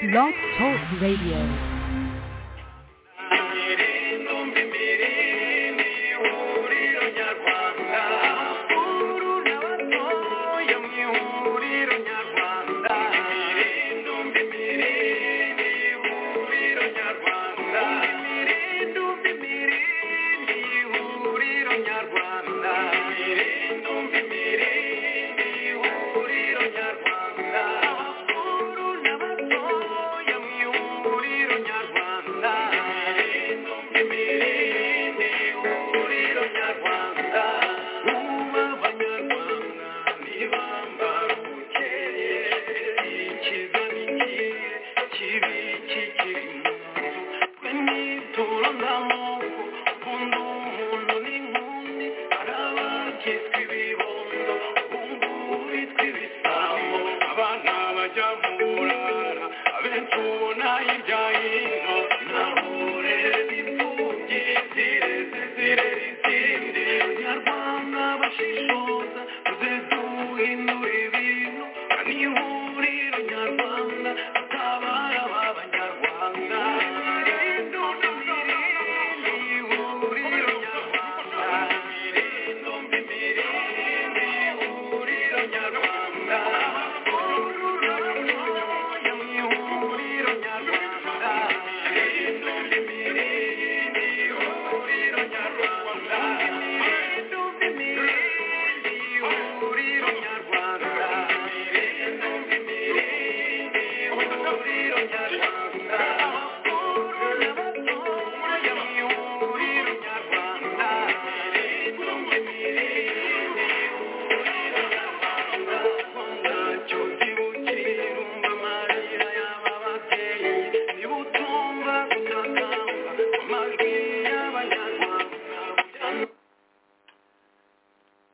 Blog Talk Radio.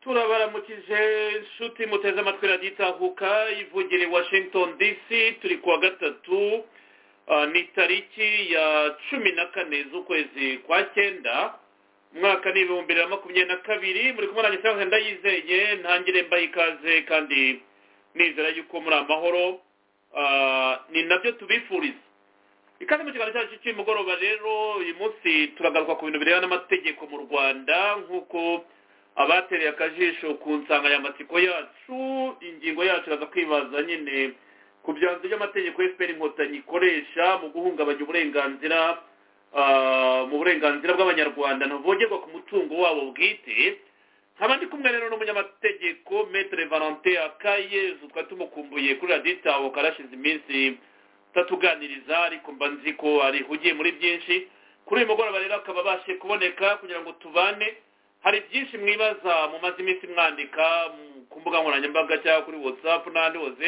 turabaramukije inshuti muteze amatwi radiyo itahuka ivugira i washington dc turi kuwa gatatu ah, ni tariki ya cumi na kane z'ukwezi kwa cyenda umwaka ni ibihumbi bibiri na makumyabiri na kabiri muri kumwe nanjye cyangwa ndayizeye ntangire mbaha ikaze kandi nizera yuko muri amahoro Ah, ni nabyo tubifuriza ikaze mu kiganiro cyacu cy'umugoroba rero uyu munsi turagaruka ku bintu birebana n'amategeko mu rwanda nk'uko abatereye akajisho ku nsanganyamatsiko yacu ingingo yacu iraza kwibaza nyine ku byanzu by'amategeko fpr inkotanyi ikoresha mu guhungabanya uburenganzira ah, mu burenganzira bw'abanyarwanda ntavogerwa ku mutungo wabo bwite nkaba ndi kumwe rero n'umunyamategeko metere valentin akayezu twari tumukumbuye kuri radiyo itaho karashize iminsi utatuganiriza ariko mba nzi ko arihugiye muri byinshi kuri uyu mugoroba rero akaba abashe kuboneka kugira ngo tubane hari byinshi mwibaza mumaze iminsi mwandika mu- ku mbuga nkoranyambaga cyangwa kuri whatsapp n'ahandi hose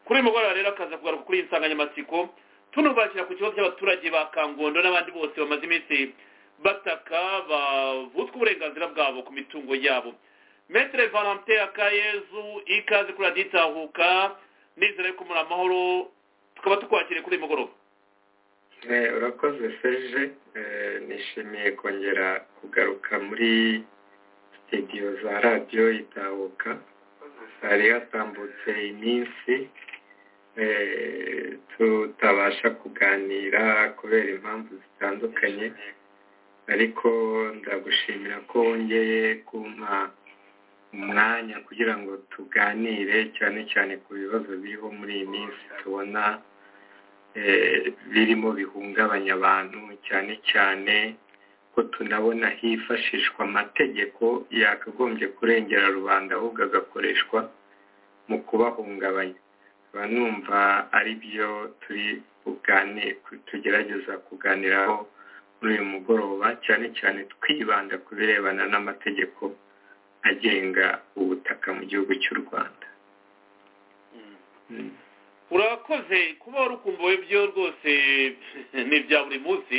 kuri uyu mugoroba rero akaza kugaruka kuri iyi nsanganyamatsiko tunubakira ku kibazo cy'abaturage ba kangondo n'abandi bose bamaze iminsi bataka bavutswa uburenganzira bwabo ku mitungo yabo metere valentin akayezu ikaze kuri radiyo itahuka nizere ko muri amahoro tukaba tukwakiriye kuri uyu mugoroba Eh, urakoze serge Eh, nishimiye kongera kugaruka muri sitidiyo za radiyo itahuka hari hatambutse iminsi eh, tutabasha kuganira kubera impamvu zitandukanye ariko ndagushimira ko wongeye kumpa umwanya kugira ngo tuganire cyane cyane ku bibazo biriho muri iyi minsi tubona eh, birimo bihungabanya abantu cyane cyane ko tunabona hifashishwa amategeko yakagombye kurengera rubanda ahubwo agakoreshwa mu kubahungabanya nkaba numva ari byo turi bugane tugerageza kuganiraho muri uyu mugoroba cyane cyane twibanda ku birebana n'amategeko agenga ubutaka mu gihugu cy'u rwanda Mm. urakoze kuba warukumbuwe byo rwose ni ibya buri munsi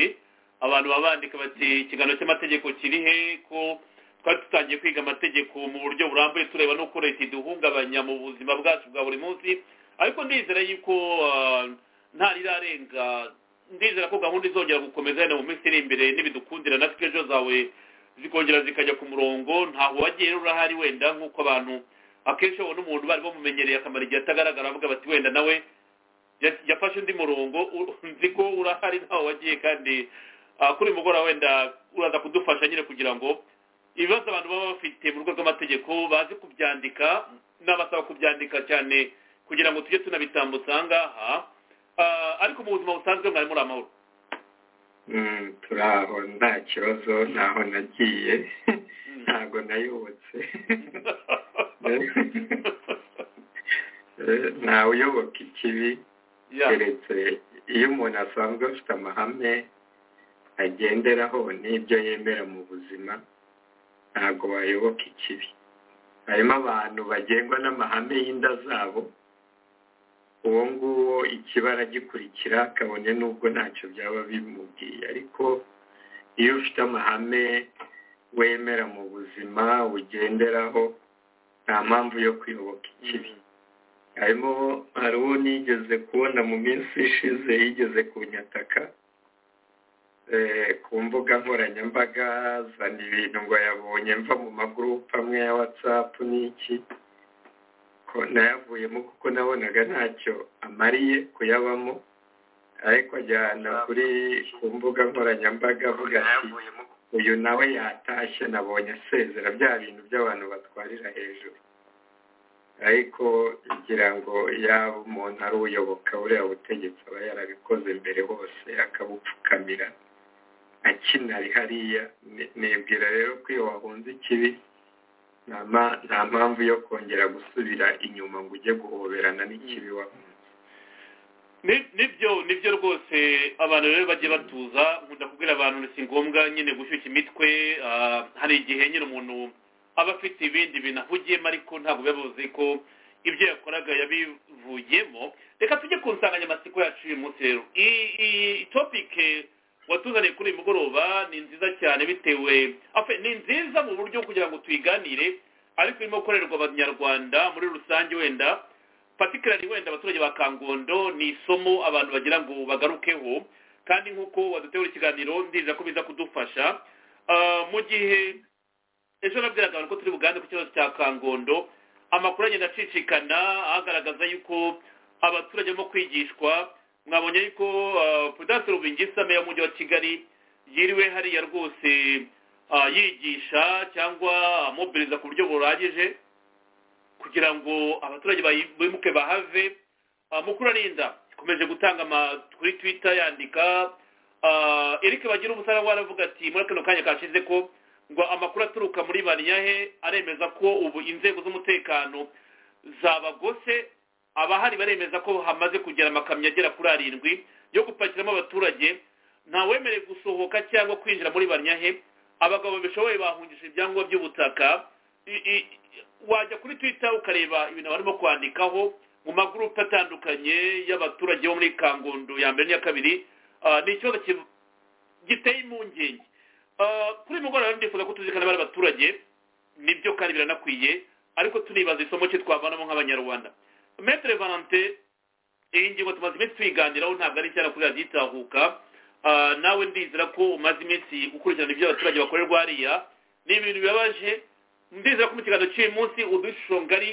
abantu baba bandika bati ikiganiro cy'amategeko kiri he ko twari dutangiye kwiga amategeko mu buryo burambuye tureba n'uko leta iduhungabanya mu buzima bwacu bwa buri munsi ariko ndizera yuko ah, nta rirarenga ndizera ko gahunda izongera gukomeza yenda mu minsi iri imbere n'ibidukundira na sikejo zawe zikongera zikajya ku murongo ntaho wagiye rero urahari wenda nk'uko abantu akenshi babona umuntu bari bamumenyereye akamaro igihe atagaragara avuga bati wenda nawe ya- yafashe undi murongo u- nzi ko urahari ntawe wagiye kandi ah, kuri uyu mugoroba wenda uraza kudufasha nyine kugira ngo ibibazo abantu baba bafite mu rwego rw'amategeko baze kubyandika n'abasaba kubyandika cyane kugira ngo tujye tunabitambutsa aha ngaha Ah, ariko mu buzima busanzwe mwari muri amahoro Mm, turi aho nta kibazo ntaho nagiye ntago nayobotse Eh, ntawuyoboka ikibi Ya. keretse iyo umuntu asanzwe afite amahame agenderaho n'ibyo yemera mu buzima ntabwo wayoboka ikibi harimo abantu bagengwa n'amahame y'inda zabo uwo nguwo ikiba aragikurikira kabone n'ubwo ntacyo byaba bimubwiye ariko iyo ufite amahame wemera mu buzima ugenderaho nta mpamvu yo kuyoboka ikibi harimo hari uwo nigeze kubona mu minsi ishize yigeze kunyataka eh, ku mbuga nkoranyambaga zana ibintu ngo yabonye mva mu magurupe amwe ya watsapu n'iki ko nayavuyemo kuko nabonaga ntacyo amariye kuyabamo ariko ajyana kuri ku mbuga nkoranyambaga avuga ati uyu nawe yatashye nabonye asezera bya bintu by'abantu batwarira hejuru ariko ngira ngo yaba umuntu ari uyoboka buriya butegetsi aba yarabikoze mbere hose akabupfukamira akinari hariya Ni- nibwira rero ko iyo wahunze ikibi nta ma- nta mpamvu yo kongera gusubira inyuma ngo ujye guhoberana n'ikibi wahunze Ni- nibyo nibyo rwose abantu rero bagiye batuza nkunda kubwira abantu si ngombwa nyine gushyushya imitwe ah, hari igihe nyine umuntu aba afite ibindi bintu ahugiyemo ariko ntabwo biba bivuze ko ibyo yakoraga yabivuyemo reka tujye ku nsanganyamatsiko yacu uyu munsi rero iyi iyi topike watuzaniye kuri uyu mugoroba ni nziza cyane bitewe afe ni nziza mu buryo kugira ngo tuyiganire ariko irimo gukorerwa abanyarwanda muri rusange wenda patikirari wenda abaturage ba kangondo ni isomo abantu bagira ngo bagarukeho kandi nk'uko wadutegura ikiganiro ndiza ko biza kudufasha Ah, mu gihe ejo nabwiraga abantu ko turi buganze ku kibazo cya kangondo amakuru agenda acicikana agaragaza yuko abaturage barimo kwigishwa mwabonye yuko ah, prudence rubingisa meya w'umujyi wa kigali yiriwe hariya rwose ah, yigisha cyangwa amobiliza ku buryo buragije kugira ngo abaturage bimuke bahave Ah, mukuru arinda ikomeje gutanga ama- kuri twitter yandika Ah, eric bagira ubusara waravuga ati muri kano kanya kashize ko ngo amakuru aturuka muri bariyahe aremeza ko ubu inzego z'umutekano zabagose abahari baremeza ko hamaze kugera amakamyo agera kuri arindwi yo gupakiramo abaturage ntawemerewe gusohoka cyangwa kwinjira muri bariyahe abagabo bishoboye bahungishije ibyangombwa by'ubutaka I- i- wajya kuri twitter ukareba ibintu barimo kwandikaho mu magurupe atandukanye y'abaturage bo muri kangondo ya mbere n'iya kabiri Ah, ni ikibazo ki- giteye impungenge Ah, kuri uyu mugoroba rero ndifuza ko tuzirikana bari abaturage nibyo kandi biranakwiye ariko tunibaza isomo cye twavanamo nk'abanyarwanda metere valante iyi ngingo tumaze iminsi tuyiganiraho ntabwo ari cyane kuri radiyo itahuka Ah, nawe ndizera ko umaze iminsi ukurikirana ibyo abaturage bakorerwa hariya ni ibintu bibabaje ndizera ko mu kiganiro cy'uyu munsi udushusho ngari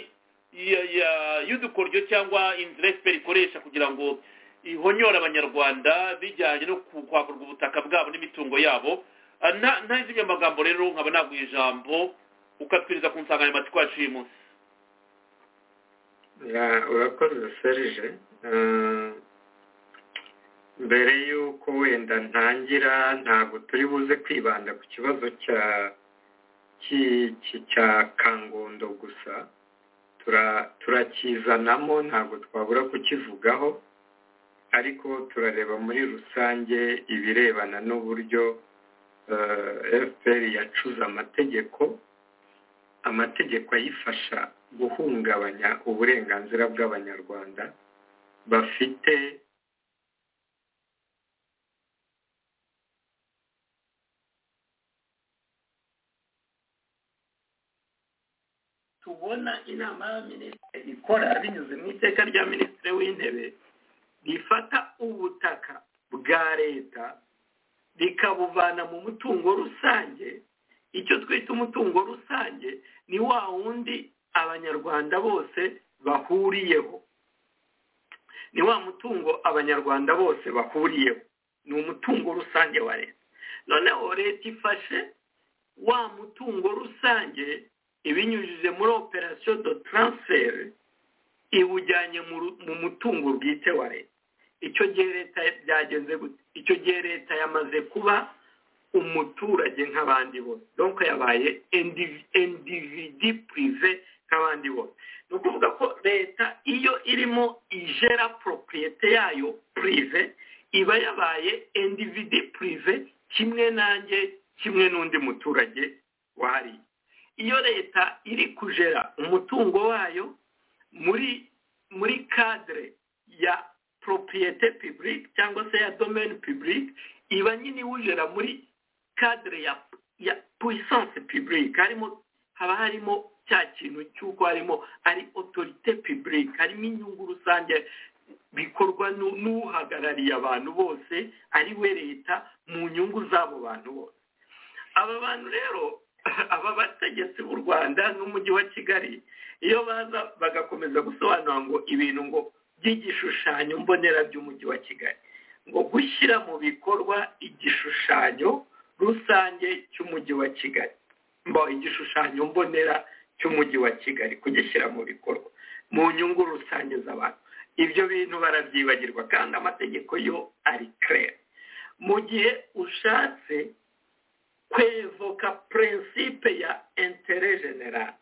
ya- ya- y'udukoryo cyangwa inzira efuperi ikoresha kugira ngo ihonyora abanyarwanda bijyanye no ku- kwakurwa ubutaka bwabo n'imitungo yabo Ah, nta- nta zimwe magambo rero nkaba naguha ijambo ukatwinjiza ku nsanganyamatsiko yacu y'uyu munsi Ya, urakoze serije Eh, mbere y'uko wenda ntangira ntabwo turi buze kwibanda ku kibazo cya ki- ki- cya kangondo gusa Tura- turakizanamo ntabwo twabura kukivugaho ariko turareba muri rusange ibirebana n'uburyo eh, fpr yacuze amategeko amategeko ayifasha guhungabanya uburenganzira bw'abanyarwanda bafite tubona inama y'abaminisitiri ikora binyuze mu iteka rya minisitiri w'intebe rifata ubutaka bwa leta rikabuvana mu mutungo rusange icyo twita umutungo rusange ni wa wundi abanyarwanda bose bahuriyeho ni wa mutungo abanyarwanda bose bahuriyeho ni umutungo rusange wa leta noneho leta ifashe wa mutungo rusange ibinyujije muri operasiyo do taransiferi iwujyanye mu mutungo bwite wa leta icyo gihe leta byagenze gute icyo gihe leta yamaze kuba umuturage nk'abandi bose donko yabaye endividi purive nk'abandi bose ni ukuvuga ko leta iyo irimo ijera poropiyete yayo purive iba yabaye endividi purive kimwe nanjye kimwe n'undi muturage wahariye iyo leta iri kujera umutungo wayo muri muri kadire ya poropiyete pibulike cyangwa se ya domeni pibulike iba nyine iwujera muri kadire ya ya puwisanse pibulike harimo haba harimo cya kintu cy'uko harimo ari otorite pibulike harimo inyungu rusange bikorwa n'uhagarariye abantu bose ari we leta mu nyungu z'abo bantu bose aba bantu rero aba bategetsi b'u rwanda n'umujyi wa kigali iyo baza bagakomeza gusobanura ngo ibintu ngo by'igishushanyo mbonera by'umujyi wa kigali ngo gushyira mu bikorwa igishushanyo rusange cy'umujyi wa kigali mba igishushanyo mbonera cy'umujyi wa kigali kugishyira mu bikorwa mu nyungu rusange z'abantu ibyo bintu barabyibagirwa kandi amategeko yo ari kare mu gihe ushatse kwevoka prinsipe ya intere generale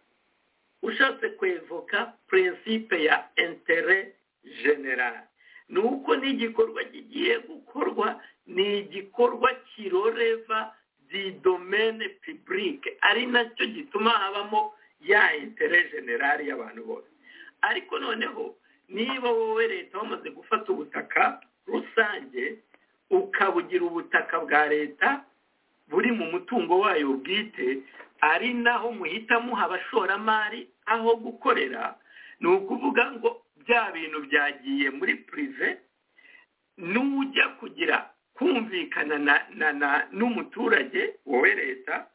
ushatse kwevoka prinsipe ya intere generale ni uko n'igikorwa kigiye gukorwa ni igikorwa kiroreva di domene pibulike ari nacyo gituma habamo ya intere generale y'abantu bose ariko noneho niba wowe leta wamaze gufata ubutaka rusange ukabugira ubutaka bwa leta buri mu mutungo wayo bwite ari naho muhita muha abashoramari aho gukorera ni ukuvuga ngo bya bintu byagiye muri purive n'ujya kugira kumvikana n'umuturage wowe leta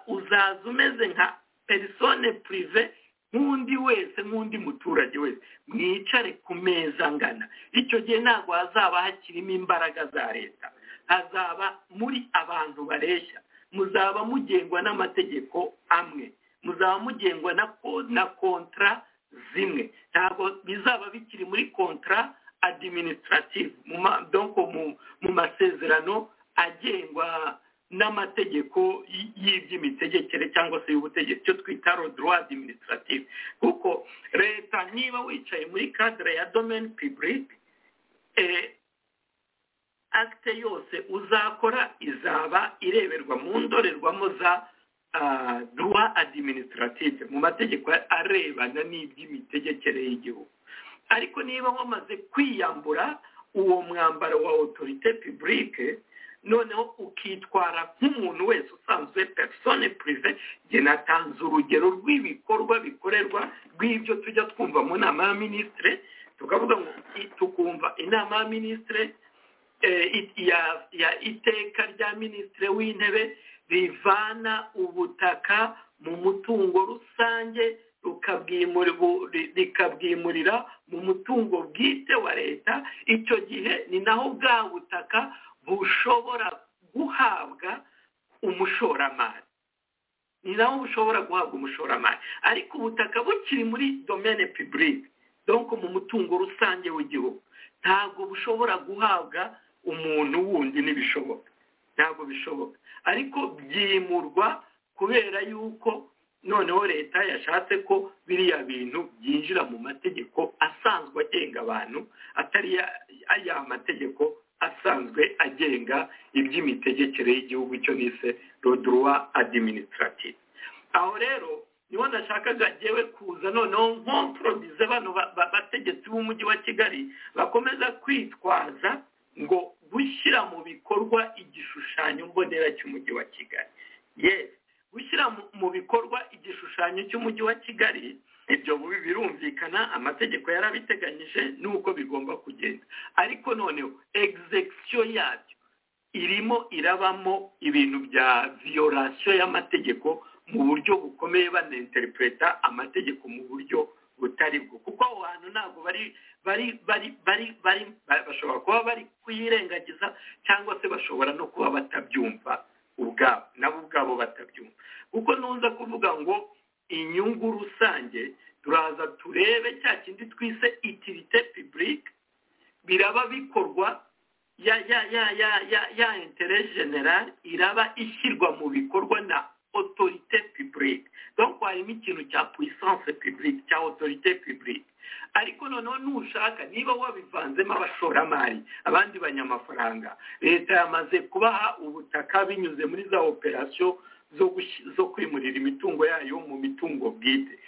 uzaza umeze nka perisone purive nk'undi wese nk'undi muturage wese mwicare ku meza angana icyo gihe ntabwo hazaba hakirimo imbaraga za leta hazaba muri abantu bareshya muzaba mugengwa n'amategeko amwe muzaba mugengwa na kontara zimwe ntabwo bizaba bikiri muri kontara adiminisitirativu mu masezerano agengwa n'amategeko y'iby'imitegekere cyangwa se y'ubutegetsi cyo twita rodoro adiminisitirativu kuko leta niba wicaye muri kadire ya domeni pibulike akite yose uzakora izaba ireberwa mu ndorerwamo za duwa adiminisitirativu mu mategeko arebana n'iby'imitegekere y'igihugu ariko niba wamaze kwiyambura uwo mwambaro wa otorite pibulike noneho ukitwara nk'umuntu wese usanzwe perisone purive njye natanze urugero rw'ibikorwa bikorerwa rw'ibyo tujya twumva mu nama ya minisitire tukavuga ngo tukumva inama ya minisitire ya iteka rya minisitire w'intebe rivana ubutaka mu mutungo rusange rikabwimurira mu mutungo bwite wa leta icyo gihe ni naho bwa butaka bushobora guhabwa umushoramari ni nawo bushobora guhabwa umushoramari ariko ubutaka bukiri muri domene pibulike donko mu mutungo rusange w'igihugu ntabwo bushobora guhabwa umuntu wundi ntibishoboka ntabwo bishoboka ariko byimurwa kubera yuko noneho leta yashatse ko biriya bintu byinjira mu mategeko asanzwe agenga abantu atari ya mategeko asanzwe agenga iby'imitegekere y'igihugu cyo nise roduruwa adiminisitirativu aho rero niho nashakaga ngewe kuza noneho nkomporobize bano bategetsi b'umujyi wa kigali bakomeza kwitwaza ngo gushyira mu bikorwa igishushanyo mbonera cy'umujyi wa kigali yesi gushyira mu bikorwa igishushanyo cy'umujyi wa kigali ibyo birumvikana amategeko yarabiteganyije n'uko bigomba kugenda ariko noneho egizekisiyo yabyo irimo irabamo ibintu bya viyorasiyo y'amategeko mu buryo bukomeye banenterepureta amategeko mu buryo butari bwo kuko abo bantu ntabwo bari bari bari bari bari bashobora kuba bari kuyirengagiza cyangwa se bashobora no kuba batabyumva ubwabo nabo ubwabo batabyumva kuko ntuza kuvuga ngo inyungu rusange turaza turebe cya kindi twise itirite pibulike biraba bikorwa ya ya ya ya ya ya intere generale iraba ishyirwa mu bikorwa na otorite pibulike donc harimo ikintu cya puissance pibulike cya otorite pibulike ariko noneho nushaka niba wabivanzemo abashoramari abandi banyamafaranga leta yamaze kubaha ubutaka binyuze muri za operasiyo zo kwimurira imitungo yayo mu mitungo bwite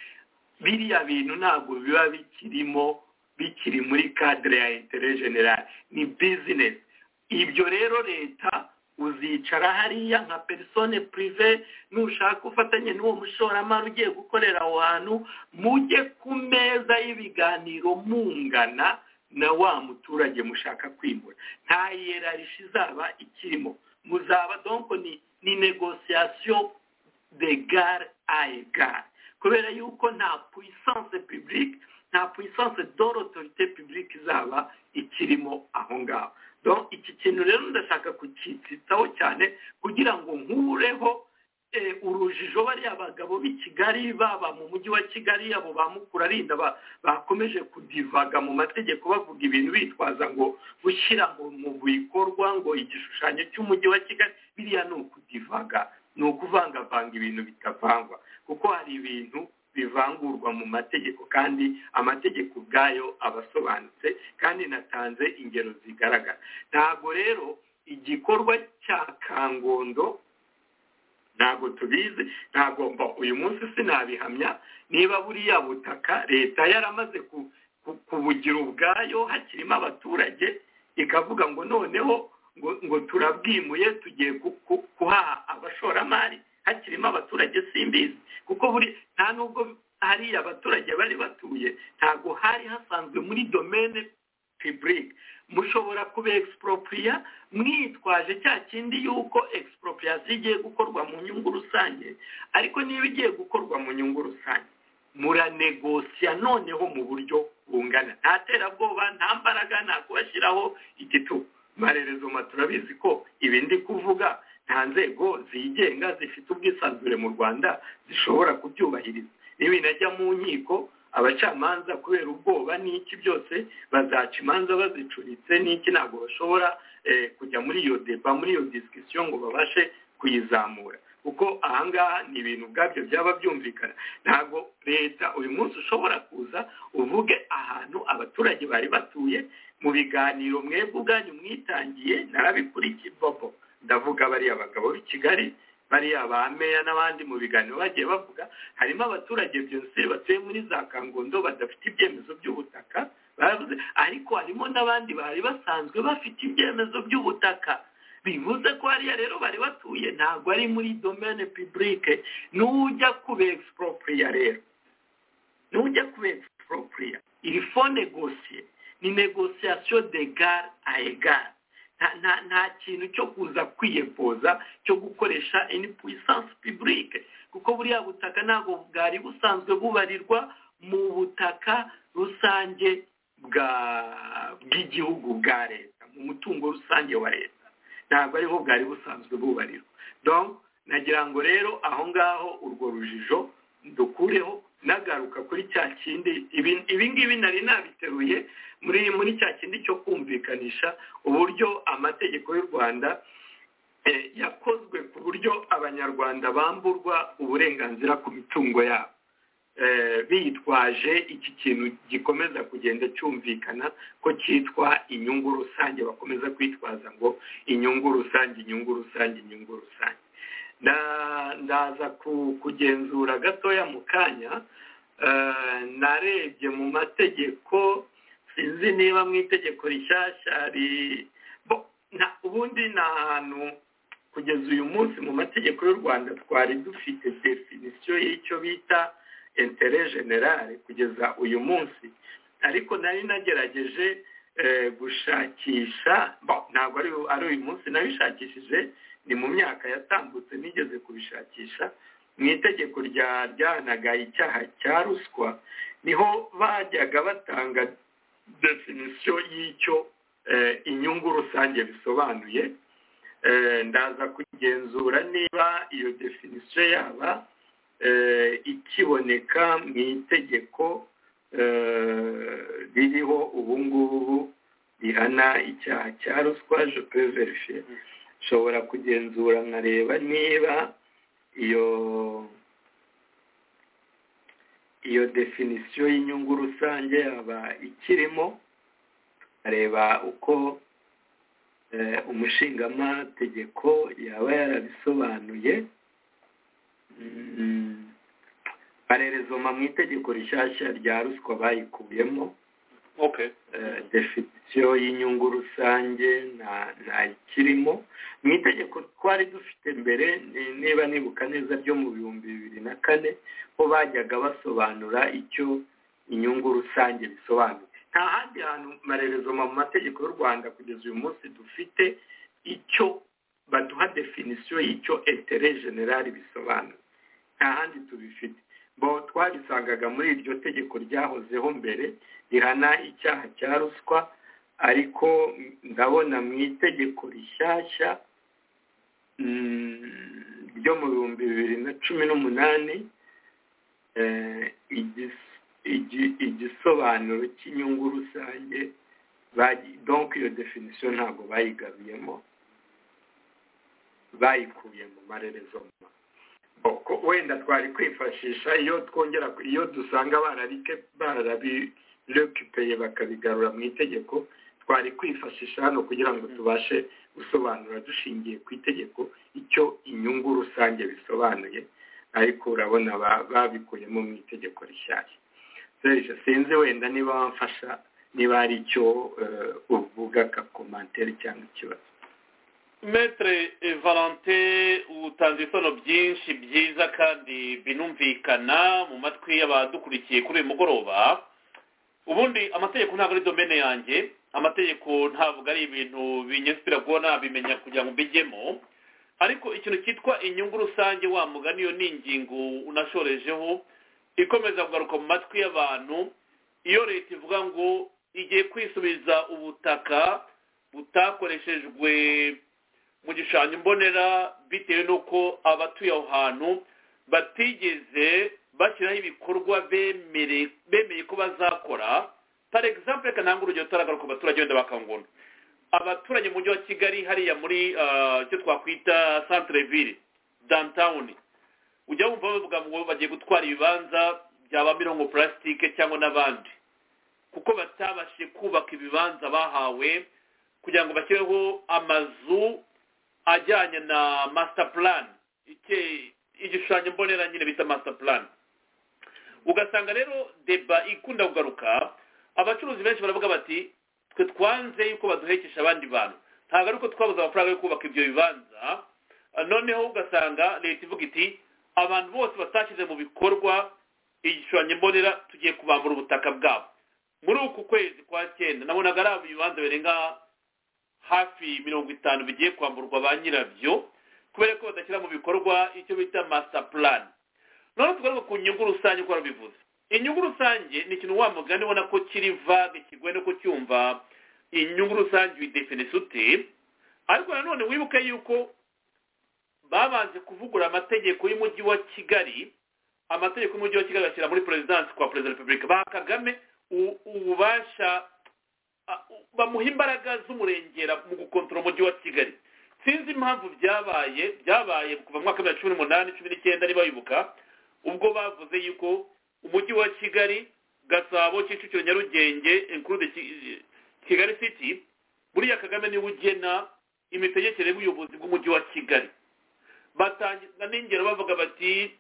biriya bintu ntabwo biba bikirimo bikiri muri kadire ya intere generale ni bizinesi ibyo rero leta uzicara hariya nka perisone purive nushaka ufatanye n'uwo mushoramari ugiye gukorera aho hantu mujye ku meza y'ibiganiro mungana na wa muturage mushaka kwimura nta yerarisha izaba ikirimo muzaba donko ni negosiyasiyo de gare ayi gare kubera yuko nta puissance publique nta puissance d'autorité publique izaba ikirimo aho ngaho iki kintu rero ndashaka kucyitsitsaho cyane kugira ngo nkureho urujijo bariya bagabo b'i kigali baba mu mujyi wa kigali abo ba mukurarinda bakomeje kudivaga mu mategeko bavuga ibintu bitwaza ngo gushyira mu bikorwa ngo igishushanyo cy'umujyi wa kigali biriya ni ukudivaga ni ukuvangavanga ibintu bitavangwa kuko hari ibintu bivangurwa mu mategeko kandi amategeko ubwayo aba asobanutse kandi natanze ingero zigaragara ntabwo rero igikorwa cya kangondo ntabwo tubizi ntabwo uyu munsi sinabihamya niba buriya butaka leta yaramaze kubugira ubwayo hakirimo abaturage ikavuga ngo noneho ngo turabwimuye tugiye kuhaha abashoramari hakirimo abaturage simbizi kuko buri nta nubwo hariya abaturage bari batuye ntabwo hari hasanzwe muri domene pibulike mushobora kuba egisiporopriya mwitwaje cya kindi y'uko egisiporopriyasiyo igiye gukorwa mu nyungu rusange ariko niba igiye gukorwa mu nyungu rusange muranegosiya noneho mu buryo bungana nta terabwoba nta mbaraga nta kubashyiraho igitugu marerezoma turabizi ko ibi ndi kuvuga nta nzego zigenga zifite ubwisanzure mu rwanda zishobora kubyubahiriza niba inajya mu nkiko abacamanza kubera ubwoba n'iki byose bazaca imanza bazicuritse n'iki ntabwo bashobora kujya muri iyo deba muri iyo disikisiyo ngo babashe kuyizamura kuko ahangaha ni ibintu ubwabyo byaba byumvikana ntabwo leta uyu munsi ushobora kuza uvuge ahantu abaturage bari batuye mu biganiro mwebwe ubwanyu mwitangiye narabikurikiye bobo ndavuga bariya bagabo b'i kigali bariya ba meya n'abandi mu biganiro bagiye bavuga harimo abaturage byose batuye muri za kangondo badafite ibyemezo by'ubutaka baravuze ariko harimo n'abandi bari basanzwe bafite ibyemezo by'ubutaka bivuze ko hariya rero bari batuye ntabwo ari muri domene pibulike n'ujya kuba egisiporopriya rero n'ujya kuba egisiporopriya iri fo negosiye ni negosiyasiyo de gare a egare nta kintu cyo kuza kwiyepoza cyo gukoresha eni puissance publique kuko buriya butaka ntabwo bwari busanzwe bubarirwa mu butaka rusange bw'igihugu bwa leta mu mutungo rusange wa leta ntabwo ariho bwari busanzwe bubarirwa donc nagira ngo rero aho ngaho urwo rujijo dukureho nagaruka kuri cya kindi ibi ngibi nari nabiteruye muri muri cya kindi cyo kumvikanisha uburyo amategeko y'u rwanda yakozwe ku buryo abanyarwanda bamburwa uburenganzira ku mitungo yabo bitwaje iki kintu gikomeza kugenda cyumvikana ko cyitwa inyungu rusange bakomeza kwitwaza ngo inyungu rusange inyungu rusange inyungu rusange ndaza kugenzura gatoya mu kanya narebye mu mategeko sinzi niba mu itegeko rishyashya ubundi ni ahantu kugeza uyu munsi mu mategeko y'u rwanda twari dufite definisiyo y'icyo bita intere generale kugeza uyu munsi ariko nari nagerageje gushakisha ntabwo ari uyu munsi nabishakishije ni mu myaka yatambutse nigeze kubishakisha mu itegeko rya ryahanaga icyaha cya ruswa niho bajyaga batanga definisiyo y'icyo eh, inyungu rusange bisobanuye Eh, ndaza kugenzura niba iyo definisiyo yaba eh, ikiboneka mu itegeko eh, ririho ubu ngubu rihana icyaha cya ruswa je peux verifier nshobora kugenzura nkareba niba iyo iyo definisiyo y'inyungu rusange yaba ikirimo nkareba uko eh, umushingategeko yaba yarabisobanuye Mm, parerezoma mu itegeko rishyashya rya ruswa bayikuyemo okay eh, definisiyo y'inyungu rusange nta- nta ikirimo mu itegeko twari dufite mbere ni- niba nibuka neza ryo mu bihumbi bibiri na kane ho bajyaga basobanura icyo inyungu rusange bisobanuye nta handi hantu marerezoma mu mategeko y'u rwanda kugeza uyu munsi dufite icyo baduha definisiyo y'icyo intere generali bisobanura nta handi tubifite bo twabisangaga muri iryo tegeko ryahozeho mbere rihana icyaha cya ruswa ariko ndabona mu itegeko rishyashya mm, ryo mu bihumbi bibiri na cumi n'umunani eh, igis- igi- igisobanuro cy'inyungu rusange bagi- donc iyo definisiyo ntabwo bayigabuyemo bayikuye mu marerezoma Ko- wenda twari kwifashisha iyo twongera ku- iyo dusanga barabike barabirekipeye bakabigarura mu itegeko twari kwifashisha hano kugira ngo tubashe gusobanura dushingiye ku itegeko icyo inyungu rusange bisobanuye ariko urabona ba- babikuyemo mu itegeko rishyashya serge sinzi wenda niba wamfasha niba hari icyo eh, uvuga kakomantere cyangwa ikibazo metere valante utanze ibisobanuro byinshi byiza kandi binumvikana mu matwi y'abadukurikiye kuri uyu mugoroba ubundi amategeko ntabwo ari domene yanjye amategeko ntabwo ari ibintu binyuze biragoye nabimenya kugira ngo mbijyemo ariko ikintu cyitwa inyungu rusange wa mugani iyo ni ingingo unashorejeho ikomeza kugaruka mu matwi y'abantu iyo leta ivuga ngo igiye kwisubiza ubutaka butakoreshejwe mu gishushanyo mbonera bitewe n'uko abatuye aho hantu batigeze bashyiraho ibikorwa bemere bemeye ko bazakora par exemple reka ntange urugero tutaragaruka ku baturage wenda bakangona abaturage mu mujyi wa kigali hariya muri ah, icyo twakwita centre ville downtown ujya wumva bavuga ngo bagiye gutwara ibibanza byaba mirongo purasitike cyangwa n'abandi kuko batabashije kubaka ibibanza bahawe kugira ngo bashyireho amazu ajyanye na master plan ike- igishushanyo mbonera nyine bita master plan ugasanga rero deba ikunda kugaruka abacuruzi benshi baravuga bati twe twanze yuko baduhekesha abandi bantu ntabwo ari uko twabuze amafaranga yo kubaka ibyo bibanza Ah, noneho ugasanga leta ivuga iti abantu bose batashyize mu bikorwa igishushanyo mbonera tugiye kubambura ubutaka bwabo muri uku kwezi kwa cyenda nabonaga ari ibibanza birenga hafi mirongo itanu bigiye kwamburwa ba nyirabyo kubera ko badashyira mu bikorwa icyo bita master plan noneho tugaruka ku nyungu rusange uko bivuze inyungu rusange ni ikintu wa mugani ubona ko kiri vage kigoye no kucyumva inyungu rusange uyidefinisi ute ariko nanone wibuke yuko babanje kuvugura amategeko y'umujyi wa kigali amategeko y'umujyi wa kigali bashyira muri perezidansi kwa perezida wa repubulika ba kagame u- ububasha a- u- bamuha imbaraga z'umurengera mu gukontorora umujyi wa kigali sinzi impamvu byabaye byabaye kuva mu mwaka wa bibiri na cumi n'umunani cumi n'icyenda niba wibuka ubwo bavuze yuko umujyi wa kigali gasabo kicukiro nyarugenge inkurude Ki- kigali city buriya kagame niwe ugena imitegekere y'ubuyobozi bw'umujyi wa kigali batangiza n'ingero bavuga bati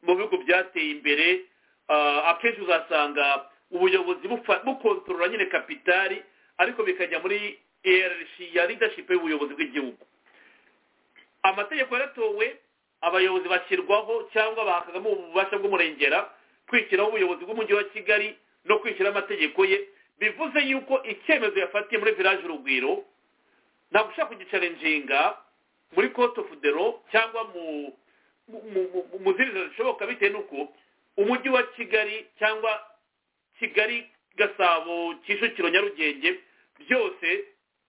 mu bihugu byateye imbere ah, akenshi uzasanga ubuyobozi bufa- bukontorora nyine kapitari ariko bikajya muri erc ya leadership y'ubuyobozi bw'igihugu amategeko yaratowe abayobozi bashyirwaho cyangwa bahakagamo ububasha bw'umurengera kwishyiraho ubuyobozi bw'umujyi wa kigali no kwishyiraho amategeko ye bivuze yuko icyemezo yafatiye muri village urugwiro ntabwo ushaka kugicarenjinga muri cote of the law cyangwa mu mu- mu- mu- mu zindi nzira zishoboka bitewe n'uko umujyi wa kigali cyangwa kigali gasabo kicukiro nyarugenge byose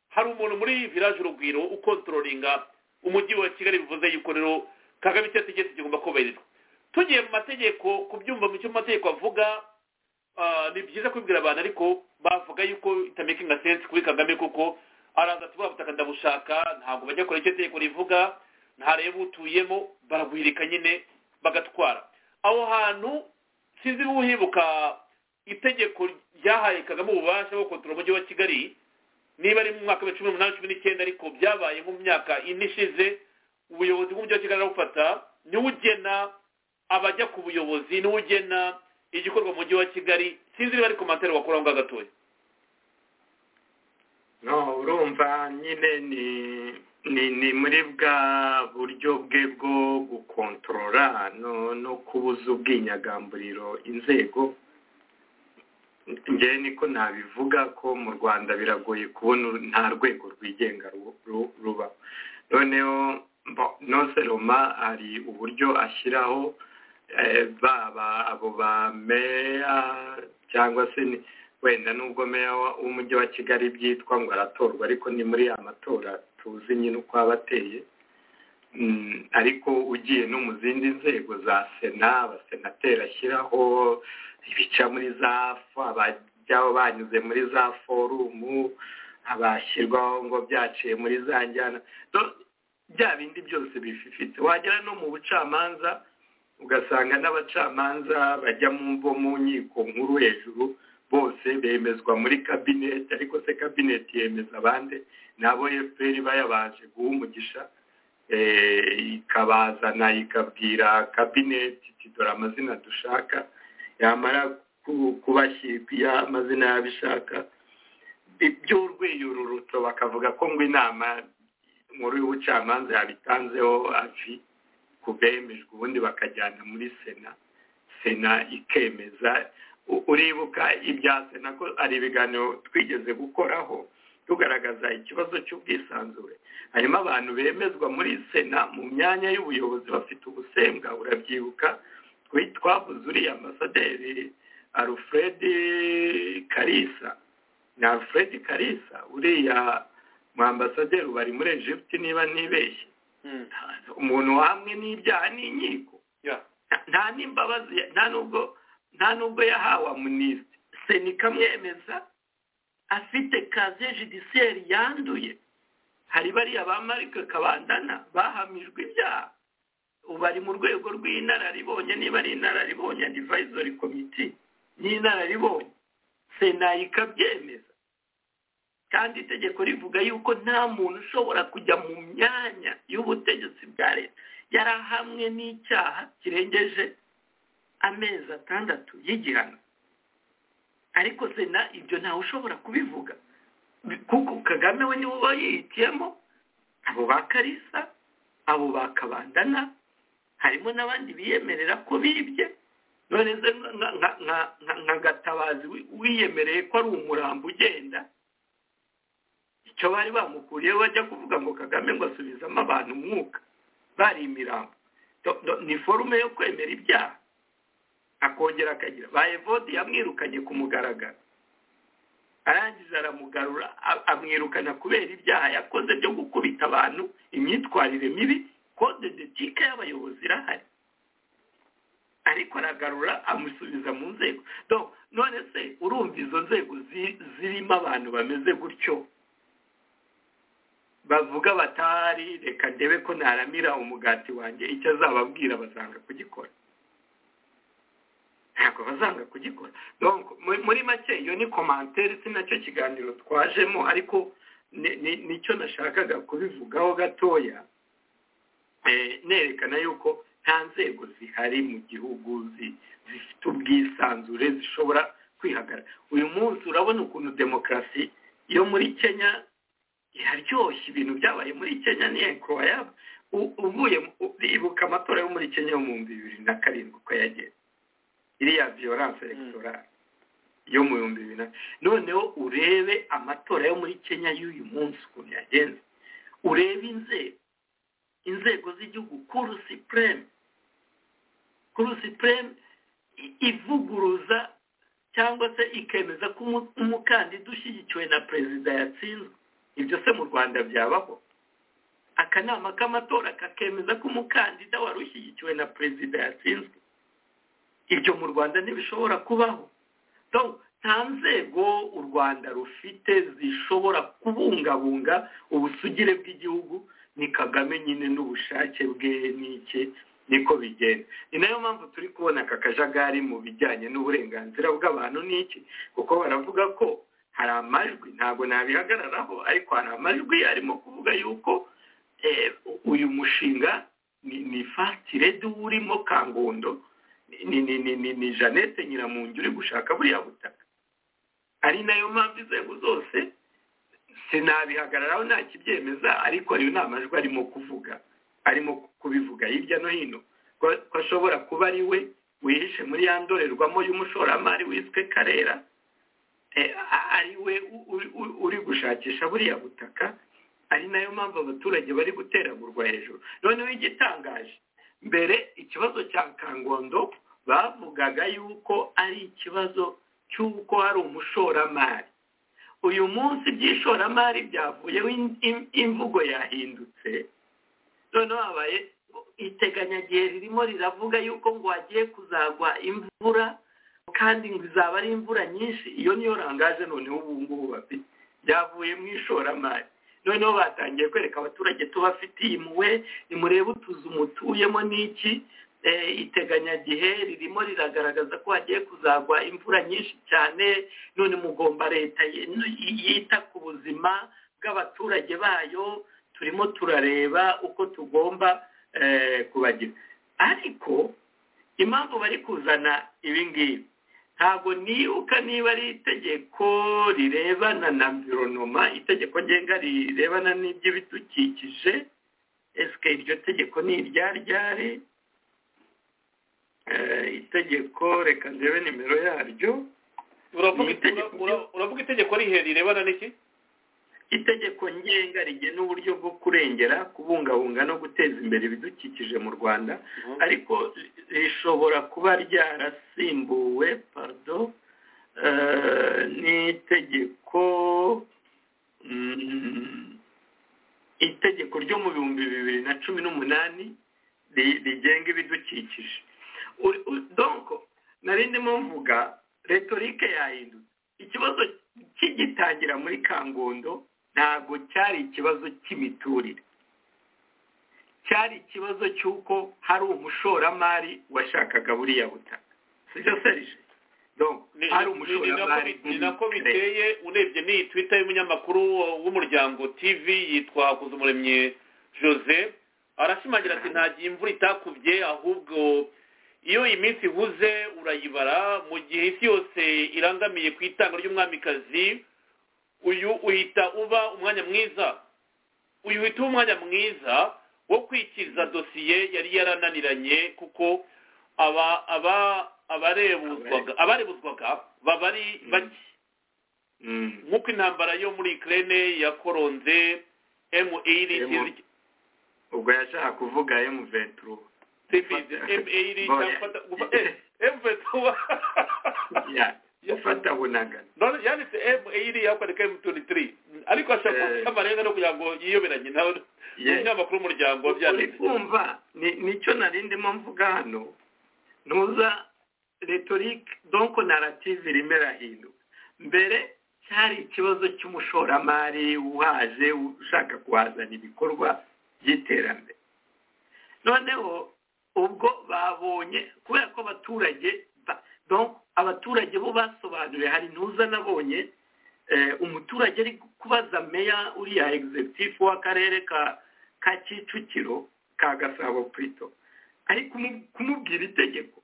hari umuntu muri village urugwiro ukontrolinga umujyi wa kigali bivuze yuko rero kagame icyo ategetse kigomba kubahirizwa tugiye mu mategeko kubyumva mu cyo mu mategeko avuga ah, ni byiza kubibwira abantu ariko bavuga yuko itamakinga sense kuri kagame kuko araza ati buriya butaka ndabushaka ntabwo bajya kure icyo itegeko rivuga ntareba utuyemo baragwirika nyine bagatwara aho hantu sinzi niba uhibuka itegeko ryahaye kagame ububasha bwo kontora umujyi wa kigali niba ari mu mwaka wa cumi n'umunani cumi n'icyenda ariko byabaye mu myaka ine ishize ubuyobozi bw'umujyi wa kigali arabufata niwe ugena abajya ku buyobozi niwe ugena igikorwa mu mujyi wa kigali sinzi niba ari komantere wakora aho ngaho gatoya no urumva nyine ni ni ni muri bwa buryo bwe bwo gukontorora no no kubuza ubwinyagamburiro inzego njyewe niko nabivuga ko mu rwanda biragoye kubona uru- nta rwego rwigenga ru- ru- ruba noneho mbo- noseroma hari uburyo ashyiraho eh, baba abo ba meya cyangwa se ni- wenda nubwo meya wa- w'umujyi wa kigali byitwa ngo aratorwa ariko ni muri ya matora tuzi nyine uko aba ateye Mm, ariko ugiye no mu zindi nzego za sena abasenateri ashyiraho ibica muri za fo abajya banyuze muri za forumu abashyirwaho ngo byaciye muri za njyana Do- bya bindi byose bififitse wagera no mu bucamanza ugasanga n'abacamanza bajya mu mvo mu nkiko nkuru hejuru bose bemezwa muri kabineti ariko se kabineti yemeza abandi nabo efuperi bayabaje guha umugisha eh, ikabazana ikabwira kabineti iti dore amazina dushaka yamara ku- kubashyira amazina y'abishaka by'urwiyururuto bakavuga ko ngo inama nkuru y'ubucamanza yabitanzeho avi ku bemejwe ubundi bakajyana muri sena sena ikemeza U- uribuka ibya sena ko ari ibiganiro twigeze gukoraho tugaragaza ikibazo cy'ubwisanzure harimo abantu bemezwa muri sena mu myanya y'ubuyobozi bafite ubusembwa urabyibuka twi- twavuze uriya ambasaderi alfred karisa ni alfred karisa uriya mu ambasaderi bari muri egiputi niba ntibeshye Hmm. umuntu wahamwe n'ibyaha n'inkiko Yeah. nta- nta n'imbabazi ya- nta nubwo nta nubwo yahawe amunisiti sena ikamwemeza afite kaze judisiyeri yanduye hari bariya ba marike kabandana bahamijwe ibyaha ubu bari mu rwego rw'inararibonye niba ari inararibonye adivayizori komiti n'inararibonye sena ikabyemeza kandi itegeko rivuga yuko nta muntu ushobora kujya mu myanya y'ubutegetsi bwa leta yari ahamwe n'icyaha kirengeje amezi atandatu y'igihano ariko sena ibyo ntawe ushobora kubivuga kuko kagame we niwe uba yihitiyemo abo ba karisa abo ba kabandana harimo n'abandi biyemerera ko bibye none se nka- nka- nka- nka- nka gatabazi wi- wiyemereye ko ari umurambo ugenda icyo bari bamukuriyeho bajya kuvuga ngo kagame ngo asubizamo abantu umwuka bari imirambo Do- do- ni forume yo kwemera ibyaha akongera akagira bayevodi yamwirukanye ku mugaragaro arangije aramugarura a- amwirukana kubera ibyaha yakoze byo gukubita abantu imyitwarire mibi kode detike y'abayobozi irahari ariko aragarura amusubiza mu nzego Donc, none se urumva izo nzego zi- zirimo abantu bameze gutyo bavuga batari reka ndebe ko naramira umugati wanjye icyo azababwira bazanga kugikora ntabwo bazanga kugikora donc mu- muri make iyo ni komantere si nacyo kiganiro twajemo ariko ni- ni- nicyo nashakaga kubivugaho gatoya Eh, nerekana yuko nta nzego zihari mu gihugu zi- zifite ubwisanzure zishobora kwihagarara uyu munsi urabona ukuntu demokarasi yo muri kenya iraryoshye ibintu byabaye muri kenya ni enkoyaba uvuye mu- u- ibuka amatora yo muri kenya yo mu bihumbi bibiri na karindwi uko yagenze iriya violence electorale yo mu bihumbi bibiri na noneho urebe amatora yo muri kenya y'uyu munsi ukuntu yagenze urebe inzego inzego z'igihugu kuru sipureme kuru sipureme ivuguruza cyangwa se ikemeza ko umu- umukandida ushyigikiwe na perezida yatsinzwe ibyo se mu rwanda byabaho akanama k'amatora kakemeza ko umukandida wari ushyigikiwe na perezida yatsinzwe ibyo mu rwanda ntibishobora kubaho Donc, nta nzego u rwanda rufite zishobora kubungabunga ubusugire bw'igihugu ni kagame nyine n'ubushake bwe n'iki niko bigenda ni nayo mpamvu turi kubona aka kajagari mu bijyanye n'uburenganzira bw'abantu n'iki kuko baravuga ko hari amajwi ntabwo nabihagararaho ariko hari amajwi arimo kuvuga yuko eh, uyu mushinga ni, ni fatiredi urimo kangondo ni, ni, ni, ni, ni janete nyiramungi uri gushaka buriya butaka ari nayo mpamvu inzego zose sinabihagararaho nta kibyemeza ariko ayo ni amajwi arimo kuvuga arimo kubivuga hirya no hino ko ko ashobora kuba ari we wihishe muri ya ndorerwamo y'umushoramari wiswe karera Eh, a- ari we u- u- u- uri gushakisha buriya butaka ari nayo mpamvu abaturage bari guteragurwa hejuru noneho igitangaje mbere ikibazo cya kangondo bavugaga yuko ari ikibazo cy'uko hari umushoramari uyu munsi iby'ishoramari byavuyeho in- im- imvugo yahindutse noneho habaye iteganyagihe ririmo riravuga yuko ngo hagiye kuzagwa imvura kandi ngo izaba ari imvura nyinshi iyo niyo rangaje noneho ubu ngubu bafite byavuye mu ishoramari noneho batangiye kwereka abaturage tubafitiye imuwe nimurebe utuzu mutuyemo n'iki Eh, iteganyagihe ririmo riragaragaza ko hagiye kuzagwa imvura nyinshi cyane none mugomba leta y- yita ku buzima bw'abaturage bayo turimo turareba uko tugomba eh, kubagira ariko impamvu bari kuzana ibi ngibi ntabwo nibuka niba ari itegeko rirebana na environoma itegeko ngenga rirebana n'iby'ibidukikije esike iryo tegeko ni iryaryari Eh, itegeko reka ndebe nimero yaryo uravuga Ni itegeko ura- ura- uravuga itegeko rihe rirebana n'iki itegeko ngenga rigena uburyo bwo kurengera kubungabunga no guteza imbere ibidukikije mu rwanda ariko rishobora kuba ryarasimbuwe pardon eh, n'itegeko mm, itegeko ryo mu bihumbi bibiri na cumi n'umunani ri- rigenga ibidukikije Uri- u- donc nari ndimo mvuga retorike yahindutse ikibazo kigitangira muri kangondo ntabwo cyari ikibazo cy'imiturire cyari ikibazo cy'uko hari umushoramari washakaga buriya butaka sibyo serije donc Ni- hari ni- ni- ni nako umushoramari bi- ni nako biteye urebye n'iyi twita y'umunyamakuru w'umuryango tv yitwa hakuzumuremyi jose arashimangira ati nta gihe imvura itakubye ahubwo iyo iminsi ihuze urayibara mu gihe isi yose irangamiye ku itanga ry'umwamikazi uyu uhita uba umwanya mwiza uyu uhita uba umwanya mwiza wo kwikiza dosiye yari yarananiranye kuko aba aba abarebuzwaga abarebuzwaga baba ari bake Mm. nk'uko intambara yo muri ikirere yakoronze emu iri Emu. ubwo yashaka kuvuga emu venturu sibizi emu iri Oya. emu vetuwa gufata bunagana none yanditse emu iri yakwereka emu tuwenti tiri ariko ashaka Eh. kuvuga amarenga no kugira ngo yiyoberanye nawe ni Yes. umunyamakuru w'umuryango uri wabyanditse kumva ni- nicyo nari ndimo mvuga hano ntuza retorike donko narative irimo irahinduka mbere cyari ikibazo cy'umushoramari uhaje ushaka kuhazana ibikorwa by'iterambere noneho ubwo babonye kubera ko abaturage ba- donc abaturage bo basobanuriwe hari ntuza nabonye eh, umuturage ari kubaza meya uriya egizegitifu w'akarere ka ka kicukiro ka gasabo purito ari kumu- kumubwira itegeko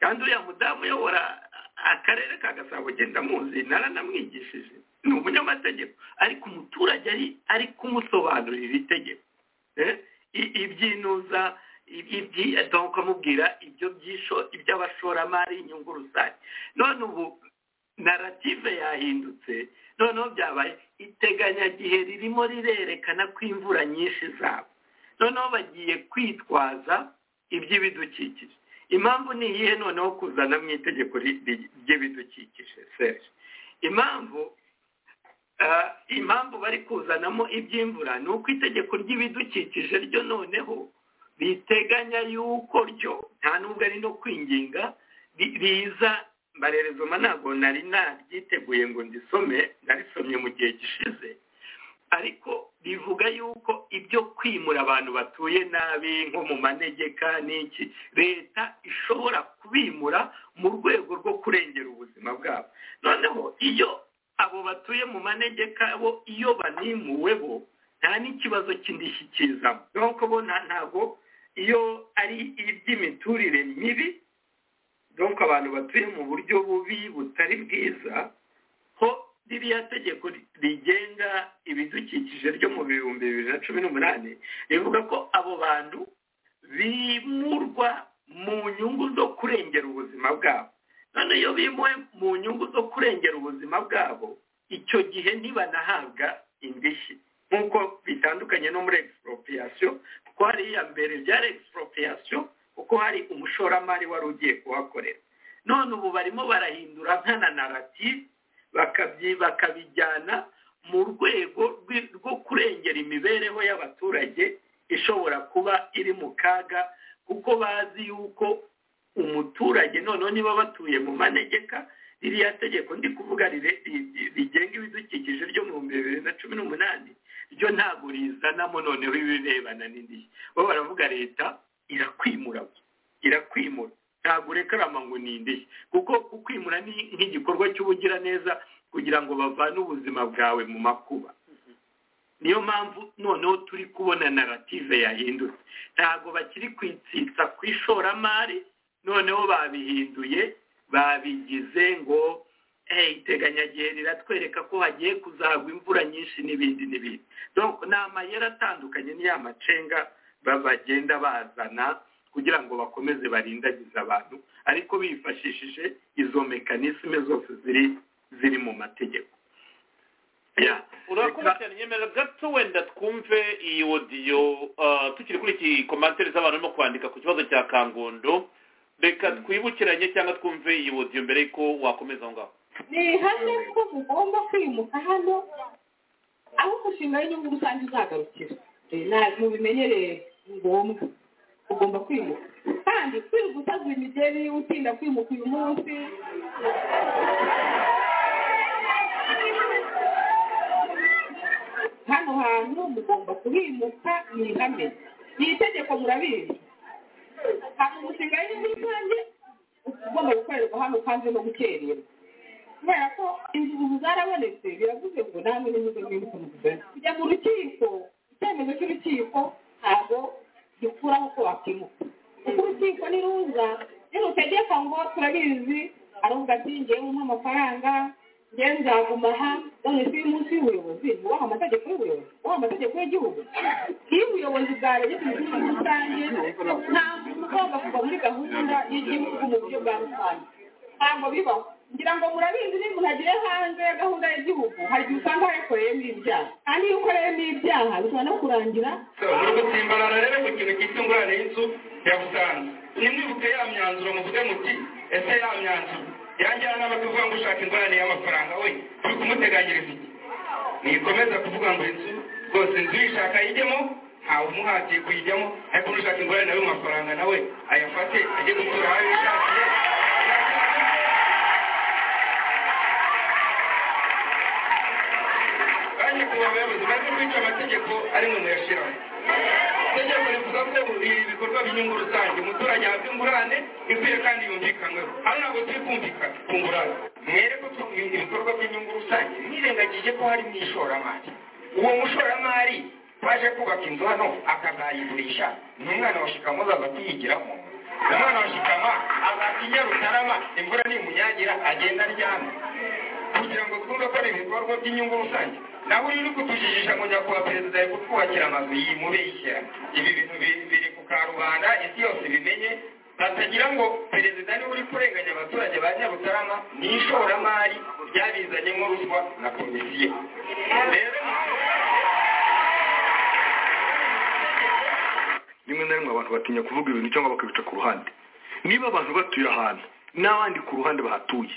kandi uriya mudamu uyobora akarere ka gasabo genda muzi naranamwigishije ni umunyamategeko ariko umuturage ari ari kumusobanurira iri tegeko Eh, i- ibyinuza i- ibyi donc amubwira ibyo byisho iby'abashoramari inyungu rusange none ubu narative yahindutse noneho byabaye iteganyagihe ririmo rirerekana ko imvura nyinshi zaba noneho bagiye kwitwaza iby'ibidukikije impamvu ni iyihe noneho kuzana mu itegeko ri- ri- ry'ibidukikije serge impamvu ah, impamvu bari kuzanamo iby'imvura ni uko itegeko ry'ibidukikije ryo noneho riteganya yuko ryo nta nubwo ari no kwinginga ri- riza mbarerezoma ntabwo nari naryiteguye ngo ndisome narisomye mu gihe gishize ariko rivuga yuko ibyo kwimura abantu batuye nabi nko mu manegeka n'iki leta ishobora kubimura mu rwego rwo kurengera ubuzima bwabo noneho iyo abo batuye mu manegeka bo iyo banimuwe bo nta n'ikibazo cy'indishyi kizamo nuko bo nta- ntabwo iyo ari iby'imiturire mibi donc abantu batuye mu buryo bubi butari bwiza ho ririya tegeko ri- rigenga ibidukikije ryo mu bihumbi bibiri na cumi n'umunani rivuga ko abo bantu bimurwa mu nyungu zo kurengera ubuzima bwabo none iyo bimuwe mu nyungu zo kurengera ubuzima bwabo icyo gihe ntibanahabwa indishyi nk'uko bitandukanye no muri expropriation kuko hari iya mbere byari expropriation kuko hari umushoramari wari ugiye kuhakorera none ubu barimo barahindura nkana narrative bakabyi- bakabijyana mu rwego rwi- rwo kurengera imibereho y'abaturage ishobora kuba iri mu kaga kuko bazi yuko umuturage noneho niba batuye mu manegeka ririya tegeko ndi kuvuga rire- ri- ri- rigenga ibidukikije ryo mu bihumbi bibiri na cumi n'umunani ryo ntabwo rizanamo noneho ibirebana n'indishyi bo baravuga leta irakwimura irakwimura ntabwo urekarama ngo ni indishyi kuko kukwimura ni nk'igikorwa cy'ubugiraneza kugira ngo bavane ubuzima bwawe mu makuba niyo mpamvu noneho turi kubona narrative yahindutse ntabwo bakiri kwitsitsa ku ishoramari noneho babihinduye babigize ngo hey, iteganyagihe riratwereka ko hagiye kuzagwa imvura nyinshi n'ibindi n'ibindi donc ni amayeri atandukanye niya macenga ba- bagenda bazana kugira ngo bakomeze barindagize abantu ariko bifashishije izo mekanisme zose ziri ziri mu mategeko Yeah. urakoze cyane nyemera gato wenda twumve iyi odiyo ah, tukiri kuri iki komantere z'abantu no kwandika ku kibazo cya kangondo reka twibukiranye cyangwa twumve iyi odiyo mbere yuko wakomeza aho ngaho ni ihame ko mugomba kwimuka hano aho umushinga w'inyungu rusange uzagarukira Eh, na- mubimenyereye ni ngombwa ugomba kwimuka kandi kwirirwa utagura imigeri utinda kwimuka uyu munsi hano hantu mugomba kuhimuka ni ihame ni itegeko murabizi hari umushinga w'inyungu rusange ugomba gukorerwa hano kandi no gukererwa kubera ko inzuzi zarabonetse biravuze ngo namwe nimuze mwibuke muvugane kujya mu rukiko icyemezo cy'urukiko ntabwo gikuraho ko wakimuka kuko urukiko niruza nirutegeka ngo turabizi aravuga ati ngewe umpe amafaranga ngewe nzaguma aha none si y'umunsi w'ubuyobozi wubaha amategeko y'ubuyobozi wubaha amategeko y'igihugu iyo ubuyobozi bwarebye ku mitungo rusange nta muntu ugomba kuva muri gahunda y'igihugu mu buryo bwa rusange ntabwo bibaho ngira ngo murabizi niba umuntu agiye hanze ya gahunda y'igihugu hari igihe usanga yakoreyemo ibyaha kandi iyo ukoreyemo ibyaha bishobora no kurangira ni ugusimbarara rero ku kintu cyitwa ingurane y'inzu ya busanza nimwibuke ya myanzuro muvuge muti ese ya myanzuro yanjyana n'abatuvuga ngo ushaka ingurane y'amafaranga we turi kumuteganyiriza iki nikomeza kuvuga ngo inzu rwose inzu uyishaka ayijyemo ntawe umuhatiye kuyijyamo ariko n'ushaka ingurane nawe mu mafaranga nawe ayafate ajye gutura aho yishakiye kandi ku bayobozi maze kwica amategeko ari mwe muyashiraho itegeko rivuga ko ibi bikorwa by'inyungu rusange umuturage ahabwa ingurane ikwiye kandi yumvikanweho hano ntabwo turi kumvikana ku ngurane mwereko ko ibi ibikorwa by'inyungu rusange mwirengagije ko hari mu ishoramari uwo mushoramari waje kubaka inzu hano akazayigurisha ni umwana wa shikama azaza kuyigiramo umwana wa shikama azasinya rutarama imvura nimunyagira agenda aryama kugira ngo twumve ko ari ibikorwa by'inyungu rusange nawe uri kutujijisha ngo njya kuba perezida yo kutwubakira amazu yimubeshyera ibi bintu bi- biri ku karubanda isi yose ibimenye batagira ngo perezida niwe uri kurenganya abaturage ba nyarutarama ni ishoramari ryabizanyemo ruswa na komisiyo rero rimwe na rimwe abantu batinya kuvuga ibintu cyangwa bakabica ku ruhande niba abantu batuye ahantu n'abandi ku ruhande bahatuye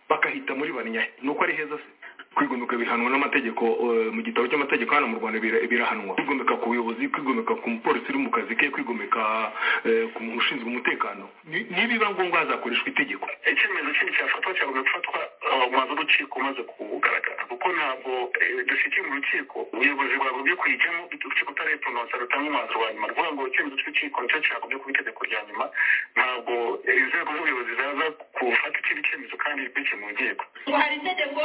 bakahita muri bane ni uko ari heza se kwigomeka bihanwa n'amategeko eh, mu gitabo cy'amategeko hano mu rwanda bira- birahanwa kwigomeka ku buyobozi kwigomeka ku mupolisi uri mu kazi ke kwigomeka eh, ku muntu ushinzwe umutekano Ni- nibiba ngombwa hazakoreshwa itegeko icyemezo kindi cyafatwa cyagomba gufatwa umaze urukiko umaze kugaragara kuko ntabwo eh, dushyikiye mu rukiko ubuyobozi bwagobye kuyijyamo urukiko utareponosa rutanga umwanzuro wa nyuma rwuvuga ngo icyemezo cy'urukiko nicyo cyagobye kuba itegeko rya nyuma ntabwo eh, inzego z'ubuyobozi zaza gufata ikindi cyemezo kandi bikurikije mu nkiko ngo hari itegeko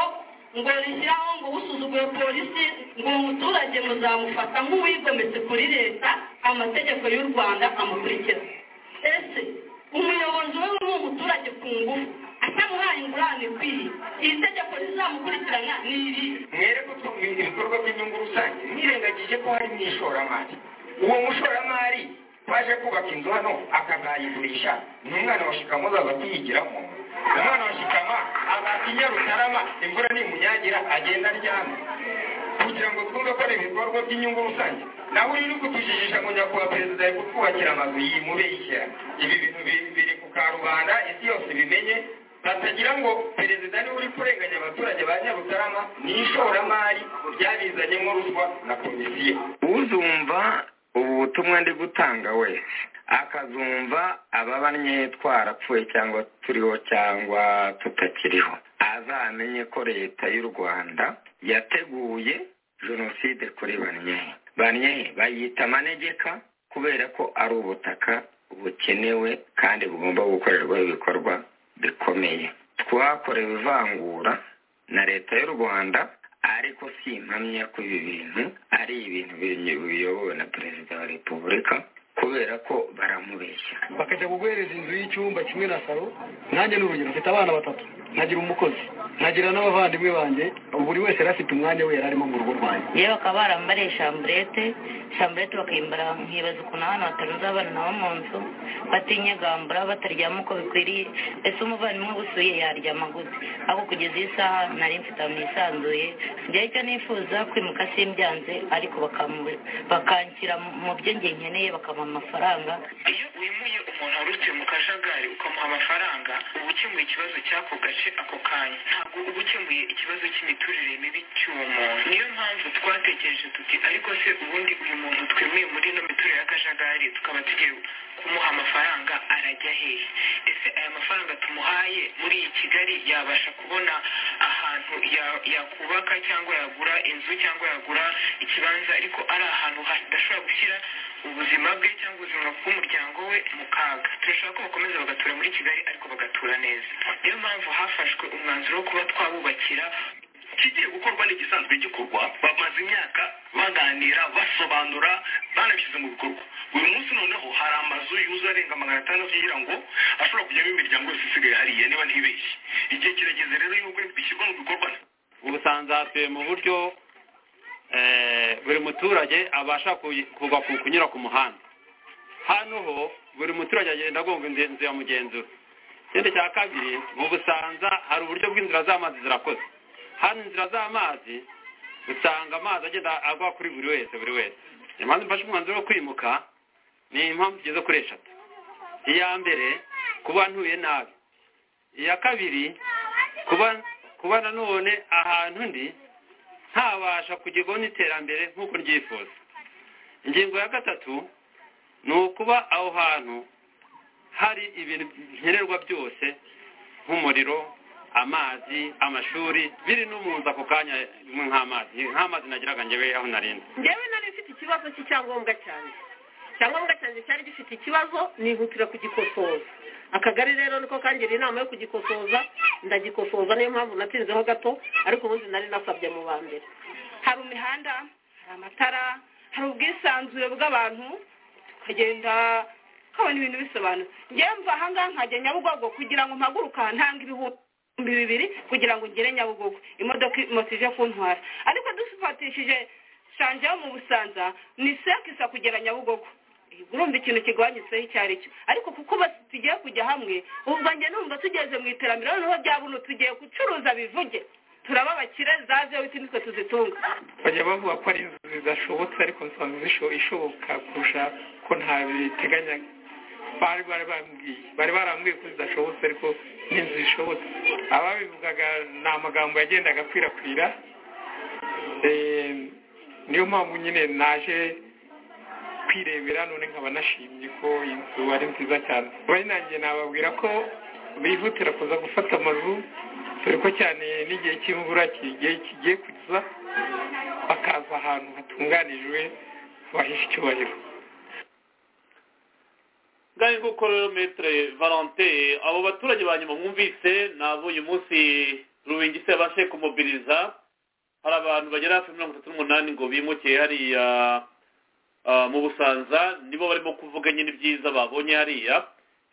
ngo rishyiraho ngo usuzuguye polisi ngo umuturage muzamufata nk'uwigometse kuri leta amategeko y'u rwanda amukurikiza ese umuyobozi we w'uwo muturage ku ngufu atamuhaye ingurane ikwiye iri tegeko rizamukurikirana ni irihe mwereke ko ibikorwa by'inyungu rusange mwirengagije ko hari n'ishoramari uwo mushoramari waje kubaka inzu hano akazayigurisha ni umwana wa shikama uzaza kuyigiramo umwana wa shikama azata inyarutarama imvura nimunyagira agenda aryamye kugira ngo twumve ko ari ibikorwa by'inyungu rusange nawe uri kutujijisha ngo nyakubahwa perezida ari kutwubakira amazu yimubeshyera ibi bintu bi- biri ku karubanda isi yose ibimenye batagira ngo perezida niwe uri kurenganya abaturage ba nyarutarama ni ishoramari ryabizanyemo ruswa na komisiyo uzumva ubu butumwa ndi gutanga wese akazumva ababanye twarapfuye cyangwa turiho cyangwa tutakiriho azamenye ko leta y'u rwanda yateguye jenoside kuri banyehe banyehe bayita amanegeka kubera ko ari ubutaka bukenewe kandi bugomba gukorerwaho ibikorwa bikomeye twakorewe ivangura na leta y'u rwanda ariko si impamya ko ibi bintu ari ibintu bi- biyobowe na perezida wa repubulika kubera ko baramubeshya bakajya guguhereza inzu y'icyumba kimwe na salo nanjye ni urugero mfite abana batatu nkagira umukozi nkagira n'abavandimwe banjye buri wese yari afite umwanya we yari arimo mu rugo rwanjye yewe bakaba barambariye shamburete shamburete bakayimbara nkibaza ukuntu abana batarunze abana nabo mu nzu batinyegambura bataryama uko bikwiriye ese umuvandimwe gusuye yaryama gute ariko kugeza iyi saha nari mfite ahantu hisanzuye sigaye icyo nifuza kwimuka simbyanze ariko bakamu- bakanshyira mu- mu byo njye nkeneye bakamuha amafaranga iyo wimuye umuntu warutse mu kajagari ukamuha amafaranga uba ukemuye ikibazo cy'ako gace ako kanya ntabwo uba ukemuye ikibazo cy'imiturire mibi cy'uwo muntu niyo mpamvu twatekereje tuti ariko se ubundi uyu muntu twemeye muri ino miturire y'akajagari tukaba tugiye kumuha amafaranga arajya hehe ese aya mafaranga tumuhaye muri iyi kigali yabasha kubona ahantu ya- yakubaka cyangwa yagura inzu cyangwa yagura ikibanza ariko ari ahantu hadashobora gushyira ubuzima bwe cyangwa ubuzima bw'umuryango we mu kaga turashaka ko bakomeza bagatura muri kigali ariko bagatura neza niyo mpamvu hafashwe umwanzuro wo kuba twabubakira ikigiye gukorwa n'igisanzwe gikorwa bamaze imyaka baganira basobanura banabishyize mu bikorwa uyu munsi noneho hari amazu yuzuye arenga magana atandatu kugira ngo ashobora kujyamo imiryango yose isigaye hariya niba ntibeshye igihe kirageze rero y'uko bishyirwa mu bikorwa ubusanzwe hatuye mu buryo eh, buri muturage abasha kuyi- kuva ku- kunyura ku muhanda hano ho buri muturage agenda agonga inzu inzu ya mugenzura ikindi cya kabiri mu busanza hari uburyo bw'inzira z'amazi zirakoze hano inzira z'amazi usanga amazi agenda agwa kuri buri wese buri wese impamvu mfashe umwanzuro wo kwimuka ni impamvu zigeze kuri eshatu iya mbere kuba ntuye nabi iya kabiri kuba kuba nanone ahantu ndi ntabasha kugerwaho n'iterambere nk'uko ryifuza ingingo ya gatatu ni ukuba aho hantu hari ibintu nkenerwa byose nk'umuriro amazi amashuri biri no mu nzu ako kanya rimwe nk'amazi nk'amazi nagiraga njyewe aho narindi njyewe nari mfite ikibazo cy'icyangombwa cyanjye icyangombwa cyanjye cyari gifite ikibazo nihutira kugikosoza akagari rero niko kangira inama yo kugikosoza ndagikosoza niyo mpamvu natinzeho gato ariko ubundi nari nasabye mu ba mbere hari imihanda hari amatara hari ubwisanzure bw'abantu tukagenda tukabona ibintu bisobanutse njyewe mva ahangaha nkajya nyabugogo kugira ngo mpaguruke aha ntanga ibihumbi bibiri kugira ngo ngere nyabugogo imodoka moto ije kuntwara ariko dufatishije shanje yo mu busanza ni sekisa kugera nyabugogo urumva ikintu kigabanyutseho icyo ari cyo ariko kuko bose tugiye kujya hamwe ubwo njye numva tugeze mu iterambere noneho bya buno tugiye gucuruza bivuge turaba abakire zaze wite nitwe tuzitunga bajya bavuga ko ari inzu zidashobotse ariko usanga zisho- ishoboka kurusha ko nta biteganya bari bari bambwiye bari barambwiye ko zidashobotse ariko n'inzu zishobotse ababivugaga ni amagambo yagendaga akwirakwira Eh, niyo mpamvu nyine naje kwirebera none nkaba nashimye ko inzu ari nziza cyane bari nanjye nababwira ko bihutira kuza gufata amazu dore ko cyane n'igihe cy'imvura kigiye kigiye kuza bakaza ahantu hatunganijwe bahisha icyubahiro ngaho nguko rero metere valente abo baturage ba nyuma mwumvise nabo uyu munsi rubingisi yabashe kumobiriza hari abantu bagera hafi mirongo itatu n'umunani ngo bimuke hariya ah, mu busanza nibo barimo kuvuga nyine ibyiza babonye hariya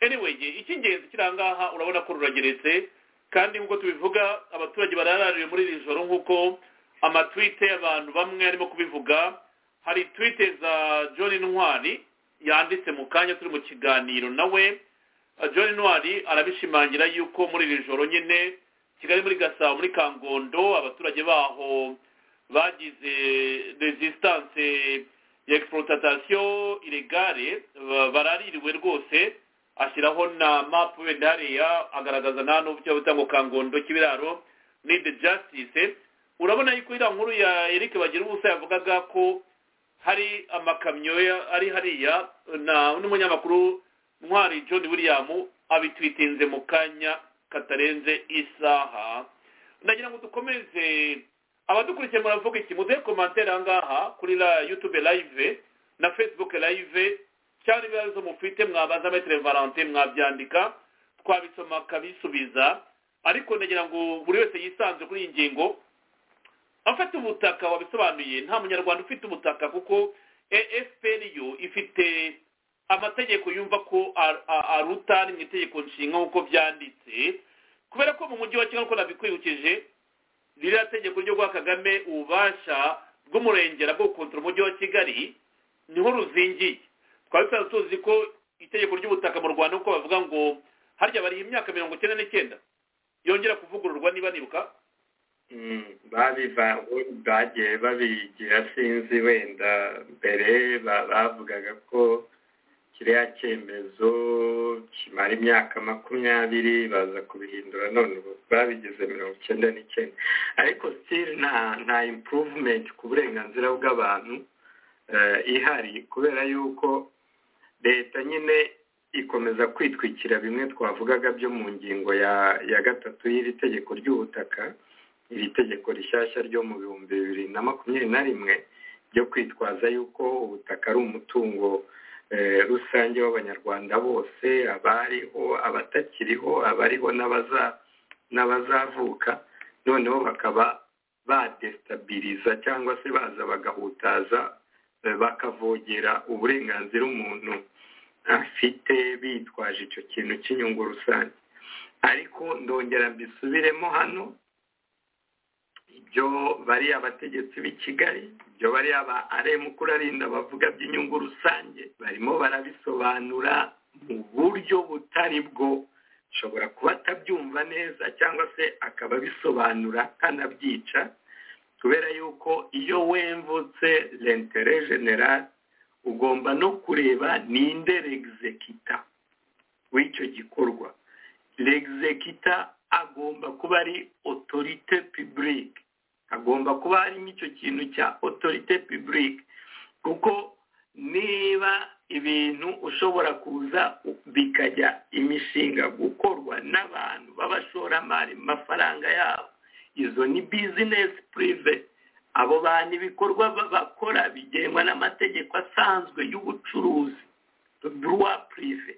anyway icy'ingenzi kiri aha ngaha urabona ko rurageretse kandi nk'uko tubivuga abaturage bararariwe muri iri joro nk'uko amatwite y'abantu bamwe arimo kubivuga hari twite za john ntwari yanditse mu kanya turi mu kiganiro nawe Ah, john ntwari arabishimangira yuko muri iri joro nyine kigali muri gasabo muri kangondo abaturage baho bagize resistance ya exploitation ilegale ba- baraririwe rwose ashyiraho na mapu wenda hariya agaragaza nta n'ubu cyangwa cyangwa kangondo k'ibiraro need justice urabona yuko iriya nkuru ya eric bagira ubusa yavugaga ko hari amakamyo ya- ari hariya na n'umunyamakuru ntwari john william abitwitinze mu kanya katarenze isaha ndagira ngo dukomeze abadukurikiye muravuga iki muduhe komantere aha ngaha kuri la youtube live na facebook live cyangwa ibibazo mufite mwabaza metero valentin mwabyandika twabisoma akabisubiza ariko ndagira ngo buri wese yisanze kuri iyi ngingo afite ubutaka wabisobanuye nta munyarwanda ufite ubutaka kuko efuperi yo ifite amategeko yumva ko ar- a- aruta ari mu itegeko nshinga nk'uko byanditse kubera ko mu mujyi wa kigali uko nabikwibukije ririya tegeko ryo guha kagame ububasha bw'umurengera bwo gukontora umujyi wa kigali niho ruzingiye twari tusanzwe tuzi ko itegeko ry'ubutaka mu rwanda uko bavuga ngo harya bariha imyaka mirongo icyenda n'icyenda yongera kuvugururwa niba nibuka babivaho bagiye babigira sinzi wenda mbere ba- bavugaga ko kiriya cyemezo kimara imyaka makumyabiri baza kubihindura none ubu babigize mirongo icyenda n'icyenda ariko still nta nta improvement ku burenganzira bw'abantu eh, ihari kubera yuko leta nyine ikomeza kwitwikira bimwe twavugaga byo mu ngingo ya ya gatatu y'iri tegeko ry'ubutaka iri tegeko rishyashya ryo mu bihumbi bibiri na makumyabiri na rimwe ryo kwitwaza yuko ubutaka ari umutungo eh, rusange w'abanyarwanda bose abariho abatakiriho abariho n'abaza n'abazavuka noneho bakaba badesitabiliza cyangwa se baza bagahutaza eh, bakavogera uburenganzira umuntu afite bitwaje icyo kintu cy'inyungu rusange ariko ndongera mbisubiremo hano ibyo bari abategetsi b'i Kigali ibyo bari aba aremu kurarinda bavuga by'inyungu rusange barimo barabisobanura mu buryo butari bwo ashobora kuba atabyumva neza cyangwa se akaba abisobanura kanabyica kubera yuko iyo wemvutse lentere general ugomba no kureba ninde regizekita w'icyo gikorwa regizekita agomba kuba ari otorite pibulike hagomba kuba harimo icyo kintu cya otorite pibulike kuko niba ibintu ushobora kuza bikajya imishinga gukorwa n'abantu b'abashoramari mu mafaranga yabo izo ni bizinesi purive abo bantu ibikorwa ba- bakora bigenwa n'amategeko asanzwe y'ubucuruzi duwa purive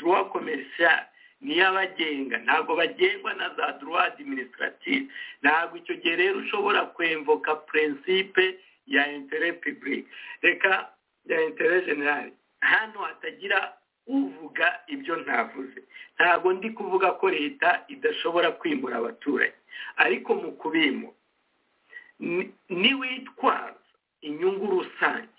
duwa komerisiyari niyo abagenga ntabwo bagengwa na za duruwa adiminisitirativu ntabwo icyo gihe rero ushobora kwemvoka purensipe ya intere pibulike reka ya intere generale hano hatagira uvuga ibyo ntavuze ntabwo ndi kuvuga ko leta idashobora kwimura abaturage ariko mu kubimura ni- niwitwaza inyungu rusange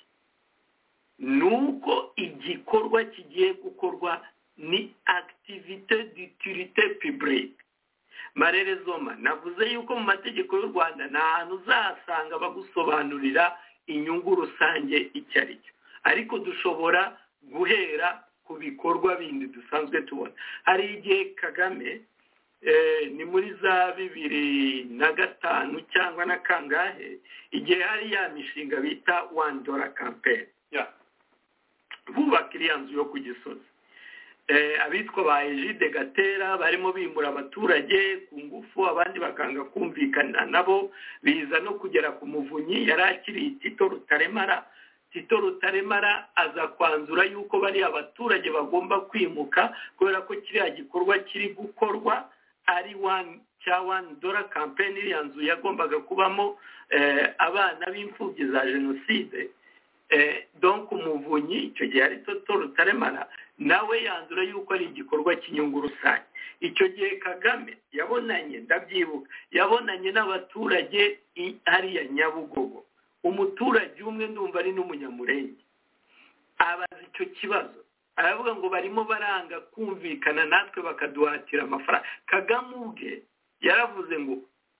ni uko igikorwa kigiye gukorwa ni akitivite dutirite pibulike marerezoma navuze yuko mu mategeko y'u rwanda nta hantu uzasanga bagusobanurira inyungu rusange icyo ari cyo ariko dushobora guhera ku bikorwa bindi dusanzwe tubona hari igihe kagame ni muri za bibiri na gatanu cyangwa na kangahe igihe hari ya mishinga bita wani dora kampeni bubaka iriya nzu yo ku gisozi abitwa ba ejide gatera barimo bimura abaturage ku ngufu abandi bakanga kumvikana nabo biza no kugera ku muvunyi yari akiriye tito rutaremara tito rutaremara aza kwanzura yuko bariya abaturage bagomba kwimuka kubera ko kiriya gikorwa kiri gukorwa ari wani cya wani dora kampeni iriya nzu yagombaga kubamo abana b'imfubyi za jenoside donk umuvunyi icyo gihe ari toto rutaremara nawe yanzura yuko ari igikorwa cy'inyungu rusange icyo gihe kagame yabonanye ndabyibuka yabonanye n'abaturage hariya nyabugogo umuturage umwe ndumva ari n'umunyamurenge abaza icyo kibazo aravuga ngo barimo baranga kumvikana natwe bakaduhatira amafaranga kagame ubwe yaravuze ngo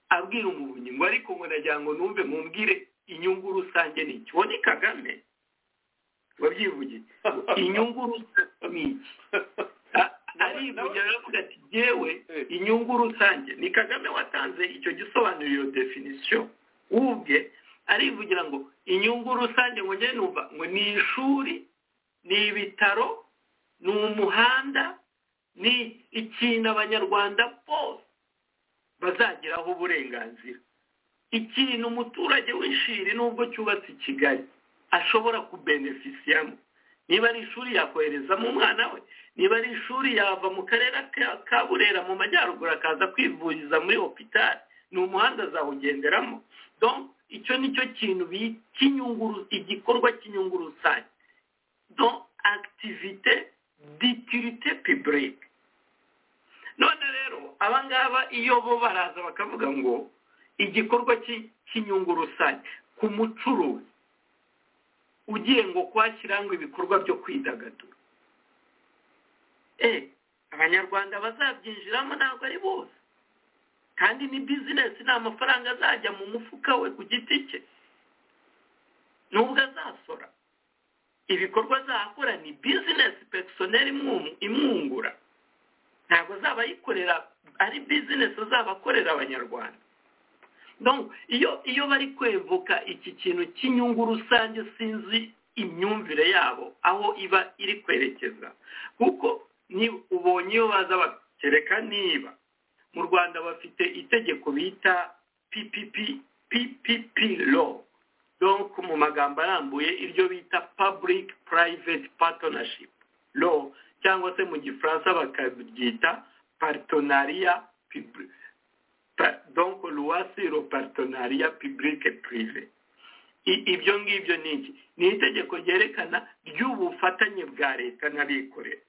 abwira umuvunyi ngo ariko ngo nagira ngo numve mumbwire inyungu rusange ni iki ni kagame wabyivugiye inyungu rusange ni iki arivugira aravuga ati yewe inyungu rusange ni kagame watanze icyo gisobanura iyo definisiyo ubwe arivugira ngo inyungu rusange ngo njye numva ngo ni ishuri ni ibitaro ni umuhanda ni ikintu abanyarwanda bose bazageraho uburenganzira ikintu umuturage w'ishiri nubwo cyubatse i kigali ashobora kubenefisiyamo niba ari ishuri yakoherezamo umwana we niba ari ishuri yava mu karere ka burera mu majyaruguru akaza kwivuriza muri hopitari ni umuhanda azawugenderamo icyo ni cyo kintu igikorwa cy'inyungu rusange do akitivite ditirite pibulike none rero abangaba iyo bo baraza bakavuga ngo igikorwa cy'inyungu rusange ku mucuruzi ugiye ngo kwashyirangwa ibikorwa byo kwidagadura abanyarwanda bazabyinjiramo ntabwo ari bose kandi ni bizinesi ni amafaranga azajya mu mufuka we ku giti cye nubwo azasora ibikorwa azakora ni bizinesi pegisoneri imwungura ntabwo azaba ayikorera ari bizinesi azaba akorera abanyarwanda iyo iyo bari kwevuka iki kintu cy'inyungu rusange sinzi imyumvire yabo aho iba iri kwerekeza kuko ubonye iyo baza bakereka niba mu rwanda bafite itegeko bita ppp law donc mu magambo arambuye iryo bita public private partnership law cyangwa se mu gifaransa bakabyita partenariat public donc luwasi ropartonariya pibulike purive ibyo ngibyo ni iki ni itegeko ryerekana ry'ubufatanye bwa leta n'abikorera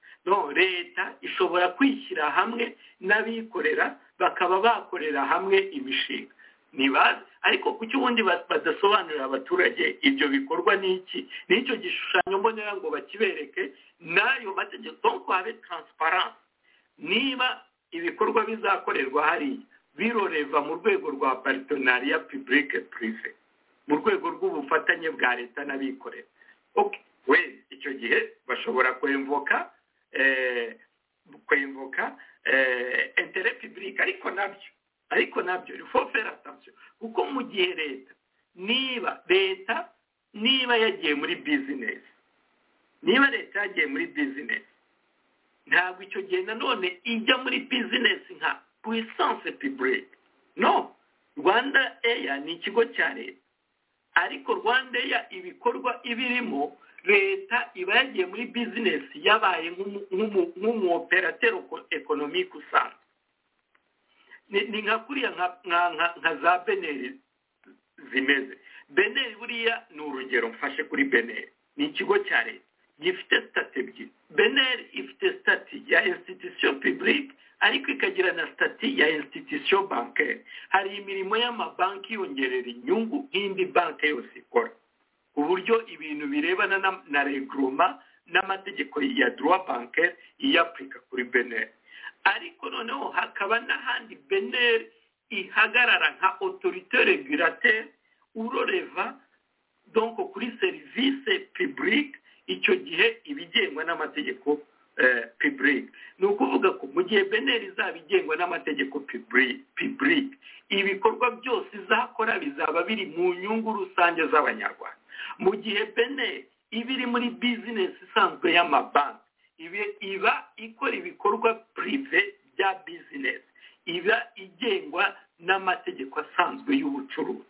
leta ishobora kwishyira hamwe n'abikorera bakaba bakorera hamwe imishinga ntibaze ariko kuki ubundi badasobanurira abaturage ibyo bikorwa ni iki n'icyo gishushanyo mbonera ngo bakibereke n'ayo mategeko donk habe taransiparansi niba ibikorwa bizakorerwa hariya biroreva mu rwego rwa paritonariya pibulike purive mu rwego rw'ubufatanye bwa leta n'abikorera we icyo gihe bashobora kwemvoka kwemvoka entere pibulike ariko nabyo ariko nabyo rifofera atabyo kuko mu gihe leta niba leta niba yagiye muri bizinesi niba leta yagiye muri bizinesi ntabwo icyo gihe nanone ijya muri bizinesi nka puissance publique no rwanda eya ni ikigo cya leta ariko rwanda eya ibikorwa ibirimo leta iba yagiye muri bizinesi yabaye nk'umuoperateri ekonomike usanzwe ni nka kuriya nka za beneri zimeze beneri buriya ni urugero mfashe kuri beneri ni ikigo cya leta gifite sitati ebyiri beneri ifite sitati ya institution publique ariko ikagira na sitati ya institution banke hari imirimo y'amabanki yongerera inyungu nk'indi banki yose ikora ku buryo ibintu birebana na reguroma n'amategeko ya droit banke iyapurika kuri beneri ariko noneho hakaba n'ahandi beneri ihagarara nka autorite regulateur uroreva donko kuri serivisi publique icyo gihe ibigengwa n'amategeko piburike ni ukuvuga ko mu gihe beneri izaba igengwa n'amategeko piburike ibikorwa byose izakora bizaba biri mu nyungu rusange z'abanyarwanda mu gihe beneri iba iri muri bizinesi isanzwe y'amabanki iba ikora ibikorwa pirive bya bizinesi iba igengwa n'amategeko asanzwe y'ubucuruzi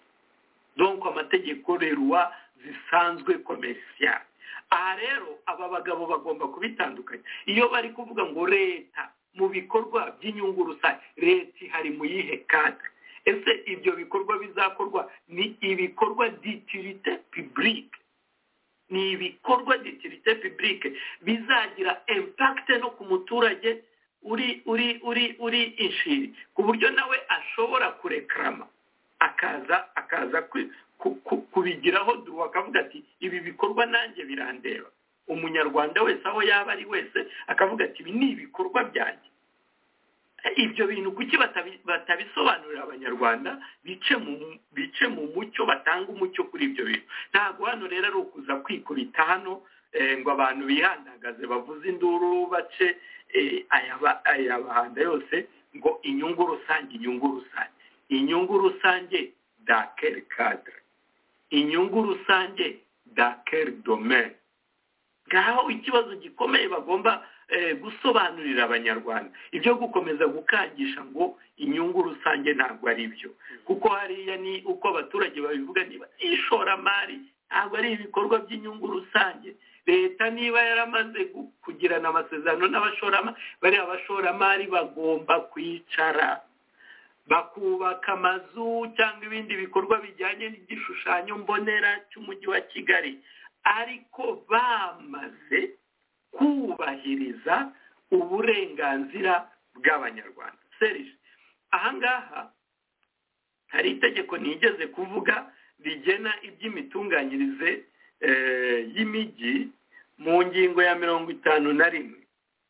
donko amategeko reruwa zisanzwe komerisiyari aha rero aba bagabo bagomba kubitandukanya iyo bari kuvuga ngo leta mu bikorwa by'inyungu rusange leta ihari mu yihe kata ese ibyo bikorwa bizakorwa ni ibikorwa ditirite piburike ni ibikorwa ditirite piburike bizagira impakite no ku muturage uri uri uri uri inshiri ku buryo nawe ashobora kurekarama akaza akaza kubigiraho duhu akavuga ati ibi bikorwa nanjye birandeba umunyarwanda wese aho yaba ari wese akavuga ati ibi ni ibikorwa byanjye ibyo bintu kuki batabisobanurira abanyarwanda bice mu mucyo batanga umucyo kuri ibyo bintu ntabwo hano rero ari ukuza kwikubita hano ngo abantu bihandagaze bavuze induru bace aya bahanda yose ngo inyungu rusange inyungu rusange inyungu rusange dakeri kadire inyungu rusange dakeri domene ngaho ikibazo gikomeye bagomba gusobanurira abanyarwanda ibyo gukomeza gukangisha ngo inyungu rusange ntabwo ari byo kuko hariya ni uko abaturage babivuga niba ishoramari ntabwo ari ibikorwa by'inyungu rusange leta niba yaramaze kugirana amasezerano n'abashoramari bariya abashoramari bagomba kwicara bakubaka amazu cyangwa ibindi bikorwa bijyanye n'igishushanyo mbonera cy'umujyi wa kigali ariko bamaze kubahiriza uburenganzira bw'abanyarwanda serije ahangaha hari itegeko ntigeze kuvuga rigena iby'imitunganyirize y'imijyi mu ngingo ya mirongo itanu na rimwe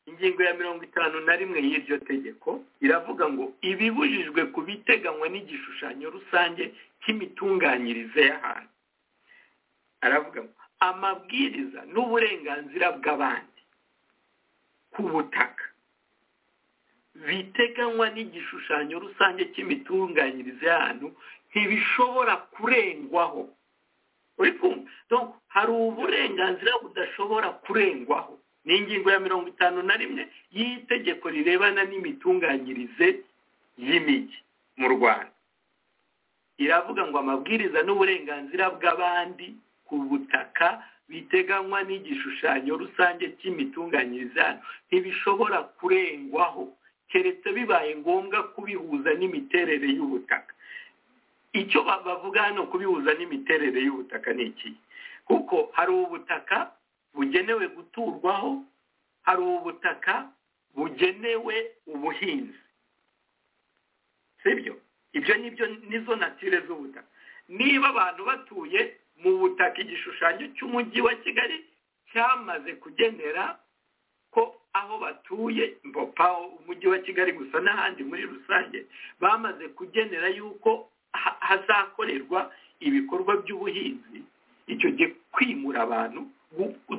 ingingo ya mirongo itanu na rimwe y'iryo tegeko iravuga ngo ibibujijwe ku biteganywa n'igishushanyo rusange cy'imitunganyirize y'ahantu aravuga ngo amabwiriza n'uburenganzira bw'abandi ku butaka biteganywa n'igishushanyo rusange cy'imitunganyirize y'ahantu ntibishobora kurengwaho uri kumva hari uburenganzira budashobora kurengwaho ni ingingo ya mirongo itanu na rimwe y'itegeko rirebana n'imitunganyirize y'imijyi mu rwanda iravuga ngo amabwiriza n'uburenganzira bw'abandi ku butaka biteganywa n'igishushanyo rusange cy'imitunganyirize hano ntibishobora kurengwaho keretse bibaye ngombwa kubihuza n'imiterere y'ubutaka icyo bavuga hano kubihuza n'imiterere y'ubutaka ni iki kuko hari ubutaka bugenewe guturwaho hari ubutaka bugenewe ubuhinzi sibyo ibyo nibyo nizo natire z'ubutaka niba abantu batuye mu butaka igishushanyo cy'umujyi wa kigali cyamaze kugenera ko aho batuye mbopa umujyi wa kigali gusa n'ahandi muri rusange bamaze kugenera yuko hazakorerwa ibikorwa by'ubuhinzi icyo gihe kwimura abantu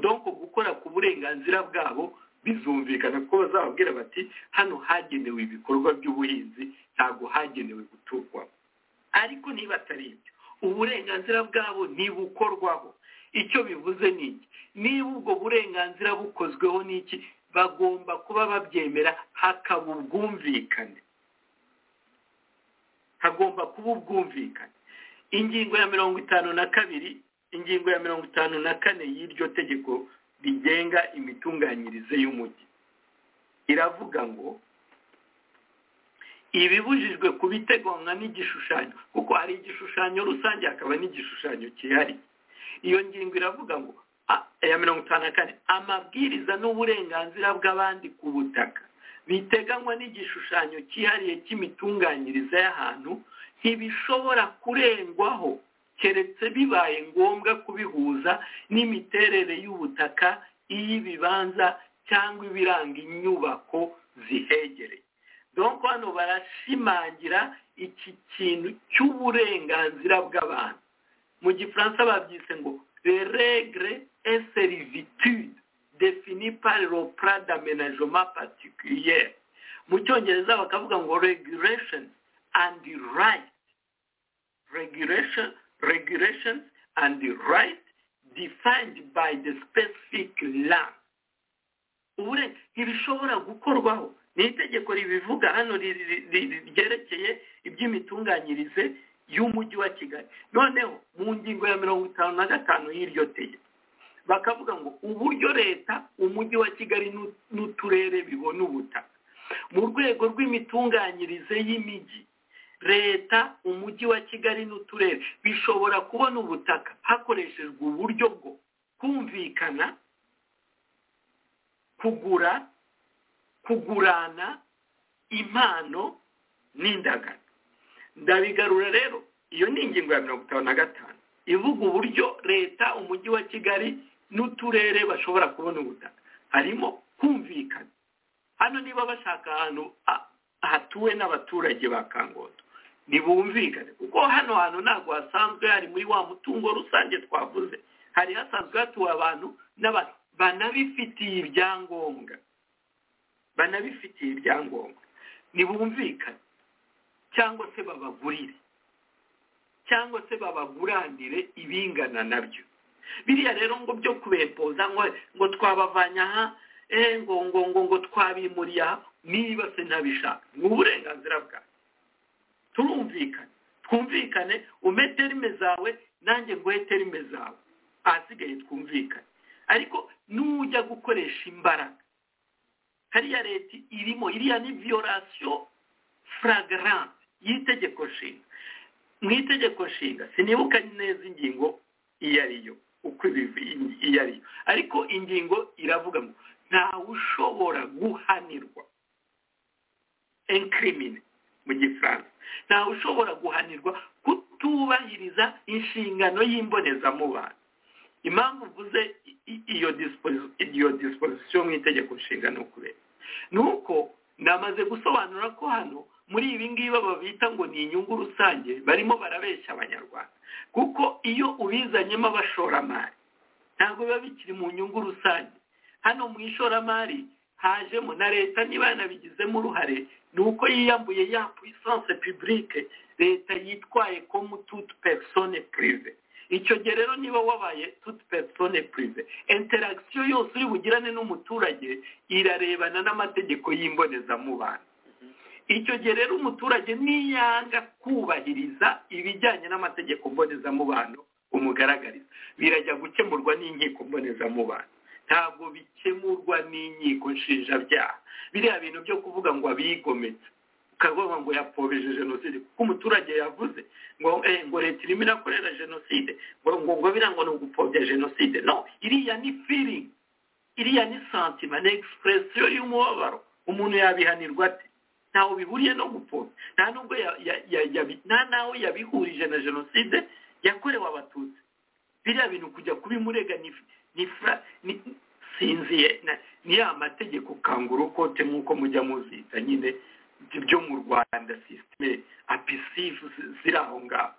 donko gukora ku burenganzira bwabo bizumvikana kuko bazababwira bati hano hagenewe ibikorwa by'ubuhinzi ntabwo hagenewe guturwamo ariko niba atari ibyo uburenganzira bwabo ntibukorwaho icyo bivuze ni iki niba ubwo burenganzira bukozweho n'iki bagomba kuba babyemera hakaba ubwumvikane hagomba kuba ubwumvikane ingingo ya mirongo itanu na kabiri ingingo ya mirongo itanu na kane y'iryo tegeko rigenga imitunganyirize y'umujyi iravuga ngo ibibujijwe ku biteganywa n'igishushanyo kuko hari igishushanyo rusange hakaba n'igishushanyo cyihariye iyo ngingo iravuga ngo ya mirongo itanu na kane amabwiriza n'uburenganzira bw'abandi ku butaka biteganywa n'igishushanyo cyihariye cy'imitunganyirize y'ahantu ntibishobora kurengwaho keretse bibaye ngombwa kubihuza n'imiterere y'ubutaka iy'ibibanza cyangwa ibiranga inyubako zihegereye donko hano barashimangira iki kintu cy'uburenganzira bw'abantu mu gifaransa babyise ngo reregre eseriviti ni paropura damenajoma patikiyeri mu cyongereza bakavuga ngo regulation and right regulation regulations and right defined by the specific land ubure ntibishobora gukorwaho ni itegeko ribivuga hano riri- riri- ryerekeye iby'imitunganyirize y'umujyi wa kigali noneho mu ngingo ya mirongo itanu na gatanu y'iryo tegeko bakavuga ngo uburyo leta umujyi wa kigali n'u- n'uturere bibona ubutaka mu rwego rw'imitunganyirize y'imijyi leta umujyi wa kigali n'uturere bishobora kubona ubutaka hakoreshejwe uburyo bwo kumvikana kugura kugurana impano n'indagano ndabigarura rero iyo ni ingingo ya mirongo itanu na gatanu ivuga uburyo leta umujyi wa kigali n'uturere bashobora kubona ubutaka harimo kumvikana hano niba bashaka ahantu ha- hatuwe n'abaturage ba kangondo ntibumvikane kuko hano hantu ntabwo hasanzwe hari muri wa mutungo rusange twavuze hari hasanzwe hatuwe abantu n'abantu banabifitiye ibyangombwa banabifitiye ibyangombwa ntibumvikane cyangwa se babagurire cyangwa se babaguranire ibingana nabyo biriya rero ngo byo kubempoza ngo ngo twabavanya aha eh, ngo ngo ngo ngo twabimuriye aha niba se ntabishaka ni uburenganzira bwawe turumvikane twumvikane umpe terime zawe nanjye nguhe terime zawe ahasigaye twumvikane ariko nujya gukoresha imbaraga hariya leta irimo iriya ni viyorasiyo furagarante y'itegeko nshinga mu itegeko nshinga sinibuka neza ingingo iyo ari yo uko ibivi iyo ari yo ariko ingingo iravuga ngo ntawe ushobora guhanirwa enkirimine mu gifaransa ntawe ushobora guhanirwa kutubahiriza inshingano y'imbonezamubano impamvu uvuze i- i- iyo disposi- iyo disposition mu itegeko nshinga ni ukubera ni uko namaze gusobanura ko hano muri ibi ngibi baba bita ngo ni inyungu rusange barimo barabeshya abanyarwanda kuko iyo ubizanyemo abashoramari ntabwo biba bikiri mu nyungu rusange hano mu ishoramari hajemo na leta niba yanabigizemo uruhare ni uko yiyambuye ya puissance publique leta yitwaye comme toute personne privée icyo gihe rero niba wabaye toute personne privée interaction yose uri bugirane n'umuturage irarebana n'amategeko y'imbonezamubano icyo gihe rero umuturage niyanga kubahiriza ibijyanye n'amategeko mbonezamubano umugaragariza birajya gukemurwa n'inkiko mbonezamubano ntabwo bikemurwa n'inkiko nshinjabyaha biriya bintu byo kuvuga ngo abigometse ukavuga ngo yapfobije jenoside kuko umuturage yavuze ngo eh, ngo leta irimo irakorera jenoside ngo ngo ngo biriya ngo ni ugupfobya jenoside no iriya ni feeling iriya ni santima ni expression y'umubabaro umuntu yabihanirwa ate ntawe bihuriye no gupfobya nta nubwo ya- ya- ya- yabi- nta nawe yabihurije na jenoside yakorewe abatutsi biriya bintu kujya kubimurega ni ni fra- ni- sinziye na- ni ya mategeko kangura ukote nk'uko mujya muzita nyine byo mu rwanda sisiteme apisifu ziri aho ngaho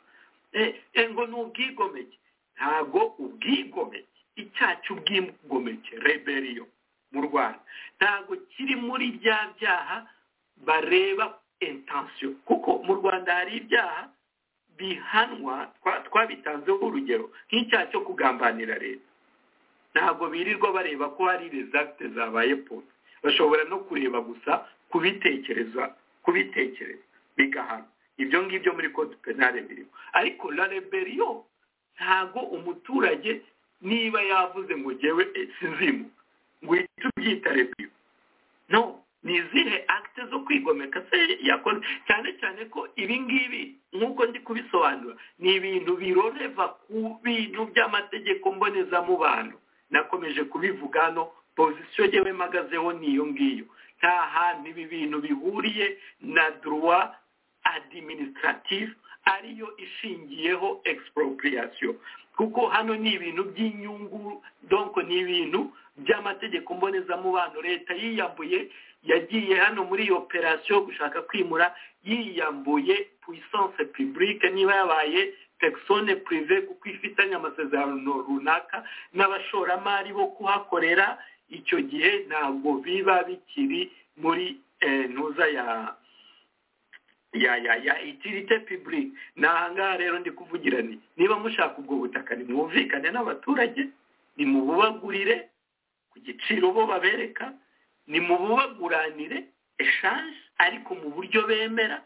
Eh, eh, ngo ni ubwigomeke ntabwo ubwigomeke icyaha cy'ubwigomeke reberiyo mu rwanda ntabwo kiri muri bya byaha bareba intansiyo kuko mu rwanda hari ibyaha bihanwa twa- twabitanzeho urugero nk'icyaha cyo kugambanira leta ntabwo birirwa bareba ko hari rezagite zabaye polo bashobora no kureba gusa kubitekereza kubitekereza bigahana ibyo ngibyo muri kode penale birimo ariko la reberiyo ntabwo umuturage niba yavuze ngo ngewe eh, sinzimuka ngo uhite ubyita reberiyo no ni izihe akite zo kwigomeka se yakoze cyane cyane ko ibi ngibi nk'uko ndi kubisobanura ni ibintu biroreva ku bintu by'amategeko mbonezamubano nakomeje kubivuga hano pozisiyo yewe mpagazeho ni iyo ngiyo nta hantu ibi bintu bihuriye na duruwa adiminisitiratifu ariyo ishingiyeho expropriation kuko hano ni ibintu by'inyungu donko ni ibintu by'amategeko mbonezamubano leta yiyambuye yagiye hano muri iyo operasiyo gushaka kwimura yiyambuye puissance publique niba yabaye persone prive kuko ifitanye amasezerano runaka n'abashoramari bo kuhakorera icyo gihe ntabwo biba bikiri muri eh, ntuza ya ya ya ya itirite piburi ni ahangaha rero ndi kuvugira nti niba mushaka ubwo butaka nimwumvikane n'abaturage nimububagurire ku giciro bo babereka nimububaguranire eshanje ariko mu buryo bemera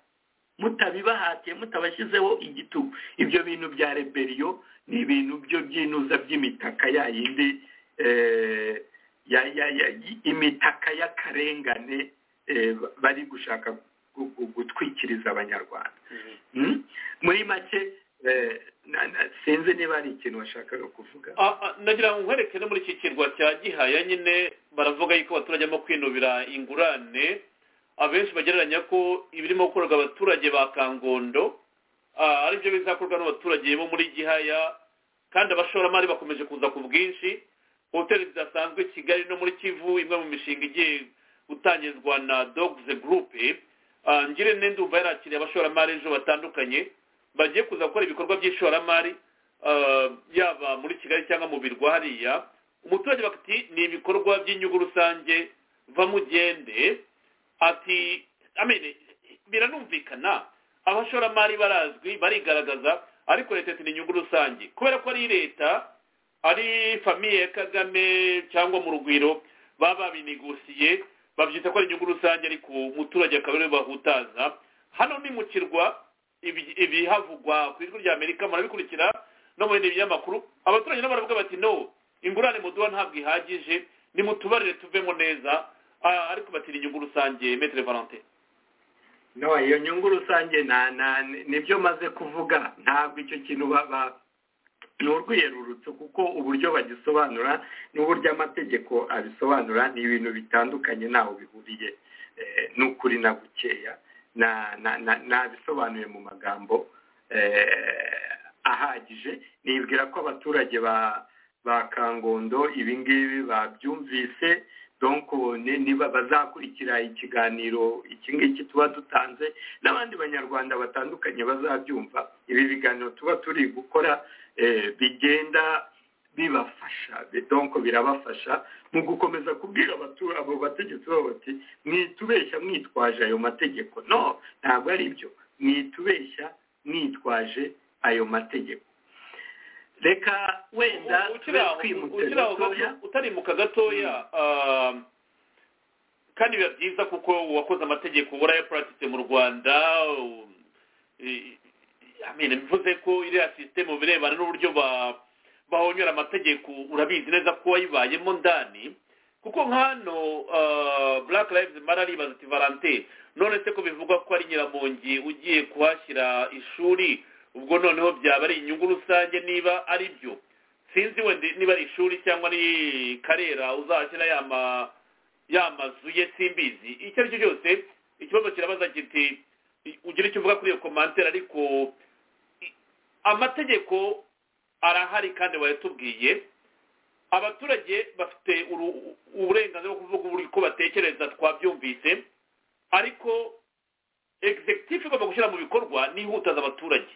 mutabibahatiye mutabashyizeho igitugu ibyo bintu bya reberiyo ni ibintu byo byinuza by'imitaka ya yindi eh, ya ya ya imitaka y'akarengane eh, bari gushaka gu- gu- gutwikiriza abanyarwanda Mm? muri make eh, na- na- sinzi niba ari ikintu washakaga kuvuga Ah, ah, nagira ngo nkwereke no muri iki kirwa cya gihaya nyine baravuga yuko abaturage barimo kwinubira ingurane abenshi bagereranya ko ibirimo gukorerwa abaturage ba kangondo ah, aribyo bizakorwa n'abaturage bo muri gihaya kandi abashoramari bakomeje kuza ku bwinshi hoteli zidasanzwe i kigali no muri kivu imwe mu mishinga igiye gutangizwa na dogs group Ah, ngire ndumva yarakiriye abashoramari ejo batandukanye bagiye kuza gukora ibikorwa by'ishoramari ah, yaba muri kigali cyangwa mu birwa hariya umuturage bakavuga ati ni ibikorwa by'inyungu rusange vamugende ati amene biranumvikana abashoramari barazwi barigaragaza ariko leta ati ni inyungu rusange kubera ko ari leta ari famiye ya kagame cyangwa mu rugwiro baba babinegosiye babyita ko ari inyungu rusange ariko umuturage akaba ariwe bahutaza hano ni mu kirwa ibi- ibihavugwa ku ijwi ry'amerika murabikurikira no mu bindi binyamakuru abaturage nabo baravuga bati no ingurane muduha ntabwo ihagije nimutubarire tuvemo neza Ah, ariko bati ni inyungu rusange metere valentin no iyo nyungu rusange na na nibyo maze kuvuga ntabwo icyo kintu baba ni urwiyerurutso kuko uburyo bagisobanura n'uburyo amategeko abisobanura ni ibintu bitandukanye ntaho bihuriye eh, n'ukuri na gukeya na- na- na- nabisobanuye mu magambo eh, ahagije nibwira ko abaturage ba ba kangondo ibi ngibi babyumvise donko ni- niba bazakurikira ikiganiro iki ngiki tuba dutanze n'abandi banyarwanda batandukanye bazabyumva ibi biganiro tuba turi gukora eh, bigenda bibafasha bi- donko birabafasha mu gukomeza kubwira abatu- abo bategetsi babo bati mwitubeshya mwitwaje ayo mategeko no ntabwo ari byo mwitubeshya mwitwaje ayo mategeko reka wenda tube ukiraho twimutse ukiraho gatoya gato- utarimuka gatoya ah, kandi biba byiza kuko uwakoze amategeko uba urayapuratitse mu rwanda u- i- i- amene mvuze ko iriya sisiteme mu birebana n'uburyo ba- bahonyora amategeko urabizi neza ko wayibayemo ndani kuko nk'ano ah, black lives mara ribaza ati valentin none se ko bivugwa ko ari nyiramongi ugiye kuhashyira ishuri ubwo noneho byaba ari inyungu rusange niba ari byo sinzi wenda niba ari ishuri cyangwa ari karera uzashyira ya ma- ya mazu ye simbizi icyo ari cyo cyose ikibazo kirabaza kiti ugira icyo uvuga kuri iyo komantere ariko i- amategeko arahari kandi bayatubwiye abaturage bafite uru- uburenganzira bwo kuvuga uko batekereza twabyumvise ariko executive igomba gushyira mu bikorwa nihutaza abaturage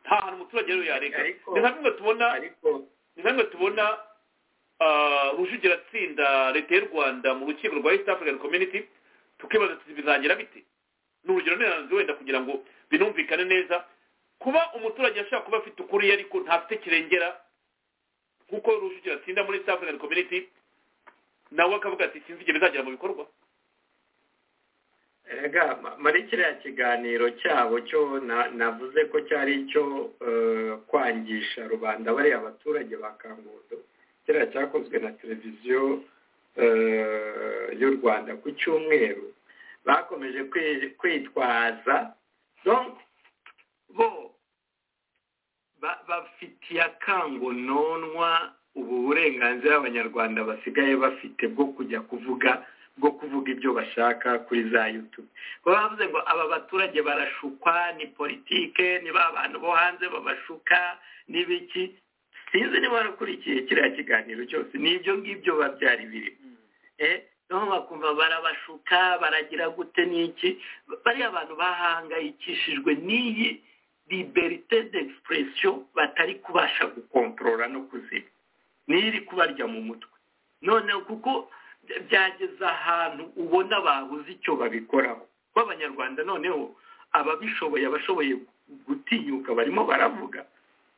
nta hantu umuturage rero yareka Ariko- ni nka bimwe tubona ariko ni nka bimwe tubona ah, rujugira atsinda leta y'u rwanda mu rukiko rwa east african community tukibaza tuti bizagira bite ni urugero niranze wenda kugira ngo binumvikane neza kuba umuturage ashobora kuba afite ukuri ariko ntafite kirengera nk'uko rujugira atsinda muri east african community nawe akavuga ati sinzi igihe bizagera mu bikorwa Ega, ma- muri kiriya kiganiro cyabo cyo na- navuze ko cyari icyo eh, kwangisha rubanda bariya abaturage ba kangondo kiriya cyakozwe na televiziyo eh, y'u rwanda ku cyumweru bakomeje kwi- kwitwaza donc bo ba- bafitiye akangononwa ubu burenganzira abanyarwanda basigaye bafite bwo kujya kuvuga bwo kuvuga ibyo bashaka kuri za yutube baba bavuze ngo aba baturage barashukwa ni politike ni ba bantu bo hanze babashuka n'ibiki sinzi niba warakurikiye kiriya kiganiro cyose ni ibyo ngibyo biba byari birimo eh noneho bakumva barabashuka baragira gute n'iki bariya bantu bahangayikishijwe n'iyi liberite d'expression batari kubasha gukontorora no kuzima n'iri kubarya mu mutwe none kuko byageze ahantu ubona babuze icyo babikoraho b'abanyarwanda noneho ababishoboye abashoboye gutinyuka barimo baravuga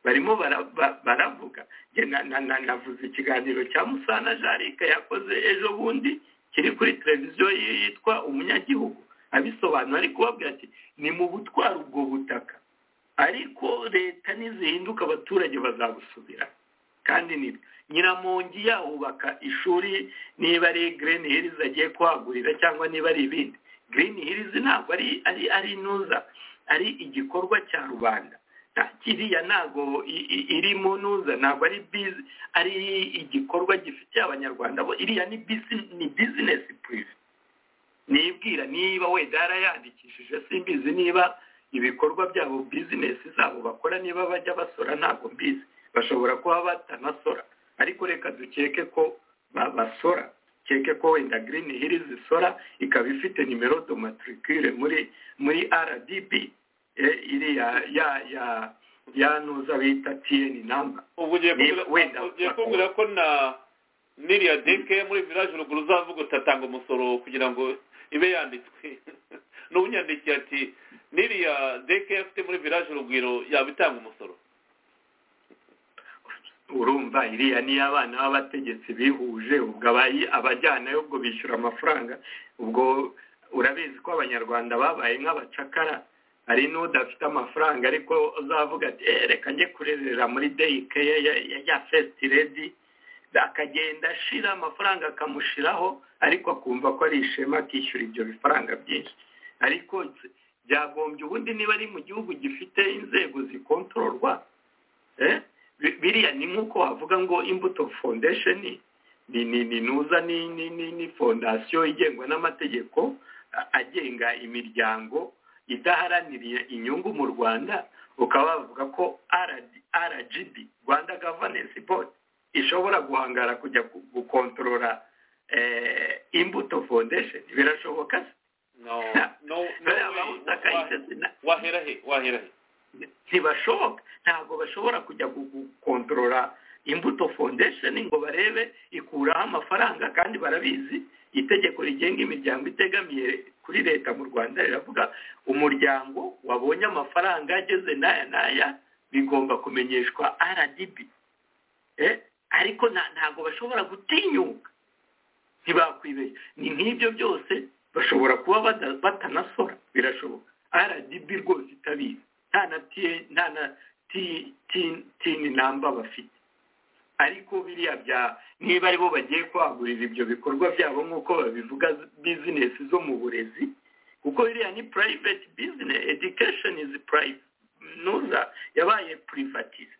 barimo bara- ba- baravuga Njye na- na- na- navuze ikiganiro cya musana jarika yakoze ejo bundi kiri kuri televiziyo yitwa umunyagihugu abisobanura ari kubabwira ati ni mu butwara ubwo butaka ariko leta nizihinduka abaturage bazabusubira kandi ni nyiramongi yahubaka ishuri niba ari green hills agiye kuhagurira cyangwa niba ari ibindi green hills ntabwo ari ari ari inuza ari igikorwa cya rubanda Ta- kiriya ntabwo i- i- iri mu nuza ntabwo ari bizi ari igikorwa gifitiye abanyarwanda bo iriya ni busi- ni bizinesi purive nibwira niba wenda yarayandikishije simbizi niba ibikorwa byabo bizinesi zabo bakora niba bajya basora ntabwo mbizi bashobora kuba batanasora ariko reka dukeke ko ba- basora keke ko wenda green hills isora ikaba ifite nimero de matricule muri muri rdb eh, iriya ya ya ya nuza bita tn number ubu ugiye niba kumbwira- wenda ugiye kumbwira ko na niriya deke muri village ruguru uzavuga utatanga umusoro kugira ngo ibe yanditswe n'ubunyandikiye ati niriya deke afite muri village rugwiro yaba itanga umusoro urumva iriya niyo abana b'abategetsi bihuje ubwo abayi abajyanayo ubwo bishyura amafaranga ubwo urabizi ko abanyarwanda babaye nk'abacakara hari n'udafite amafaranga ariko uzavuga ati "Eh, reka njye kurerera muri deyike ya ya- ya- ya fesiti redi akagenda ashira amafaranga akamushiraho ariko akumva ko ari ishema akishyura ibyo bifaranga byinshi ariko byagombye ubundi niba ari mu gihugu gifite inzego zikontororwa eh, bi- biriya ni nk'uko wavuga ngo imbuto foundation ni ni ni nuza ni ni ni ni fondasiyo igengwa n'amategeko a- agenga imiryango idaharaniriye inyungu mu rwanda ukaba bavuga ko RD rgb rwanda governance board ishobora guhangara kujya gu- gukontorora eh, imbuto foundation birashoboka se no no no bariya bahutaka isese na- wahera he wahera he ntibashoboka ntabwo bashobora kujya gu- gukontorora imbuto foundation ngo barebe ikuraho amafaranga kandi barabizi itegeko rigenga imiryango itegamiye kuri leta mu rwanda riravuga umuryango wabonye amafaranga ageze n'aya n'aya bigomba kumenyeshwa rdb Eh, ariko nta- ntabwo bashobora gutinyuka ntibakwibeshya ni nk'ibyo byose bashobora kuba bada- batanasora birashoboka rdb rwose itabizi nta na T- nta na T- T- tin namba bafite ariko biriya bya niba aribo bagiye kwagurira ibyo bikorwa byabo nk'uko babivuga bizinesi zo mu burezi kuko biriya ni private business education is private nuza yabaye privatize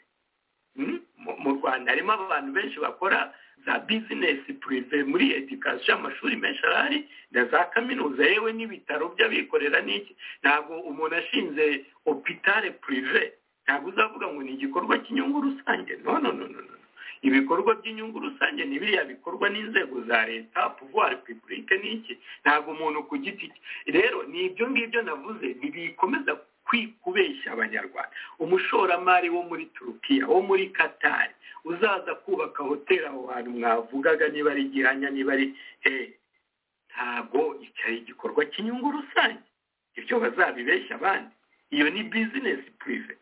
Mm? mu mu rwanda harimo abantu benshi bakora za bizinesi purive muri edikasiyo amashuri menshi arahari na za kaminuza yewe n'ibitaro by'abikorera n'iki ntabwo umuntu ashinze opitare purive ntabwo uzavuga ngo ni igikorwa cy'inyungu rusange no no no no no. ibikorwa by'inyungu rusange ni biriya bikorwa n'inzego za leta pouvoir publique n'iki ntabwo umuntu ku giti cye rero ni ibyo ngibyo navuze ntibikomeza kwi- kubeshya abanyarwanda umushoramari wo muri turukiya wo muri katari uzaza kubaka hoteli aho hantu mwavugaga niba ari gihanya niba ari eh, ntabwo icyari igikorwa cy'inyungu rusange ibyo bazabibeshya abandi iyo ni bizinesi purive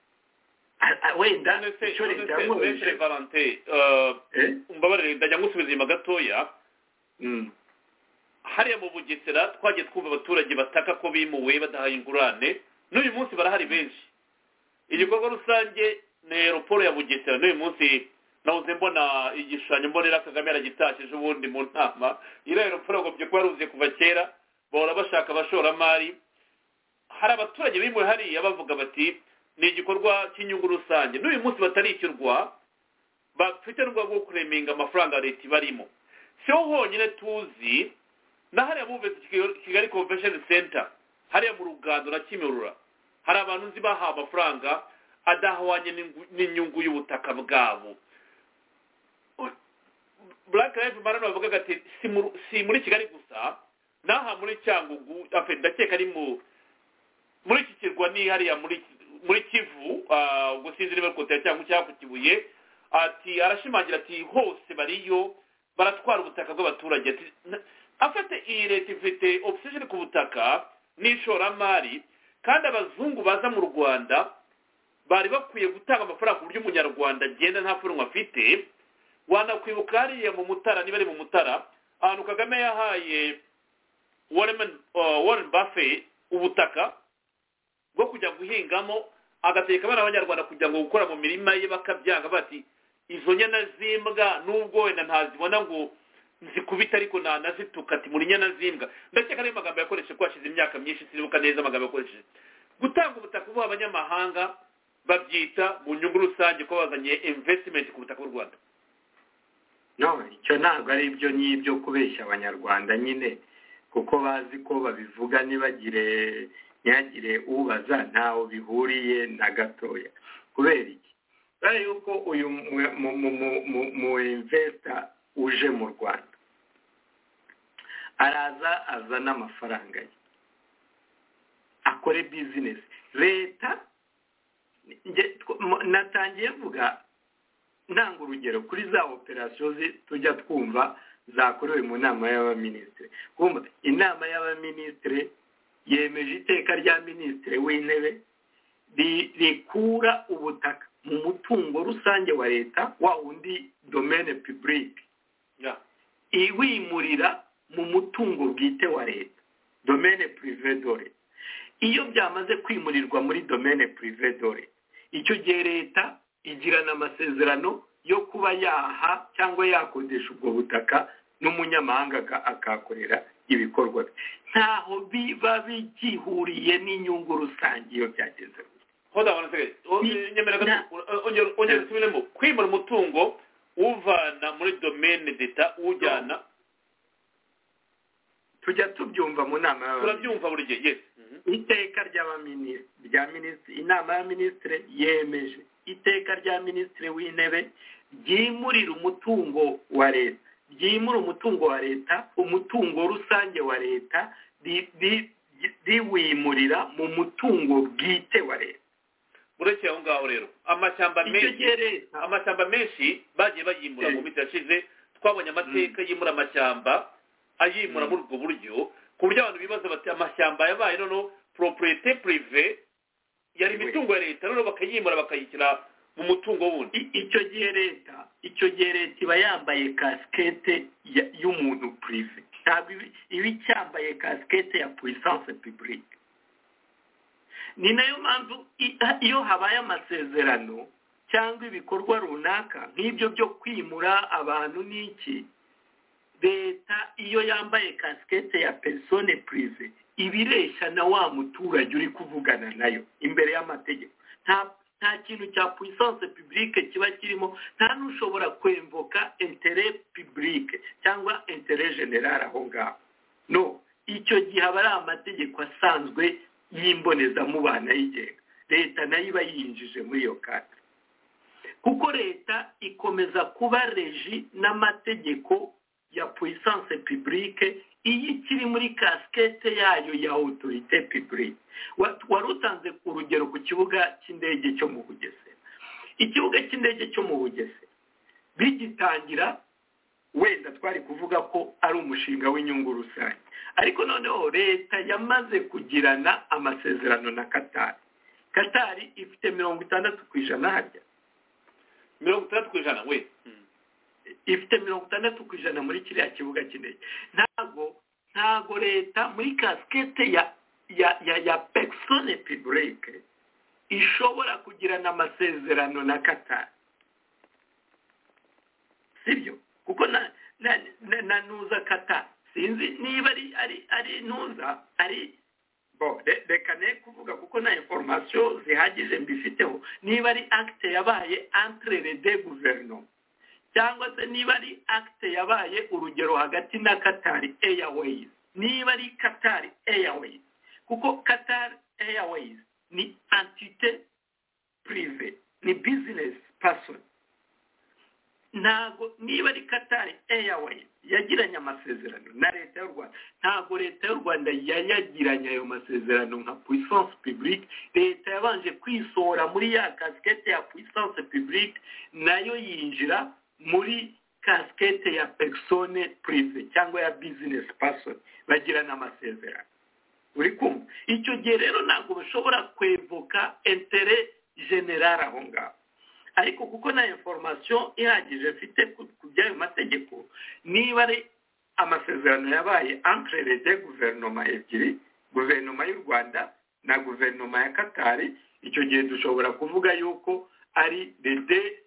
A- a- wenda none se icyo leta none se none se yamwoheje valante eh, eh? umbabarire ndajya ngusubiza inyuma gatoya Mm. hariya mu bugesera twagiye twumva abaturage bataka ko bimuwe badahaye ingurane n'uyu munsi barahari benshi igikorwa rusange ni aeroporo ya bugesera n'uyu munsi nahoze mbona igishushanyo mbonera kagame yaragitashije ubundi mu nama iriya aeroporo yagombye kuba yaruzuye kuva kera bahora bashaka abashoramari hari abaturage bimuwe hariya bavuga bati ni igikorwa cy'inyungu rusange n'uyu munsi batarishyurwa bafite n'urwego rwo kureminga amafaranga leta ibarimo si ho honyine tuzi na hariya bumvise Kigali- kigali convention center hariya mu rugando na kimirura hari abantu nzi bahawe amafaranga adahwanye n'ingu- n'inyungu y'ubutaka bwabo U- black life matter bavuga ati si mu- si muri kigali gusa n'aha muri cyangugu afe ndakeka ari mu muri iki kirwa ni hariya muri muri kivu ah, ubwo sinzi niba ari kotera cyangwa cyangwa ku kibuye ati arashimangira ati hose bariyo baratwara ubutaka bw'abaturage ati "Na- afate iyi leta ifite ogisijeni ku butaka n'ishoramari kandi abazungu baza mu rwanda bari bakwiye gutanga amafaranga ku buryo umunyarwanda agenda nta funwa afite wanakwibuka hariya mu mutara niba ari mu mutara ahantu kagame yahaye warren uh, warren buffet ubutaka bwo kujya guhingamo agategeka abana b'abanyarwanda kugira ngo gukora mu mirima ye bakabyanga bati izo nyana z'imbwa n'ubwo wenda ntazibona ngo nzikubita ariko nanazituka ati muri nyana z'imbwa ndakeka ariyo magambo yakoresheje ko hashize imyaka myinshi sinibuka neza amagambo yakoresheje gutanga ubutaka buha abanyamahanga babyita mu nyungu rusange ko bazanye investment ku butaka bw'u rwanda no icyo ntabwo ari ibyo n'ibyo kubeshya abanyarwanda nyine kuko bazi ko babivuga ntibagire ntihagire ubaza ntaho bihuriye na gatoya kubera iki kubera yuko uyu mu- mu- mu- mu- mu- mu imvesita uje mu rwanda araza azana amafaranga ye akore bizinesi leta njye tw- mu- natangiye mvuga ntanga urugero kuri za operasiyo zi- tujya twumva zakorewe mu nama y'abaminisitiri kumva inama y'abaminisitiri yemeje iteka rya minisitiri w'intebe ri- rikura ubutaka mu mutungo rusange wa leta wa wundi domene pibulike Yeah. iwimurira mu mutungo bwite wa leta domene pirive dore iyo byamaze kwimurirwa muri domene pirive dore icyo gihe leta igirana amasezerano yo kuba yaha cyangwa yakodesha ubwo butaka n'umunyamahanga aka- akahakorera ibikorwa bye ntaho biba bigihuriye n'inyungu rusange iyo byagenze gutya hold on one second O- Ni- nyemera na- gato o- ongera ongera usubiremo kwimura umutungo uvana muri domaine d'etat ujyana tujya tubyumva mu nama y'abaminisitiri turabyumva buri gihe yes Mhm. iteka ry'abaminisitiri rya minisitiri inama y'abaminisitiri yemeje iteka rya minisitiri w'intebe ryimurira umutungo wa leta ryimura umutungo wa leta umutungo rusange wa leta ri- ri- riwimurira mu mutungo bwite wa leta urekeye aho ngaho rero amashyamba icyo gihe menshi leta amashyamba menshi bagiye bayimura Eh. mu minsi yashize twabonye amateka yimura amashyamba ayimura muri ubwo buryo ku buryo abantu bibaza bati amashyamba yabaye noneho properite prive yari Oui. imitungo ya leta noneho bakayimura bakayishyira mu mutungo wundi I- icyo gihe leta icyo gihe leta iba yambaye kasikete ya- y'umuntu purive ntabwo iba- iba icyambaye kasikete ya puissance publique ni nayo mpamvu i- iyo habaye amasezerano cyangwa ibikorwa runaka nk'ibyo byo kwimura abantu n'iki leta iyo yambaye kasikete ya persone purive iba ireshya na wa muturage uri kuvugana nayo imbere y'amategeko nta nta kintu cya puissance publique kiba kirimo nta n'ushobora kwemvoka interet publique cyangwa interet general aho ngaho no icyo gihe aba ari amategeko asanzwe y'imbonezamubano ayigenga leta nayo iba yinjije muri iyo kate kuko leta ikomeza kuba reji n'amategeko ya puissance publique iyo ikiri muri kasikete yayo ya autorité publique Wa- wari utanze urugero ku kibuga cy'indege cyo mu bugesera ikibuga cy'indege cyo mu bugesera bigitangira wenda twari kuvuga ko ari umushinga w'inyungu rusange ariko noneho leta yamaze kugirana amasezerano na katari katari ifite mirongo itandatu ku ijana harya mirongo itandatu ku ijana we Mhm. ifite mirongo itandatu ku ijana muri kiriya kibuga cy'indege ntabwo ntabwo leta muri kasikete ya ya ya ya persone publique ishobora kugirana amasezerano na katari sibyo kuko na na na, na nuza katari sinzi niba ari ari ari nuza ari bo re- reka ne kuvuga kuko nta information zihagije mbifiteho niba ari acte yabaye entre les deux gouvernements cyangwa se niba ari acte yabaye urugero hagati na katari airways niba ari katari airways kuko katari airways ni entite prive ni business person ntago niba ari katari airways yagiranye amasezerano na leta y'u rwanda ntago leta y'u rwanda yayagiranye ayo masezerano nka puissance publique leta yabanje kwisohora muri ya kasikete ya puissance publique nayo yinjira muri kasikete ya perisone purive cyangwa ya bizinesi pasoni bagirana amasezerano uri kumva icyo gihe rero ntabwo bashobora kwevoka entere generale aho ngaho ariko kuko na inforomasiyo ihagije mfite ku by'ayo mategeko niba ari amasezerano yabaye ankererede guverinoma ebyiri guverinoma y'u rwanda na guverinoma ya katari icyo gihe dushobora kuvuga yuko ari rede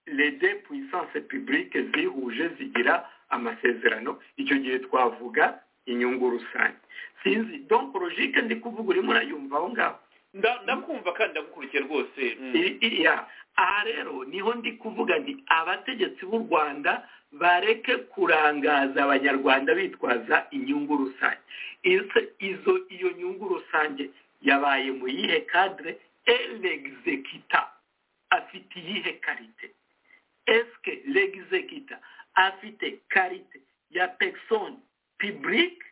rede puissance publique zihuje zigira amasezerano icyo gihe twavuga inyungu rusange sinzi donko logike ndi kuvuga urimo urayumva aho ngaho ndakumva kandi ndagukurikiye rwose aha rero niho ndi kuvuga nti abategetsi b'u rwanda bareke kurangaza abanyarwanda bitwaza inyungu rusange izo iyo nyungu rusange yabaye mu yihe kadire eregizekita afite iyihe karite esike regizekita afite karite ya pekisoni piburike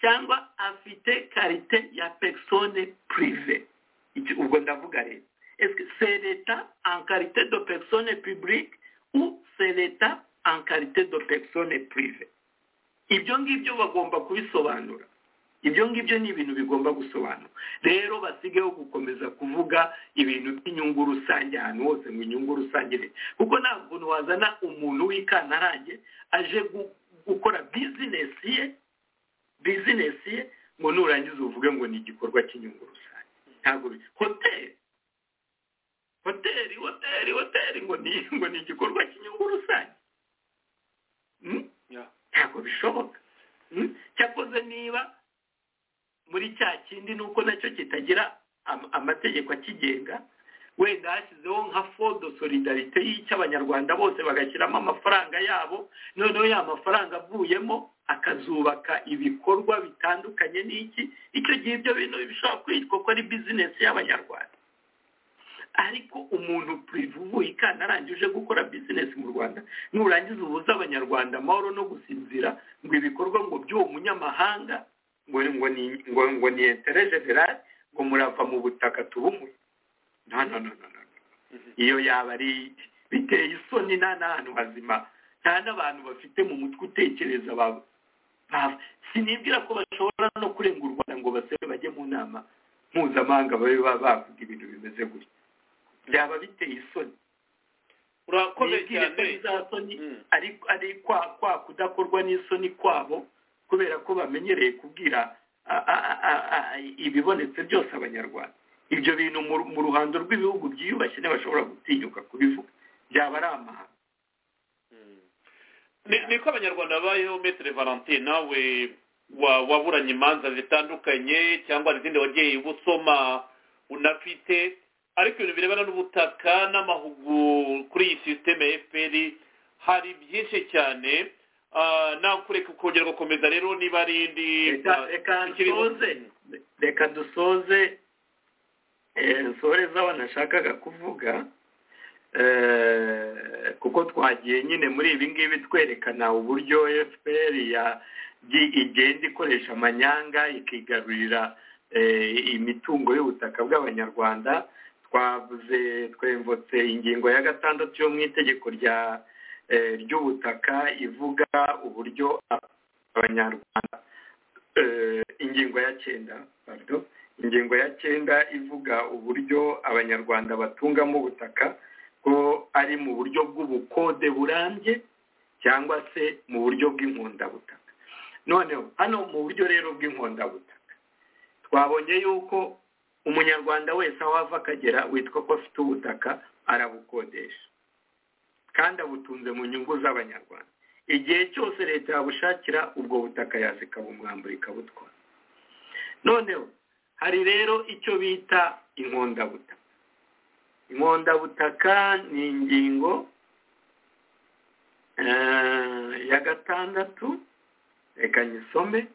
cyangwa afite karite ya pekisoni purive ubwo ndavuga rero c'est l'État en qualité de personne publique ou c'est l'État en qualité de personne privée ibyo ngibyo bagomba kubisobanura ibyo ngibyo ni ibintu bigomba gusobanura rero basigeho gukomeza kuvuga ibintu by'inyungu rusange ahantu hose mu nyungu rusange kuko ntabwo ukuntu wazana umuntu w'ikantarange aje gukora bizinesi ye bizinesi ye ngo nurangiza uvuge ngo ni igikorwa cy'inyungu rusange ntabwo hoteli hoteli hoteli hoteli ngo ni ngo ni igikorwa cy'inyungu rusange ntabwo bishoboka cyakoze niba muri cya kindi nuko nacyo kitagira amategeko akigenga wenda hashyizeho nka fodo solidarite y'Abanyarwanda bose bagashyiramo amafaranga yabo noneho ya mafaranga avuyemo akazubaka ibikorwa bitandukanye n'iki icyo gihe ibyo bintu bishobora kwitwa ko ari bizinesi y'abanyarwanda ariko umuntu purive uvuye ikana arangije gukora bizinesi mu rwanda nurangiza ubuze abanyarwanda amahoro no gusinzira ngo ibikorwa ngo by'uwo munyamahanga ngo ngo ni entere generale ngo murava mu butaka tubumuye no no no no iyo yaba ari biteye isoni nta n'ahantu hazima nta n'abantu bafite mu mutwe utekereza sinibwira ko bashobora no kurenga u rwanda ngo basebe bajye mu nama mpuzamahanga babe bavuga ibintu bimeze gutya byaba biteye isoni urakomeye cyane ari kwa kudakorwa n'isoni kwabo kubera ko bamenyereye kubwira ibibonetse byose abanyarwanda ibyo bintu mu ruhando rw'ibihugu byiyubashye ntibashobora gutinyuka kubivuga byaba ari amahanga niko abanyarwanda babayeho metero valentine nawe waburanye imanza zitandukanye cyangwa izindi wagiye usoma unafite ariko ibintu birebana n'ubutaka n'amahugu kuri iyi sisiteme ya efuperi hari byinshi cyane nawe kureka ukongera ugakomeza rero niba ari indi reka dusoze nsohoreza wanashakaga kuvuga kuko twagiye nyine muri ibi ngibi twerekana uburyo efuperi igenda ikoresha amanyanga ikigarurira imitungo y'ubutaka bw'abanyarwanda twavuze twemvutse ingingo ya gatandatu yo mu itegeko rya ry'ubutaka ivuga uburyo abanyarwanda ingingo ya cyenda ingingo ya cyenda ivuga uburyo abanyarwanda batungamo ubutaka ko ari mu buryo bw'ubukode burambye cyangwa se mu buryo bw'inkundabutaka noneho hano mu buryo rero bw'inkundabutaka twabonye yuko umunyarwanda wese aho ava akagera witwa ko afite ubutaka arabukodesha kandi abutunze mu nyungu z'abanyarwanda igihe cyose leta yabushakira ubwo butaka yazikabumwambura ikabutwara noneho hari rero icyo bita inkondabutaka inkondabutaka ni ingingo ya gatandatu reka nyisome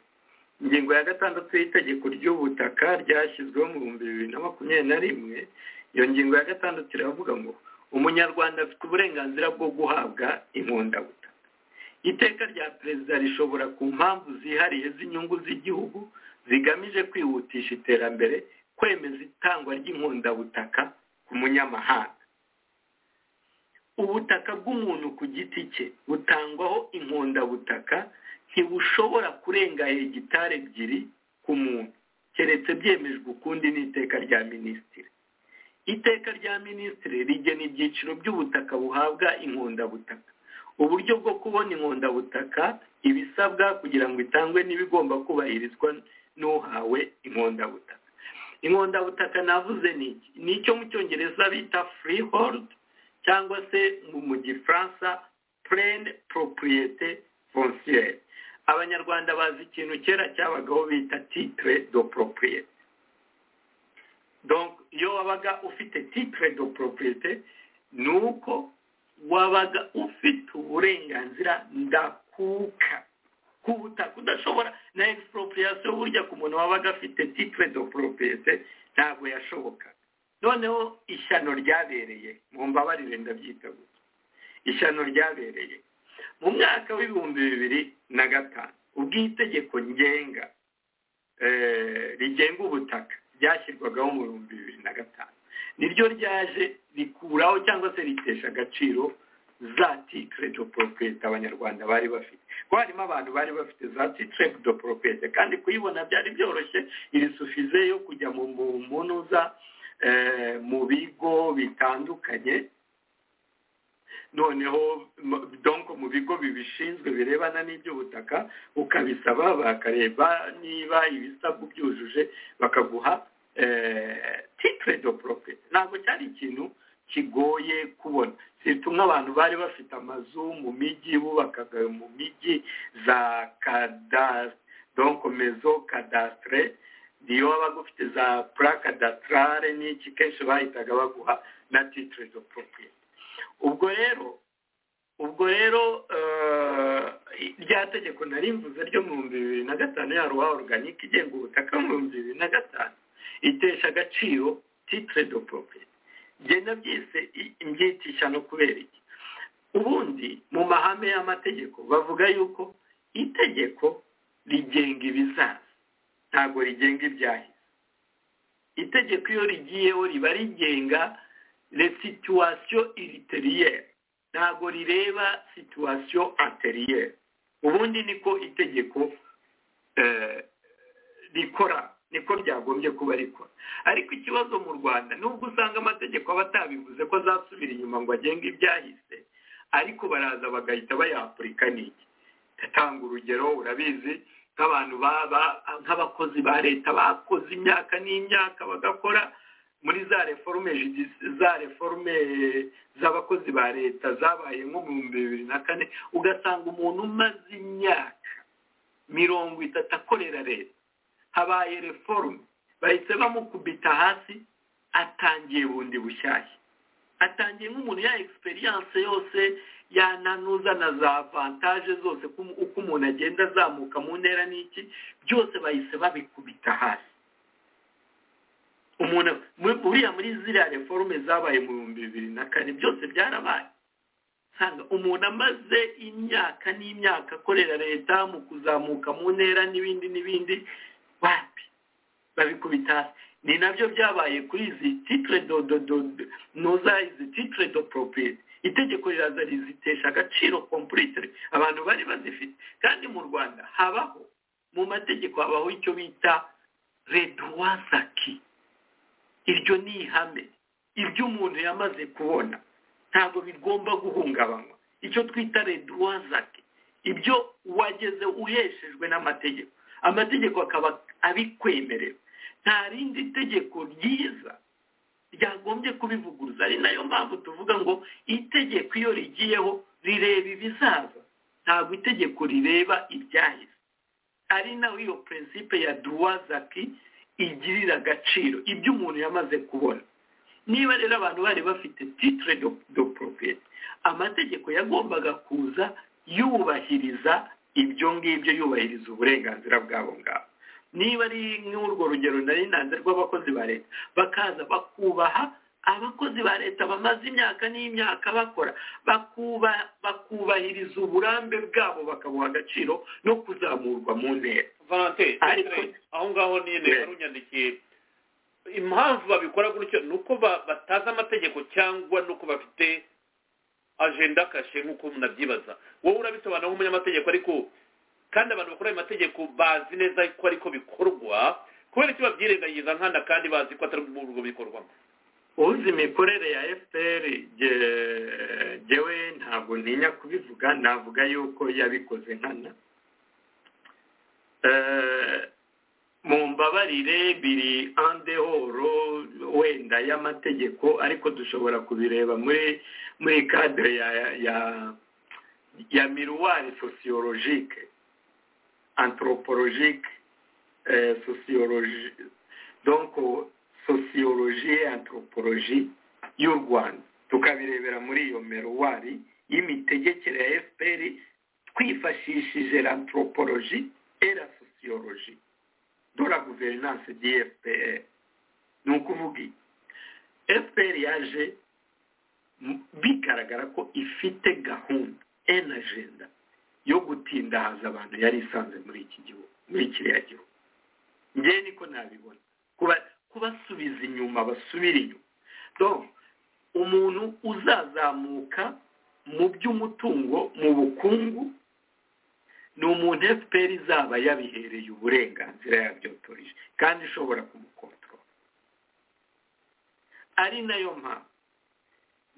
ingingo ya gatandatu y'itegeko ry'ubutaka ryashyizweho mu bihumbi bibiri na makumyabiri na rimwe iyo ngingo ya gatandatu iravuga ngo umunyarwanda afite uburenganzira bwo guhabwa inkundabutaka iteka rya perezida rishobora ku mpamvu zihariye z'inyungu z'igihugu zigamije kwihutisha iterambere kwemeza itangwa ry'inkundabutaka ku munyamahanga ubutaka bw'umuntu ku giti cye butangwaho inkondabutaka ntibushobora kurenga hegitari ebyiri ku muntu keretse byemejwe ukundi n'iteka rya minisitiri iteka rya minisitiri rigena ibyiciro by'ubutaka buhabwa inkondabutaka uburyo bwo kubona inkondabutaka ibisabwa kugira ngo itangwe n'ibigomba kubahirizwa n'uhawe inkondabutaka inkondabutaka navuze ni iki ni icyo mu cyongereza bita freehold cyangwa se mu gifaransa purene poropuriyete fonciyeri abanyarwanda bazi ikintu kera cyabagaho bita titire do poropuriyete iyo wabaga ufite titire do poropuriyete ni uko wabaga ufite uburenganzira ndakuka ku butaka udashobora na egisiporopuriyasiyo burya ku muntu wabaga afite titire do poropuriyete ntabwo yashobokaga noneho ishyano ryabereye mu mbabarire ndabyita gutya ishyano ryabereye mu mwaka w'ibihumbi bibiri na gatanu ubwo itegeko ngenga rigenga ubutaka ryashyirwagaho mu bihumbi bibiri na gatanu niryo ryaje rikuraho cyangwa se ritesha agaciro za titire do poropuriyete abanyarwanda bari bafite ko harimo abantu bari bafite za titire do poropuriyete kandi kuyibona byari byoroshye iri sufize yo kujya mu munuza mu bigo bitandukanye noneho donko mu bigo bibishinzwe birebana n'iby'ubutaka ukabisaba bakareba niba ibisabwa byujuje bakaguha titire do poropeti ntabwo cyari ikintu kigoye kubona si tumwe abantu bari bafite amazu mu mijyi bubakaga mu mijyi za donko mezo kadasitire niyo wabaga ufite za puraka datarare n'iki kenshi bahitaga baguha na titire do poropiyete ubwo rero ubwo rero rya tegeko narimvuze ryo mu bihumbi bibiri na gatanu ya ruwa oruganike igenga ubutaka mu bihumbi bibiri na gatanu itesha agaciro titire do poropiyete ngenda byise mbyitisha no kubera iki ubundi mu mahame y'amategeko bavuga yuko itegeko rigenga ibizaza ntabwo rigenga ibyahise itegeko iyo rigiyeho riba rigenga resituwasiyo iriteriye ntabwo rireba situwasiyo ateriye ubundi niko itegeko rikora niko ryagombye kuba rikora ariko ikibazo mu rwanda nubwo usanga amategeko aba atabivuze ko azasubira inyuma ngo agenge ibyahise ariko baraza bagahita bayapurika n'iki ndatanga urugero urabizi nk'abantu nk'abakozi ba leta bakoze imyaka n'imyaka bagakora muri za reforume za reforume z'abakozi ba leta zabaye nko mu bihumbi bibiri na kane ugasanga umuntu umaze imyaka mirongo itatu akorera leta habaye reforume bahise bamukubita hasi atangiye bundi bushyashya atangiye nk'umuntu ya egisperiyanse yose yananuza na za vantaje zose uko umuntu agenda azamuka mu ntera n'iki byose bahise babikubita hasi umuntu uriya muri ziriya reforume zabaye mu bihumbi bibiri na kane byose byarabaye usanga umuntu amaze imyaka n'imyaka akorera leta mu kuzamuka mu ntera n'ibindi n'ibindi wapi babikubita hasi ni nabyo byabaye kuri izi titire dododo nuza izi titire do poropiyete itegeko riraza rizitesha agaciro kompurite abantu bari bazifite kandi mu rwanda habaho mu mategeko habaho icyo bita reduwazaki iryo ni ihame ibyo umuntu yamaze kubona ntabwo bigomba guhungabanywa icyo twita reduwazaki ibyo wageze uheshejwe n'amategeko amategeko akaba abikwemerera nta rindi tegeko ryiza ryagombye kubivuguruza ari nayo mpamvu tuvuga ngo itegeko iyo rigiyeho rireba ibizaza ntabwo itegeko rireba ibyahise ari naho iyo prinsipe ya duwazaki igirira agaciro ibyo umuntu yamaze kubona niba rero abantu bari bafite titire do poropiyete amategeko yagombaga kuza yubahiriza ibyo ngibyo yubahiriza uburenganzira bwabo ngabo niba ari nk'urwo rugero nari nanze rw'abakozi ba leta bakaza bakubaha abakozi ba leta bamaze imyaka n'imyaka bakora bakubahiriza uburambe bwabo bakabuha agaciro no kuzamurwa mu ntera aho ngaho nyine warunyandikiye impamvu babikora gutyo ni uko batazi amategeko cyangwa ni uko bafite ajenda kashe nk'uko umuntu abyibaza wowe urabisobanura nk'umunyamategeko ariko kandi abantu bakora ayo mategeko bazi neza ko ariko bikorwa kubera icyo babyirengagiza nkana kandi bazi ko atari mu rugo bikorwamo uzi imikorere ya fpr jyewe ntabwo ntinya kubivuga navuga yuko yabikoze nkana mu mbabarire biri andehoro wenda y'amategeko ariko dushobora kubireba muri muri kadire ya ya ya miruwari sosiyologike anthropologique sociologie donc sociologie anthropologie y'u rwanda tukabirebera muri iyo meruwari y'imitegekere ya fpr twifashishije anthropologie et la sociologie de la gouvernance d'FPR ni ukuvuga fpr yaje bigaragara ko ifite gahunda en agenda yo gutindahaza abantu yari isanze muri iki gihugu muri kiriya gihugu ngewe niko nabibona kubasubiza inyuma basubire inyuma donc umuntu uzazamuka mu by'umutungo mu bukungu ni umuntu efuperi izaba yabihereye uburenganzira yabyotorije kandi ishobora kumukontorora ari nayo mpamvu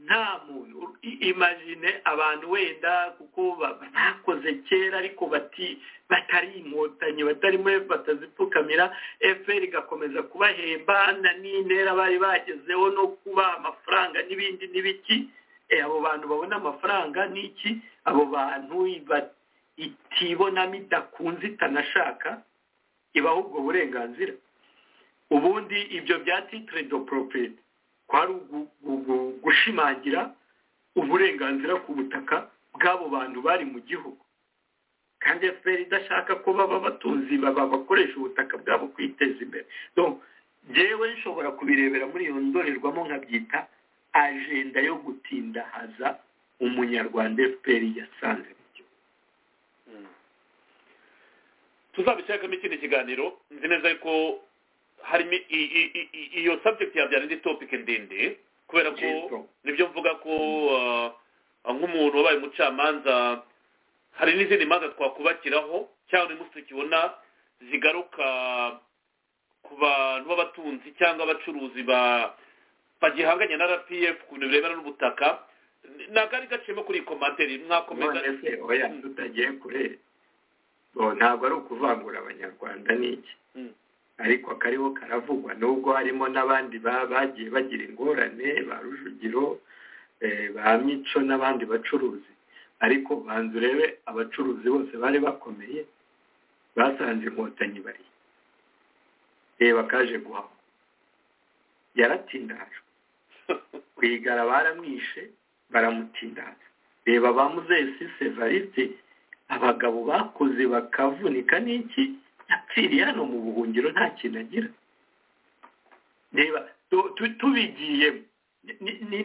nta muntu imajine abantu wenda kuko bakoze kera ariko bati batari inkotanyi batarimo batazipfukamira efuperi igakomeza kubahemba na n'intera bari bagezeho no kuba amafaranga n'ibindi n'ibiki abo bantu babona amafaranga n'iki abo bantu itibonamo idakunze itanashaka ibaho ubwo burenganzira ubundi ibyo bya titire do poropeti kwari gushimangira uburenganzira ku butaka bw'abo bantu bari mu gihugu kandi fpr idashaka ko baba abatunzi baba bakoresha ubutaka bwabo kwiteza imbere ngewe nshobora kubirebera muri iyo ndorerwamo nkabyita ajenda yo gutindahaza umunyarwanda fpr yasanze tuzabishakamo ikindi kiganiro nzi neza ko harimo iyo sabjekiti yabyara indi topike ndende kubera ko nibyo mvuga ko nk'umuntu wabaye umucamanza hari n'izindi manza twakubakiraho cyangwa umunsi tukibona zigaruka ku bantu b'abatunzi cyangwa abacuruzi bagihanganye na rpf ku bintu birebana n'ubutaka ntabwo ari gaciyemo kuri komantere mwakomeza oya tutagiye kure ntabwo ari ukuvangura abanyarwanda n'iki ariko akariho karavugwa nubwo harimo n'abandi bagiye bagira ingorane ba rujugiro ba mico n'abandi bacuruzi ariko banza urebe abacuruzi bose bari bakomeye basanze inkotanyi bari reba kaje guhaha yaratindajwe ku igara baramwishe baramutindaza reba ba muzesi sevarisi abagabo bakoze bakavunika n'iki yapfiriye hano mu buhungiro nta kintu agira reba tubigiye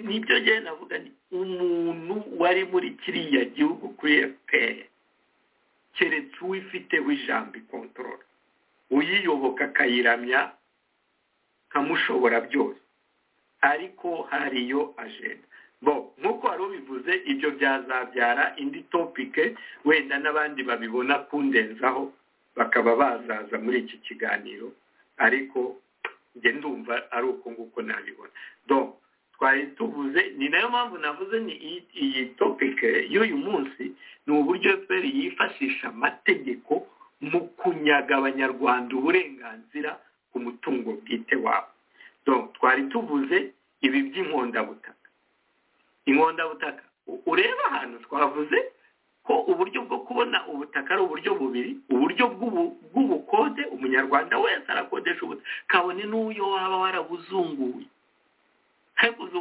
nibyo ngewe navuga ni umuntu wari muri kiriya gihugu kuri efuperi keretse uwifiteho ijambo ikontorora uyiyoboka akayiramya kamushobora byose ariko hariyo ajenda bo nk'uko wari ubivuze ibyo byazabyara indi topike wenda n'abandi babibona kundenzaho bakaba bazaza muri iki kiganiro ariko njye ndumva ari uko nguko nabibona donc twari tuvuze ni nayo mpamvu navuze ni iyi topike y'uyu munsi ni uburyo fpr yifashisha amategeko mu kunyaga abanyarwanda uburenganzira ku mutungo bwite wabo donc twari tuvuze ibi by'inkondabutaka inkondabutaka ureba ahantu twavuze ko uburyo bwo kubona ubutaka ari uburyo bubiri uburyo bw'ubukode umunyarwanda wese arakodesha ubutaka kabone n'uyo waba warabuzunguye haguze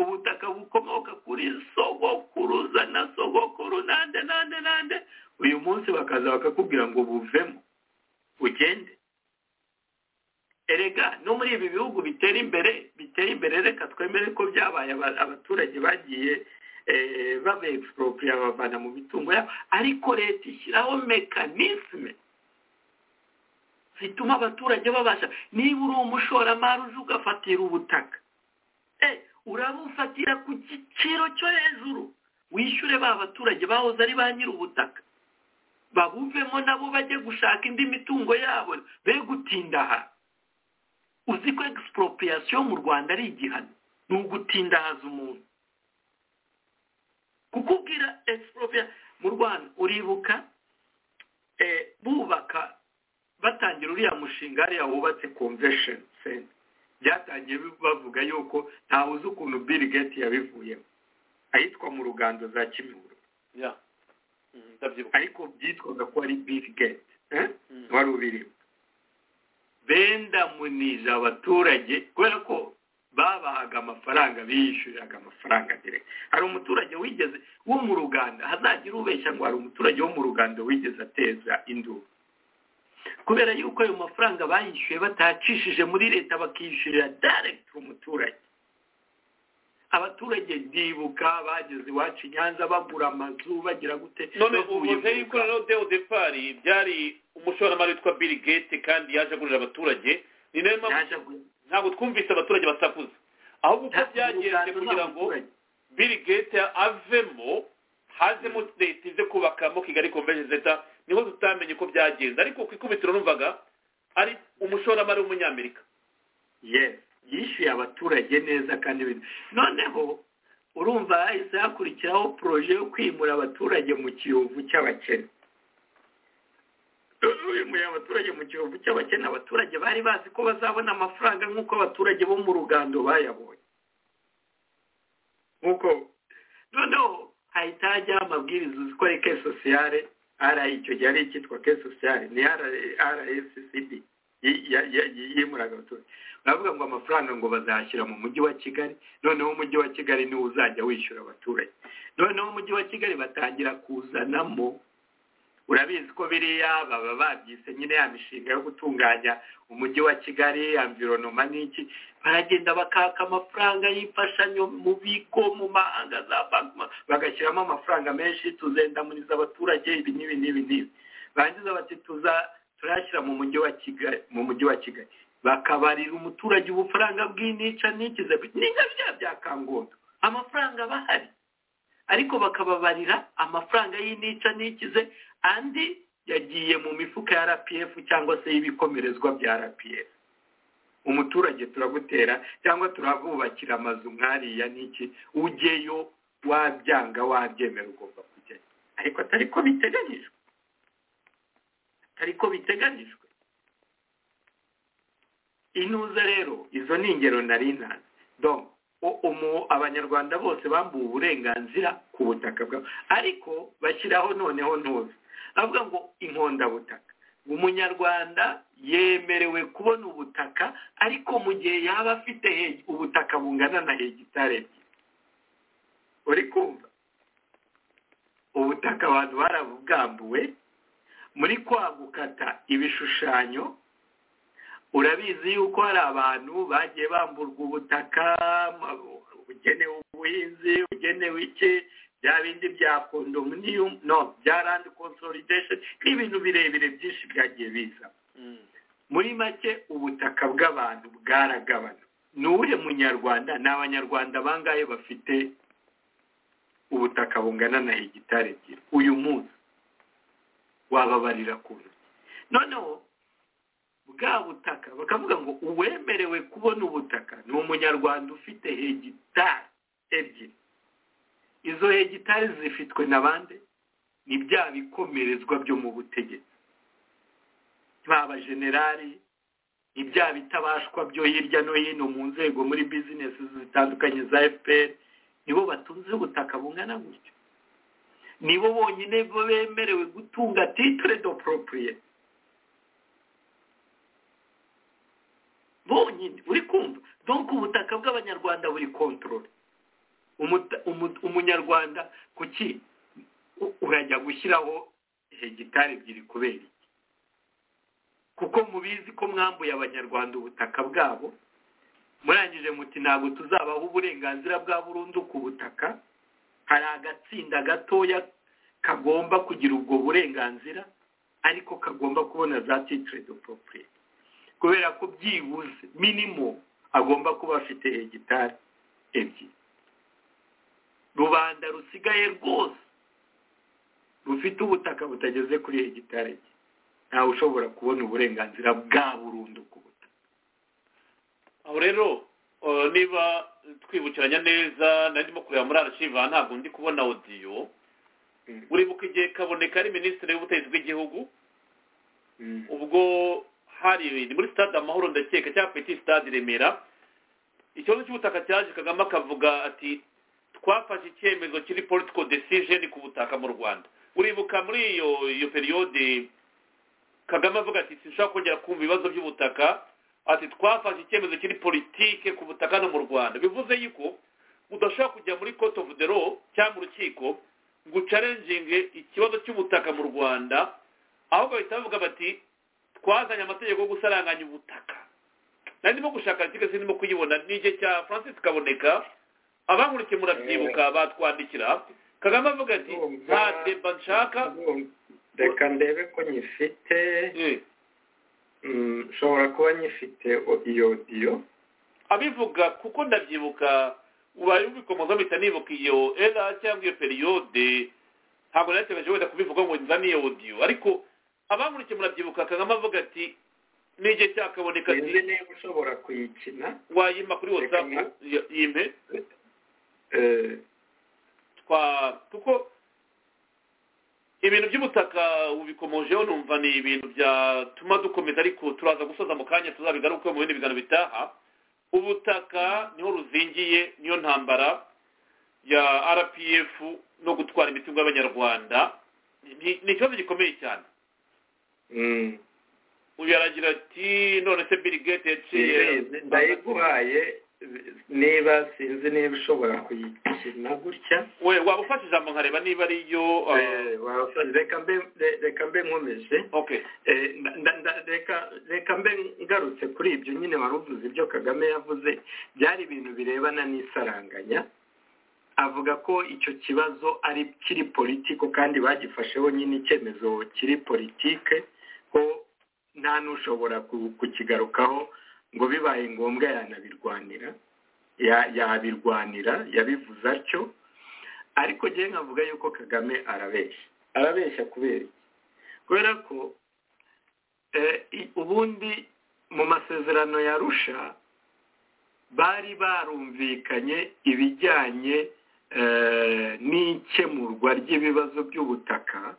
ubutaka bukomoka kuri sogokuruza na sogokuru nande nande nande uyu munsi bakaza bakakubwira ngo buvemo ugende erega no muri ibi bihugu bitera imbere bitera imbere reka twemere ko byabaye abaturage bagiye babe egisiporopiye babavana mu mitungo yabo ariko leta ishyiraho mekanisme zituma abaturage babasha niba uri umushoramari uje ugafatira ubutaka urabufatira ku giciro cyo hejuru wishyure ba baturage bahoze ari ba nyir'ubutaka babuvemo nabo bajye gushaka indi mitungo yabo be gutinda aha uzi ko egisiporopuriyasiyo mu rwanda ari igihano ni ugutindahaza umuntu kukubwira egisiporopuriyasiyo mu rwanda uribuka bubaka batangira uriya mushinga hariya wubatse konvesheni senta byatangiye bavuga yuko ntawe uzi ukuntu bill gate yabivuyemo ahitwa mu rugando za kimihurura ariko byitwaga ko ari bill gate wari ubiriho benda muniza abaturage kubera ko babahaga amafaranga bishyuriraga amafaranga direct hari umuturage wigeze wo mu ruganda hazagira ubeshya ngo hari umuturage wo mu ruganda wigeze ateza induru kubera yuko ayo mafaranga bayishyuye batacishije muri leta bakishyurira direct umuturage abaturage ndibuka bageze iwacu i nyanza bagura amazu bagira gute none ubuze yuko rero de odepari byari umushoramari witwa bill gate kandi yaje agurira abaturage ni nayo mpamvu ntabwo twumvise abaturage batakuze ahubwo uko byagenze kugira ngo bill gate avemo hazemo leta ize kubakamo kigali convention center niho tutamenye uko byagenze ariko ku ikubitiro numvaga ari umushoramari w'umunyamerika yishyuye abaturage neza kandi noneho urumva hahise hakurikiraho poroje yo kwimura abaturage mu kiyovu cy'abakene wimuye abaturage mu kiyovu cy'abakene abaturage bari bazi ko bazabona amafaranga nk'uko abaturage bo mu rugando bayabonye nk'uko noneho hahita hajyaho amabwiriza uzi ko ari ke sosiyale ara icyo gihe ari icyitwa ke sosiyale ni rssb yimuraga abaturage baravuga ngo amafaranga ngo bazayashyira mu mujyi wa kigali noneho umujyi wa kigali niwo uzajya wishyura abaturage noneho umujyi wa kigali batangira kuzanamo urabizi ko biriya baba babyise nyine ya mishinga yo gutunganya umujyi wa kigali amvironoma n'iki baragenda bakaka amafaranga y'imfashanyo mu bigo mu mahanga za banki bagashyiramo amafaranga menshi tuzendamuniza abaturage ibi n'ibi n'ibi n'ibi barangiza bati tuza turashyira mu mujyi wa kigali mu mujyi wa kigali bakabarira umuturage ubufaranga bw'inica n'ikize ni nka bya bya kangondo amafaranga aba ahari ariko bakababarira amafaranga y'inica n'ikize andi yagiye mu mifuka ya rpf cyangwa se y'ibikomerezwa bya rpf umuturage turagutera cyangwa turabubakira amazu nkariya n'iki ujyeyo wabyanga wabyemera ugomba kujyayo ariko atari ko biteganyijwe atari ko biteganyijwe intuza rero izo ni ingero nari ntazi domo abanyarwanda bose bambuwe uburenganzira ku butaka bwabo ariko bashyiraho noneho ntuza bavuga ngo inkondabutaka umunyarwanda yemerewe kubona ubutaka ariko mu gihe yaba afite ubutaka bungana na hegitari ebyiri uri kumva ubutaka abantu barabubwambuwe muri kwa gukata ibishushanyo urabizi yuko hari abantu bagiye bamburwa ubutaka ugenewe ubuhinzi ugenewe iki bya bindi bya kondominiyumu no bya randi konsolidesheni n'ibintu birebire byinshi byagiye biza muri make ubutaka bw'abantu bwaragabana ni uwuhe munyarwanda ni abanyarwanda bangahe bafite ubutaka bungana na hegitari ebyiri uyu munsi wababarira ku ntoki noneho bwa butaka bakavuga ngo uwemerewe kubona ubutaka ni umunyarwanda ufite hegitari ebyiri izo hegitari zifitwe na bande ni bya bikomerezwa byo mu butegetsi ba bajenerali ni bya bitabashwa byo hirya no hino mu nzego muri bizinesi zitandukanye za fpr nibo batunze ubutaka bungana gutyo nibo bonyine bemerewe gutunga titire do poropuriyeti bonyine uri kumva donko ubutaka bw'abanyarwanda buri kontorore umunyarwanda kuki urajya gushyiraho hegitari ebyiri kubera iki kuko mubizi ko mwambuye abanyarwanda ubutaka bwabo murangije muti ntabwo tuzabaho uburenganzira bwa burundu ku butaka hari agatsinda gatoya kagomba kugira ubwo burenganzira ariko kagomba kubona za titire do poropuriyeti kubera ko byibuze minimo agomba kuba afite hegitari ebyiri rubanda rusigaye rwose rufite ubutaka butageze kuri hegitari nke ntawe ushobora kubona uburenganzira bwa burundu ku butaka aho rero uh, niba twibukiranya neza nari ndimo kureba muri arashiva ntabwo ndi kubona odiyo uribuka igihe kaboneka ari minisitiri w'ubutegetsi bw'igihugu ubwo hari ni muri sitade amahoro ndakeka cyangwa peti sitade i remera ikibazo cy'ubutaka cyaje kagame akavuga ati twafashe icyemezo kiri politiko desijeni ku butaka mu rwanda uribuka muri iyo iyo periyode kagame avuga ati sinshobora kongera kumva ibibazo by'ubutaka ati twafashe icyemezo kiri politike ku butaka no mu rwanda bivuze yuko udashobora kujya muri cote of the law cyangwa urukiko ngo ucarenjinge ikibazo cy'ubutaka mu rwanda ahubwo bahita bavuga bati twazanye amategeko yo gusaranganya ubutaka nari ndimo gushaka ariko ndimo kuyibona ni igihe cya francis kaboneka abankurikiye murabyibuka batwandikira kagame avuga ati nta deba nshaka reka ndebe ko nyifite Mm, nshobora kuba nyifite o- iyo odiyo abivuga kuko ndabyibuka ubaye ubikomoza mpita nibuka iyo era cyangwa iyo periyode ntabwo nategereje wenda kubivuga ngo nzane iyo odiyo ariko abankurikiye murabyibuka kagame avuga ati ni igihe cyakaboneka ati sinzi niba ushobora kuyikina wayima kuri Reka whatsapp nka- y- yimpe Eh, twa kuko ibintu by'ubutaka ubikomojeho numva ni ibintu byatuma dukomeza ariko turaza gusoza mu kanya tuzabigaruke mu bindi biganiro bitaha ubutaka niho ruzingiye niyo ntambara ya rpf no gutwara imitungo y'abanyarwanda Ni- ni ikibazo gikomeye cyane mm, uyu aragira ati none se bill gates yaciye ndayizi, ndayiguhaye niba sinzi niba ushobora kuyikina gutya we waba ufashe ijambo nkareba niba ariyo uh, Eh, wafashe- reka mbe- re- reka mbe nkomeje okay Eh, nda- nda- nda- reka reka mbe ngarutse kuri ibyo nyine wari uvuze ibyo kagame yavuze byari ibintu birebana n'isaranganya avuga ko icyo kibazo ari kiri politiko kandi bagifasheho nyine icyemezo kiri politike ko nta n'ushobora ku- kukigarukaho ngo bibaye ngombwa yanabirwanira ya- yabirwanira yabivuze atyo ariko njyewe nkavuga yuko kagame arabeshya arabeshya kubera iki kubera ko eh, i- ubundi mu masezerano ya rusha bari barumvikanye ibijyanye eh, n'ikemurwa ry'ibibazo by'ubutaka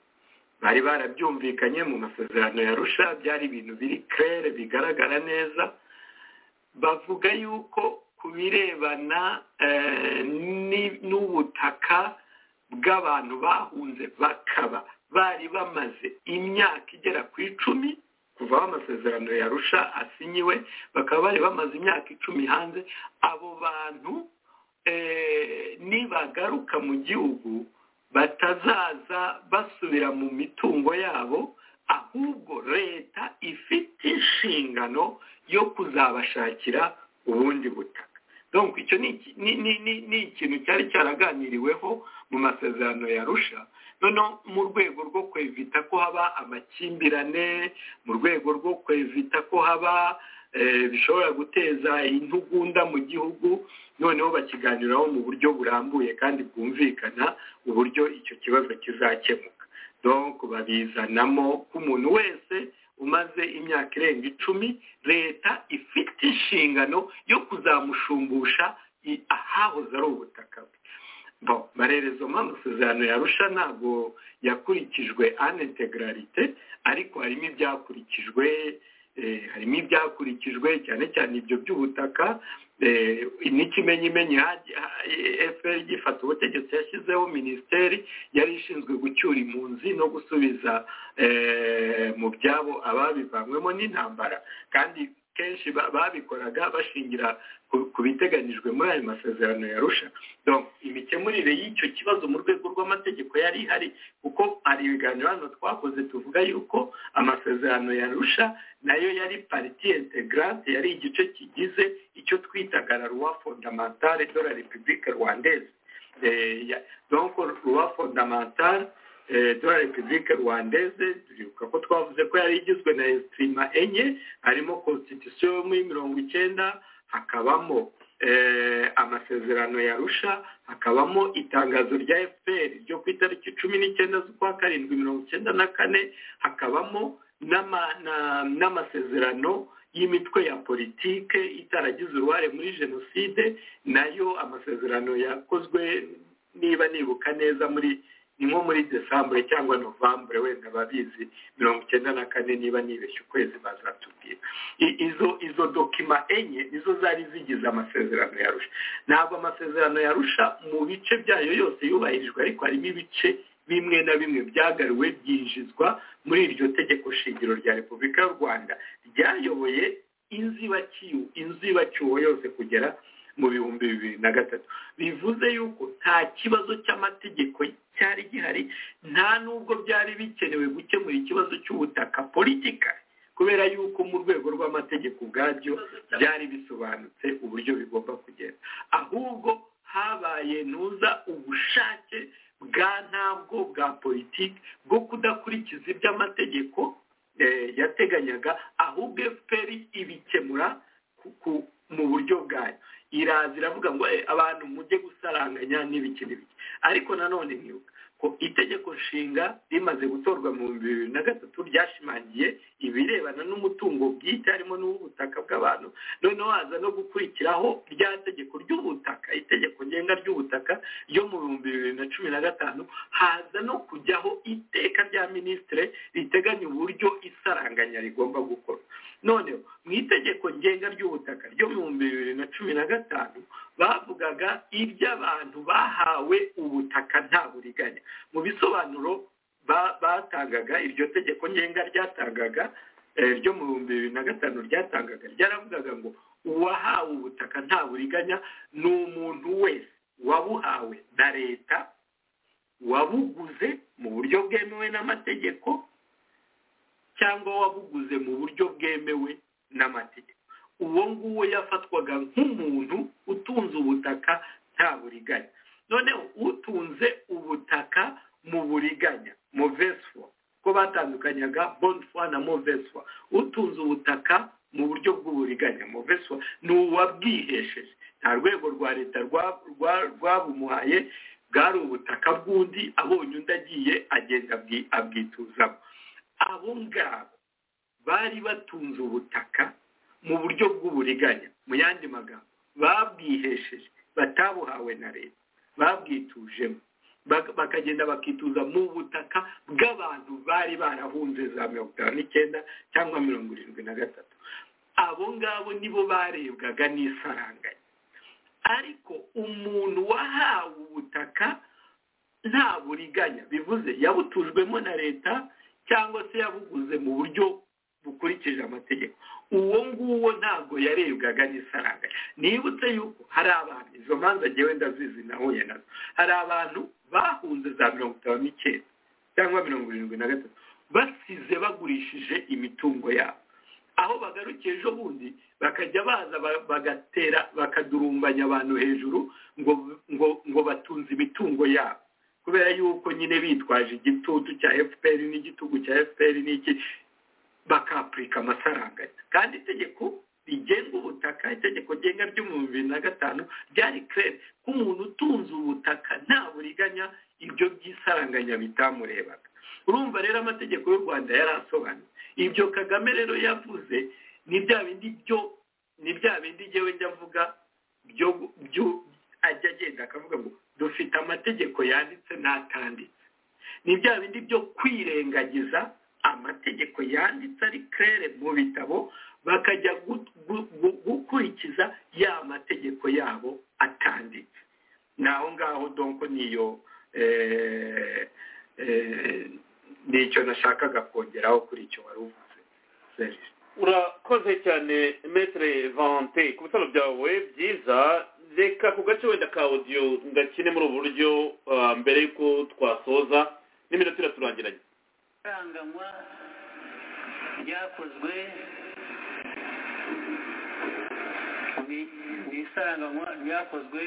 bari barabyumvikanye mu masezerano ya rusha byari ibintu biri kerere bigaragara neza bavuga yuko ku birebana eh, ni- n'ubutaka bw'abantu bahunze bakaba bari bamaze imyaka igera ku icumi kuva aho amasezerano yarusha asinyiwe bakaba bari bamaze imyaka icumi hanze abo bantu eh, nibagaruka mu gihugu batazaza basubira mu mitungo yabo ahubwo leta ifite inshingano yo kuzabashakira ubundi butaka donc icyo ni iki- ni- ni- ni- ni ikintu cyari cyaraganiriweho mu masezerano yarusha noneho mu rwego rwo kwevita ko haba amakimbirane mu rwego rwo kwevita ko haba eh, bishobora guteza intugunda mu gihugu noneho bakiganiraho mu buryo burambuye kandi bwumvikana uburyo icyo kibazo kizakemuka donc babizanamo k'umuntu wese umaze imyaka irenga icumi leta ifite inshingano yo kuzamushumbusha i- ahahoze ari ubutaka bwe bon barereza mu amasezerano yarusha ntabwo yakurikijwe anintegrarite ariko harimo ibyakurikijwe eh, harimo ibyakurikijwe cyane cyane ibyo by'ubutaka eh, n'ikimenyimenyi hagi- ha- FPR gifata ubutegetsi yashyizeho minisiteri yari ishinzwe gucyura impunzi no gusubiza eh, mu byabo ababivanywemo n'intambara kandi kenshi ba- babikoraga bashingira ku- ku biteganijwe muri ayo masezerano yarusha donc imikemurire y'icyo kibazo mu rwego rw'amategeko yari ihari kuko hari ibiganiro hano twakoze tuvuga yuko amasezerano yarusha nayo yari pariti integrante yari igice kigize icyo twitaga la loi fondamentale de la république rwandaise Eh, ya- donc loi fondamentale eh, de la république rwandaise turibuka ko twavuze ko yari igizwe na estima enye harimo constitution yo muri mirongo icyenda hakabamo amasezerano ya rusha hakabamo itangazo rya fpr ryo ku itariki cumi n'icyenda z'ukwa karindwi mirongo icyenda na kane hakabamo n'amasezerano y'imitwe ya politike itaragize uruhare muri jenoside nayo amasezerano yakozwe niba nibuka neza muri ni nko muri desambure cyangwa novambure wenda babizi mirongo icyenda na kane niba nibeshye ukwezi bazatubwira izo izo dokima enye nizo zari zigize amasezerano ya rusha ntabwo amasezerano ya rusha mu bice byayo yose yubahirijwe ariko harimo ibice bimwe na bimwe byagariwe byinjizwa muri iryo tegeko shingiro rya repubulika y'u rwanda ryayoboye inzibacyuho inzibacyuho yose kugera mu bihumbi bibiri na gatatu bivuze yuko nta kibazo cy'amategeko cyari gihari nta n'ubwo byari bikenewe gukemura ikibazo cy'ubutaka politika kubera yuko mu rwego rw'amategeko ubwabyo byari bisobanutse uburyo bigomba kugenda ahubwo habaye ntuza ubushake bwa ntabwo bwa politiki bwo kudakurikiza iby'amategeko yateganyaga ahubwo efuperi ibikemura mu buryo bwayo iraza iravuga ngo abantu mujye gusaranganya n'ibiki n'ibiki ariko nanone ntibuka ko itegeko nshinga rimaze gutorwa mu bihumbi bibiri na gatatu ryashimangiye ibirebana n'umutungo bwite harimo n'uw'ubutaka bw'abantu noneho haza no gukurikiraho rya tegeko ry'ubutaka itegeko ngenga ry'ubutaka ryo mu bihumbi bibiri na cumi na gatanu haza no kujyaho iteka rya minisitire riteganya uburyo isaranganya rigomba gukorwa noneho mu itegeko ngenga ry'ubutaka ryo mu bihumbi bibiri na cumi na gatanu bavugaga iby'abantu bahawe ubutaka nta buriganya mu bisobanuro batangaga iryo tegeko ngenga ryatangaga ryo mu bihumbi bibiri na gatanu ryatangaga ryaravugaga ngo uwahawe ubutaka nta buriganya ni umuntu wese wabuhawe na leta wabuguze mu buryo bwemewe n'amategeko cyangwa wabuguze mu buryo bwemewe n'amategeko uwo nguwo yafatwaga nk'umuntu utunze ubutaka nta buriganya noneho utunze ubutaka mu buriganya moveswa ko batandukanyaga bonfwa na moveswa utunze ubutaka mu buryo bw'uburiganya moveswa ni uwabwihesheje nta rwego rwa leta rwabumuhaye bwari ubutaka bw'undi abonye undi agiye agenda abwituzamo abo ngabo bari batunze ubutaka mu buryo bw'uburiganya mu yandi magambo babwihesheje batabuhawe na leta babwitujemo bakagenda bakituza mu butaka bw'abantu bari barahunze za mirongo itanu n'icyenda cyangwa mirongo irindwi na gatatu abo ngabo nibo barebwaga n'isaranganya ariko umuntu wahawe ubutaka nta buriganya bivuze yabutujwemo na leta cyangwa se yabuguze mu buryo bukurikije amategeko uwo nguwo ntabwo yarebwaga n'isaranga nibutse yuko hari abantu izo manza ngewe ndazizi nahuye nazo hari abantu bahunze za mirongo itanu n'icyenda cyangwa mirongo irindwi na gatatu basize bagurishije imitungo yabo aho bagarukiye ejo bundi bakajya baza bagatera bakadurumbanya abantu hejuru ngo ngo ngo batunze imitungo yabo kubera yuko nyine bitwaje igitutu cya fpr n'igitugu cya fpr n'iki bakapurika amasaranganya kandi itegeko rigenga ubutaka itegeko ngenga ry'ibihumbi bibiri na gatanu ryari kerere ko umuntu utunze ubutaka nta buriganya ibyo by'isaranganya bitamurebaga urumva rero amategeko y'u rwanda yari asobanuye ibyo kagame rero yavuze ni bya bindi byo ni bya bindi ngewe njya avuga byo ajya agenda akavuga ngo dufite amategeko yanditse n'atanditse ni bya bindi byo kwirengagiza amategeko yanditse ari kerere mu bitabo bakajya gukurikiza ya mategeko yabo atanditse naho ngaho donko niyo nicyo nashakaga kongeraho kuri icyo wari uvuze urakoze cyane metere vante ku bitaro byawe byiza reka ku gace wenda ka odiyo ngakine muri ubu buryo mbere y'uko twasoza n'iminota iraturangiranye iranganywa ryakozwe ni isaranganywa ryakozwe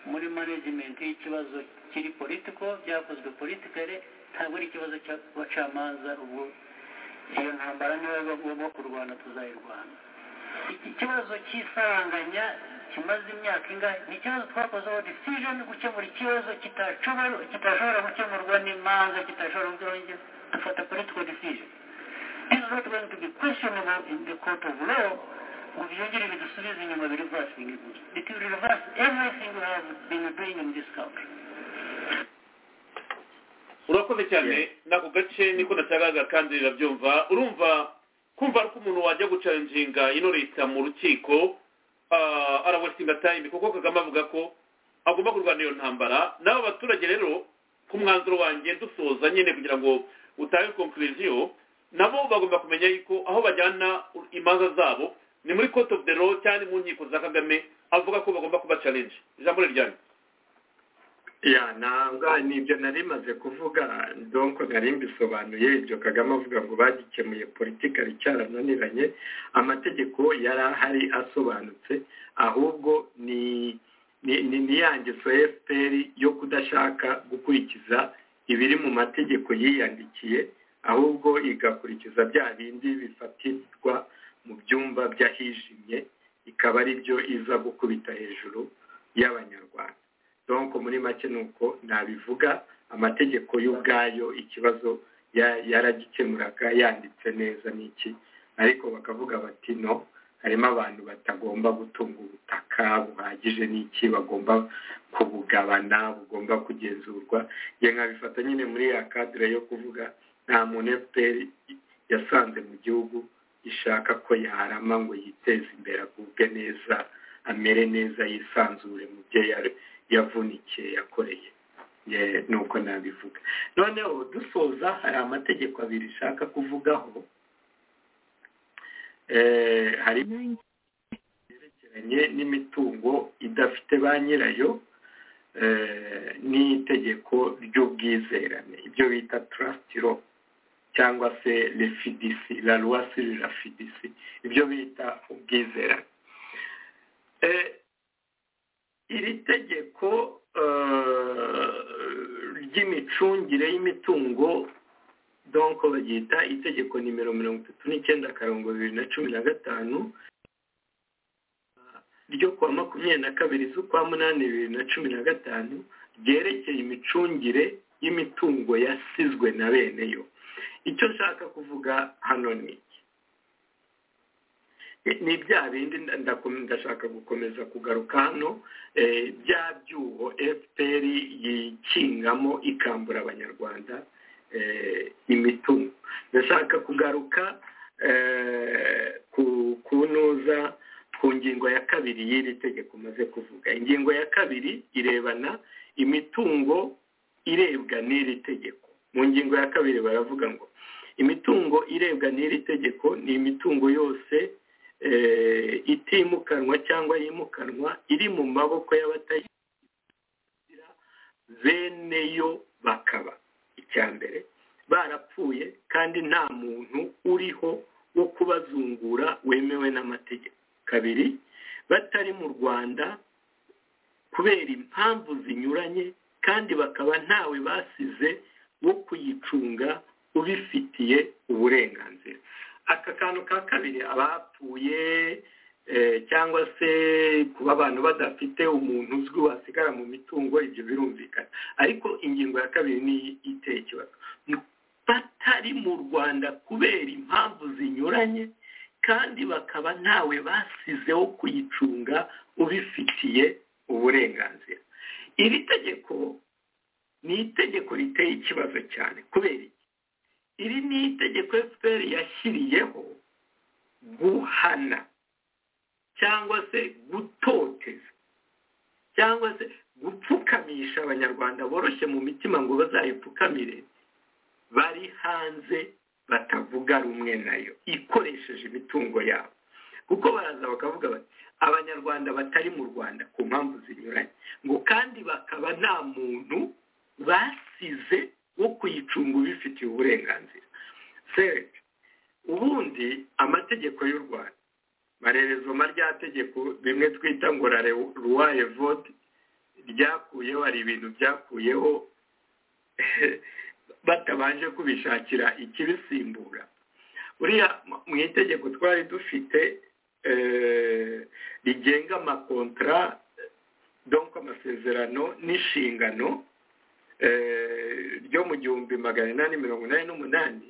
muri management y'ikibazo kiri politiko byakozwe politikare ntabwo ari ikibazo cy'abacamanza ubwo iyo ntambara niyo bagomba kurwana tuzayirwana iki kibazo cy'isaranganya kimaze imyaka ingahe ni ikibazo twakozeho decision gukemura ikibazo kitashobora- kitashobora gukemurwa n'imanza kitashobora gukemurwa dufata political decision this is not going to be questionable in the court of law ngo byongere bidusubize inyuma bireversing it it will reverse everything we have been doing in this country urakoze cyane n'ako gace niko nashakaga kandi rirabyumva urumva kumva ko umuntu wajya gucarinjinga ino leta mu rukiko ah, ara westinga time kuko kagame avuga ko agomba kurwana iyo ntambara n'abo baturage rero ku mwanzuro wanjye dusoza nyine kugira ngo utange conclusion nabo bagomba kumenya yuko aho bajyana imanza zabo ni muri court of the law cyane mu nkiko za kagame avuga ko bagomba kuba challenge ijambo riryanyu ya ntabwo nibyo nari maze kuvuga donko nari mbisobanuye ibyo kagame avuga ngo bagikemuye politika icyarananiranye amategeko yari ahari asobanutse ahubwo ni ni ni ni ya ngeso ya FPR yo kudashaka gukurikiza ibiri mu mategeko yiyandikiye ahubwo igakurikiza bya bindi bifatirwa mu byumba by'ahijimye ikaba ari byo iza gukubita hejuru y'abanyarwanda donc muri make ni uko nabivuga amategeko y'ubwayo ikibazo ya- yaragikemuraga yanditse neza n'iki ariko bakavuga bati no harimo abantu batagomba gutunga ubutaka buhagije n'iki bagomba kubugabana bugomba kugenzurwa njye nkabifata nyine muri ya kadire yo kuvuga nta muntu fpr yasanze mu gihugu ishaka ko yarama ngo yiteze imbere agubwe neza amere neza yisanzure mu byo yari- yavunikiye yakoreye Ye, nuko nabivuga noneho dusoza hari amategeko abiri ishaka kuvugaho Eh, hari yerekeranye n'imitungo idafite ba nyirayo eh, n'itegeko ry'ubwizerane ibyo bita trust law cyangwa se refidisi la loi sur la fidisi ibyo bita ubwizerane Eh, iri tegeko eh, ry'imicungire y'imitungo donc baryita itegeko nimero mirongo itatu n'icyenda akarongo bibiri na cumi na gatanu ryo kuwa makumyabiri na kabiri z'ukwa munani bibiri na cumi na gatanu ryerekeye imicungire y'imitungo yasizwe na bene yo icyo nshaka kuvuga hano ni iki Ni- ni bya bindi nda- ndakom- ndashaka gukomeza kugaruka hano eh, bya byuho fpr yikingamo ikambura abanyarwanda eh, imitungo ndashaka kugaruka eh, ku kunoza ku ngingo ya kabiri y'iri tegeko maze kuvuga ingingo ya kabiri irebana imitungo irebwa n'iri tegeko mu ngingo ya kabiri baravuga ngo imitungo irebwa n'iri tegeko ni imitungo yose eh, itimukanwa cyangwa yimukanwa iri mu maboko y'abatayigira bene yo bakaba icya mbere barapfuye kandi nta muntu uriho wo kubazungura wemewe n'amategeko kabiri batari mu rwanda kubera impamvu zinyuranye kandi bakaba ntawe basize wo kuyicunga ubifitiye uburenganzira aka kantu ka kabiri abapfuye eh, cyangwa se kuba abantu badafite umuntu uzwi wasigara mu mitungo ibyo birumvikana ariko ingingo ya kabiri ni iteye ikibazo batari mu rwanda kubera impamvu zinyuranye kandi bakaba ntawe basizeho kuyicunga ubifitiye uburenganzira iri tegeko ni itegeko riteye ikibazo cyane kubera iki iri ni itegeko fpr yashyiriyeho guhana cyangwa se gutoteza cyangwa se gupfukamisha abanyarwanda boroshye mu mitima ngo bazayipfukamire bari hanze batavuga rumwe nayo ikoresheje imitungo yabo kuko baraza bakavuga bati abanyarwanda batari mu rwanda ku mpamvu zinyuranye ngo kandi bakaba nta muntu basize wo kuyicunga ubifitiye uburenganzira serge ubundi amategeko y'u rwanda marerezoma rya tegeko rimwe twita ngo la loi evode ryakuyeho hari ibintu byakuyeho batabanje kubishakira ikibisimbura buriya mu itegeko twari dufite rigenga amakontara donko amasezerano n'inshingano ryo mu gihumbi magana inani mirongo inani n'umunani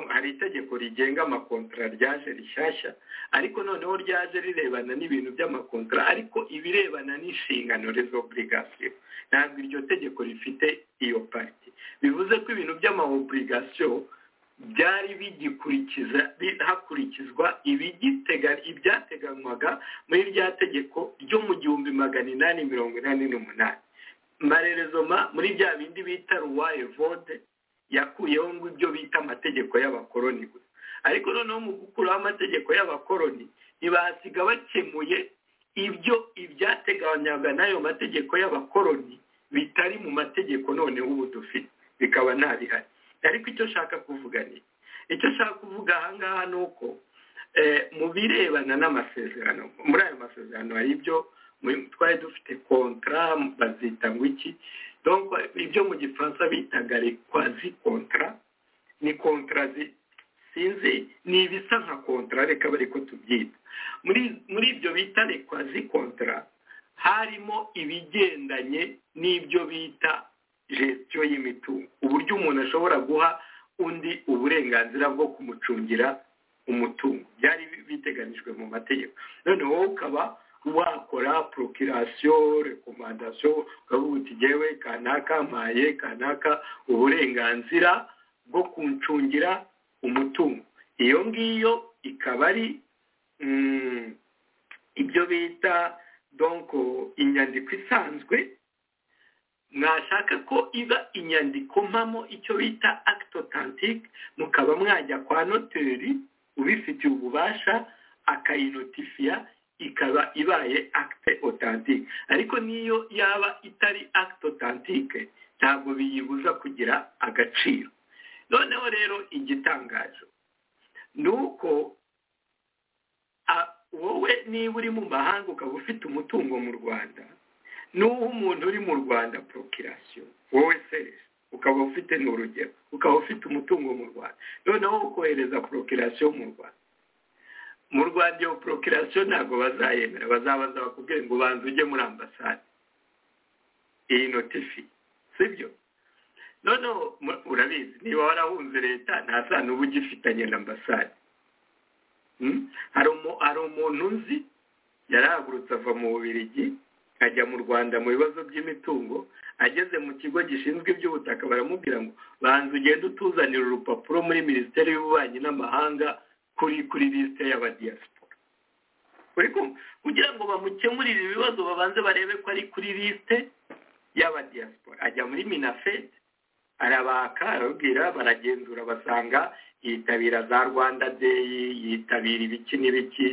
hari itegeko rigenga amakontara ryaje rishyashya ariko noneho ryaje rirebana n'ibintu by'amakontara ariko ibirebana n'inshingano rezo oburigasiyo ntabwo iryo tegeko rifite iyo pariti bivuze ko ibintu by'amawoburigasiyo byari bigikurikiza hakurikizwa ibyateganywaga muri rya tegeko ryo mu gihumbi magana inani mirongo inani n'umunani marerezoma muri bya bindi bita ruwaye vode yakuyeho ngo ibyo bita amategeko y'abakoroni gusa ariko noneho mu gukuraho amategeko y'abakoroni ntibasiga bakemuye ibyo ibyateganywaga n'ayo mategeko y'abakoroni bitari mu mategeko noneho ubu dufite bikaba ntabihari ariko icyo nshaka kuvuga ni icyo nshaka kuvuga ahangaha ni uko mu birebana n'amasezerano muri ayo masezerano hari ibyo twari dufite kontara bazita ngo iki ibyo mu gifaransa bitaga rekwazi kontara ni kontara sinzi ni ibisa nka kontara reka bari ko tubyita muri ibyo bita rekwazi kontara harimo ibigendanye n'ibyo bita gestion y'imitungo uburyo umuntu ashobora guha undi uburenganzira bwo kumucungira umutungo byari biteganijwe mu mategeko none wowe ukaba wakora procurasiyo rekomandasiyo ukavuga uti ngewe kanaka mpaye kanaka uburenganzira bwo kuncungira umutungo iyo ngiyo ikaba ari ibyo bita donko inyandiko isanzwe mwashaka ko iba inyandiko mpamo icyo bita act authentique mukaba mwajya kwa noteri ubifitiye ububasha akayinotifiya ikaba ibaye acte authentique ariko n'iyo yaba itari act authentique ntabwo biyibuza kugira agaciro noneho rero igitangaje ni uko wowe niba uri mu mahanga ukaba ufite umutungo mu rwanda n'uwo umuntu uri mu rwanda porokirasiyo wowe seresi ukaba ufite n'urugero ukaba ufite umutungo mu rwanda noneho ukohereza porokirasiyo mu rwanda mu rwanda iyo porokirasiyo ntabwo bazayemera bazabaza bakubwire ngo ubanze ujye muri ambasade iyi notifi sibyo noneho urabizi niba warahunze leta nta sano uba ugifitanye na ambasade hari umuntu uzi yarahagurutse ava mu bubirigi ajya mu rwanda mu bibazo by'imitungo ageze mu kigo gishinzwe iby'ubutaka baramubwira ngo banza ugende utuzanira urupapuro muri minisiteri y'ububanyi n'amahanga kuri kuri lisite y'abadiyasipora kugira ngo bamukemurire ibibazo babanze barebe ko ari kuri lisite y'abadiyasipora ajya muri minafete arabaka arababwira baragenzura basanga yitabira za rwanda deyi yitabira ibiki n'ibiki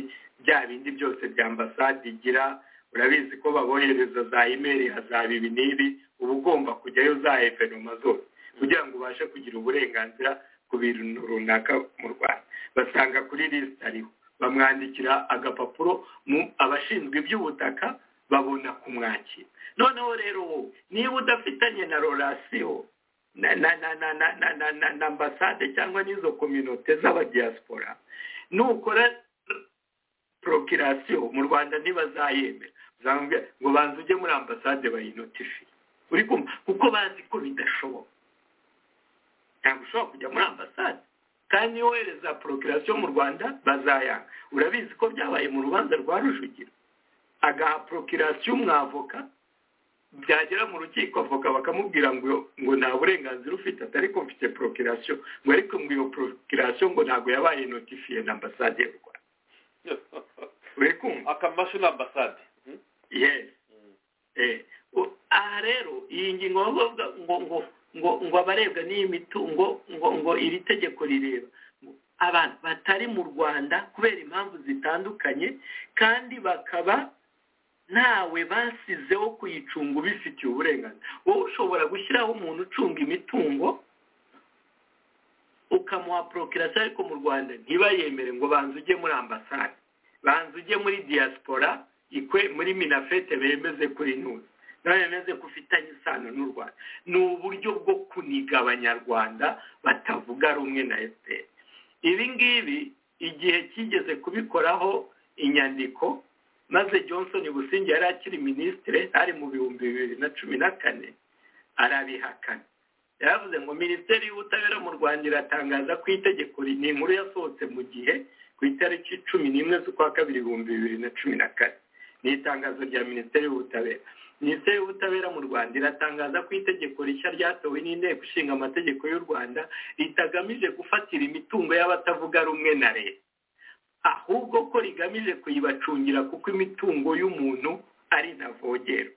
bya bindi byose bya ambasade igira urabizi ko babohereza za imeri hazaba ibi n'ibi uba ugomba kujyayo za evenoma zose kugira ngo ubashe kugira uburenganzira ku bintu runaka mu rwanda basanga kuri lisite ariho bamwandikira agapapuro mu abashinzwe iby'ubutaka babona kumwakira noneho rero wowe niba udafitanye na rorasiyo na na na na na na na na na ambasade cyangwa n'izo kominote z'abadiyasipora nukora porokirasiyo mu rwanda ntibazayemera ngo banze ujye muri ambasade bayinotifiye uri kumva kuko bazi ko bidashoboka ntabwo ushobora kujya muri ambasade kandi iyo wohereza porokirasiyo mu rwanda bazayanga urabizi ko byabaye mu rubanza rwa rujugiro agaha porokirasiyo umwavoka byagera mu rukiko avoka bakamubwira ngo ngo nta burenganzira ufite atari ko mfite porokirasiyo ngo ariko ngo iyo porokirasiyo ngo ntabwo yabaye notifiye na ambasade y'u rwanda akamashini ambasade aha rero iyi ngingo bavuga ngo ngo ngo ngo abarebwa n'iyi mitungo ngo ngo iri tegeko rireba abantu batari mu rwanda kubera impamvu zitandukanye kandi bakaba ntawe basizeho kuyicunga ubifitiye uburenganzira wowe ushobora gushyiraho umuntu ucunga imitungo ukamuha porokirasiyo ariko mu rwanda ntibayemere ngo banze ujye muri ambasade banze ujye muri diaspora ikwe muri minafete bemeze kuri ntuzi nawe bemeze ko ufitanye isano n'u rwanda ni uburyo bwo kuniga abanyarwanda batavuga rumwe na efuperi ibi ngibi igihe kigeze kubikoraho inyandiko maze johnson busingi yari akiri minisitire ari mu bihumbi bibiri na cumi na kane arabihakana yaravuze ngo minisiteri y'ubutabera mu rwanda iratangaza ko itegeko ni inkuru yasohotse mu gihe ku itariki cumi n'imwe z'ukwa kabiri ibihumbi bibiri na cumi na kane ni itangazo rya minisiteri y'ubutabera minisiteri y'ubutabera mu rwanda iratangaza ko itegeko rishya ryatowe n'inteko ishinga amategeko y'u rwanda ritagamije gufatira imitungo y'abatavuga rumwe na leta ahubwo ko rigamije kuyibacungira kuko imitungo y'umuntu ari ntavogerwa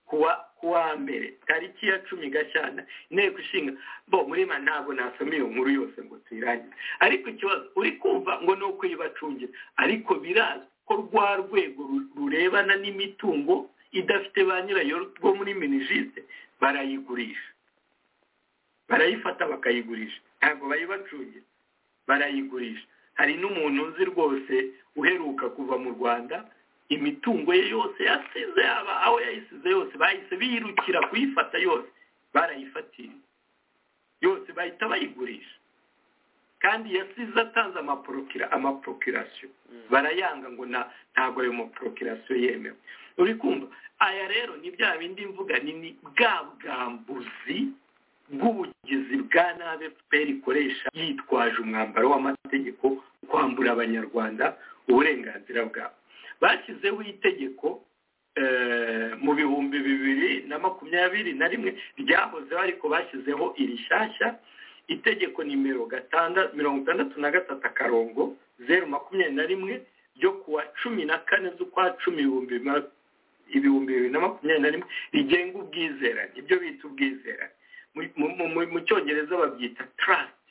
kuwa kuwa mbere tariki ya cumi gashyana inteko ishinga bo murima ntabwo nasoma iyo nkuru yose ngo tuyirangize ariko ikibazo uri kumva ngo ni uko yibacungira ariko birazwi ko rwa rwego rurebana n'imitungo idafite ba nyirayo rwo muri minijise barayigurisha barayifata bakayigurisha ntabwo bayibacungira barayigurisha hari n'umuntu uzi rwose uheruka kuva mu rwanda imitungo ye yose yasize yaba aho yayisize yose bahise biyirukira kuyifata yose barayifatira yose bahita bayigurisha kandi yasize atanze amaporokira amaporokirasiyo barayanga ngo ntabwo ayo maporokirasiyo yemewe uri kumva aya rero ni bya bindi mvuga nini bwa bwambuzi bw'ubugizi bwa nabi fpr ikoresha yitwaje umwambaro w'amategeko kwambura abanyarwanda uburenganzira bwabo bashyizeho itegeko mu bihumbi bibiri na makumyabiri na rimwe ryahozeho ariko bashyizeho irishyashya itegeko nimero mirongo itandatu na gatatu akarongo zeru makumyabiri na rimwe ryo kuwa cumi na kane z'ukwa cumi ibihumbi bibiri na makumyabiri na rimwe rigenga ubwizerane ibyo bita ubwizerane mu cyongereza babyita trust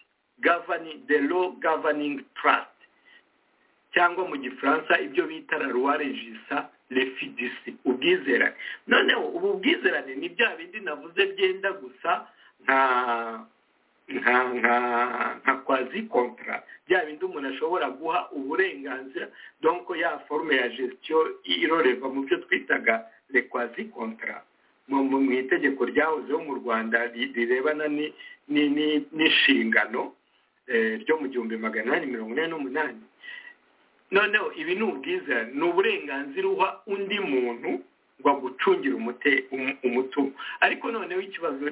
the law governing trust cyangwa mu gifaransa ibyo bita raruwa regisa refidisi ubwizerane noneho ubu bwizerane ni bya bindi navuze byenda gusa nka nka nka nka kwazi kontara bya bindi umuntu ashobora guha uburenganzira donko ya forume ya gestion iroreva mu byo twitaga le kwazi kontara mu itegeko ryahozeho mu rwanda rirebana n'inshingano ryo mu gihumbi magana inani mirongo ine n'umunani noneho ibi ni ubwizerane ni uburenganzira uha undi muntu ngo agucungire umutungo ariko noneho ikibazo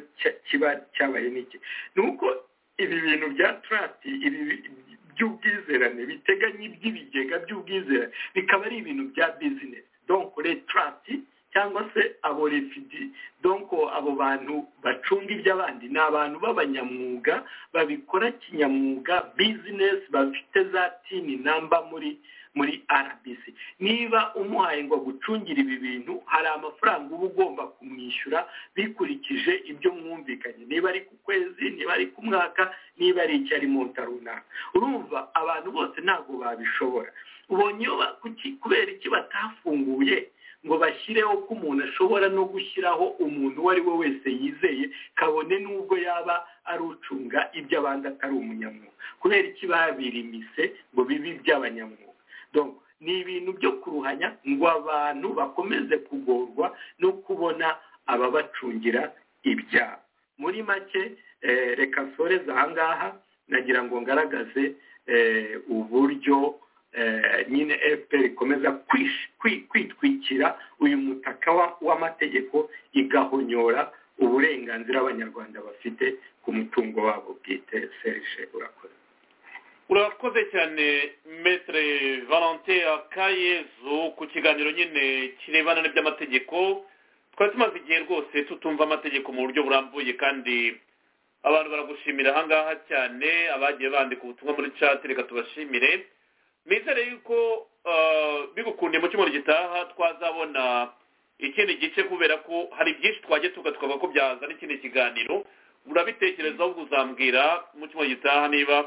kiba cyabaye n'iki ni uko ibi bintu bya turati by'ubwizerane biteganya iby'ibigega by'ubwizerane bikaba ari ibintu bya bizinesi donko re turati cyangwa se abo refidi donko abo bantu bacunga iby'abandi ni abantu b'abanyamwuga babikora kinyamwuga bizinesi bafite za tini namba muri muri rbc niba umuhaye ngo agucungire ibi bintu hari amafaranga uba ugomba kumwishyura bikurikije ibyo mwumvikanye niba ari ku kwezi niba ari ku mwaka niba ari icyo ari mu nda runaka urumva abantu bose ntabwo babishobora ubonye kubera iki batafunguye ngo bashyireho ko umuntu ashobora no gushyiraho umuntu uwo ari we wese yizeye kabone n'ubwo yaba ari ucunga ibyo abandi atari umunyamwuga kubera iki babirimise ngo bibe iby'abanyamwuga ni ibintu byo kuruhanya ngo abantu bakomeze kugorwa no kubona ababacungira ibyabo muri make reka soreza ahangaha nagira ngo ngaragaze uburyo nyine fpr ikomeza kwitwikira uyu mutaka w'amategeko igahonyora uburenganzira abanyarwanda bafite ku mutungo wabo bwite serije urakoze urakoze cyane metere valante akayezu ku kiganiro nyine kirebana n'iby'amategeko twari tumaze igihe rwose tutumva amategeko mu buryo burambuye kandi abantu baragushimira ahangaha cyane abagiye bandika ubutumwa muri cati reka tubashimire nizere yuko bigukunde mu cyumweru gitaha twazabona ikindi gice kubera ko hari byinshi twajya tuga tukava ko byazana ikindi kiganiro urabitekerezaho ubwo uzambwira mu cyumweru gitaha niba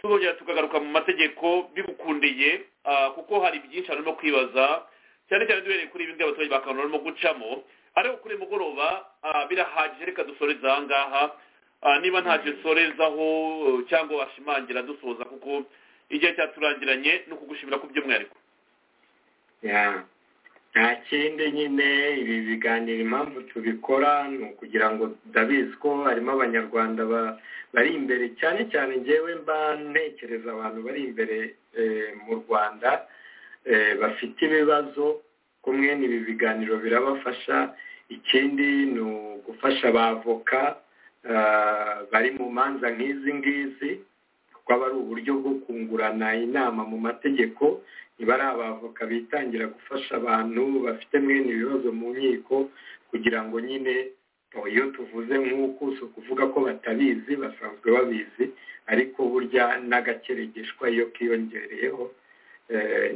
tuzongera tukagaruka mu mategeko bigukundiye kuko hari byinshi harimo kwibaza cyane cyane duhereye kuri ibi ngibi abaturage bakabona barimo gucamo ariko kuri mugoroba birahagije reka dusoreze aha ngaha niba ntacyo dusorezaho cyangwa washimangira dusoza kuko igihe cyaturangiranye ni ukugushimira ku by'umwihariko nta kindi nyine ibi biganiro impamvu tubikora ni ukugira ngo ndabizi ko harimo abanyarwanda bari imbere cyane cyane ngewe mba ntekereza abantu bari imbere mu rwanda bafite ibibazo kumwe n'ibi biganiro birabafasha ikindi ni ugufasha abavoka bari mu manza nk'izi ngizi kuko aba ari uburyo bwo kungurana inama mu mategeko niba ari abavoka bitangira gufasha abantu bafite mwene ibibazo mu nkiko kugira ngo nyine iyo tuvuze nk'uku si ukuvuga ko batabizi basanzwe babizi ariko burya n'agakeregeshwa iyo kiyongereyeho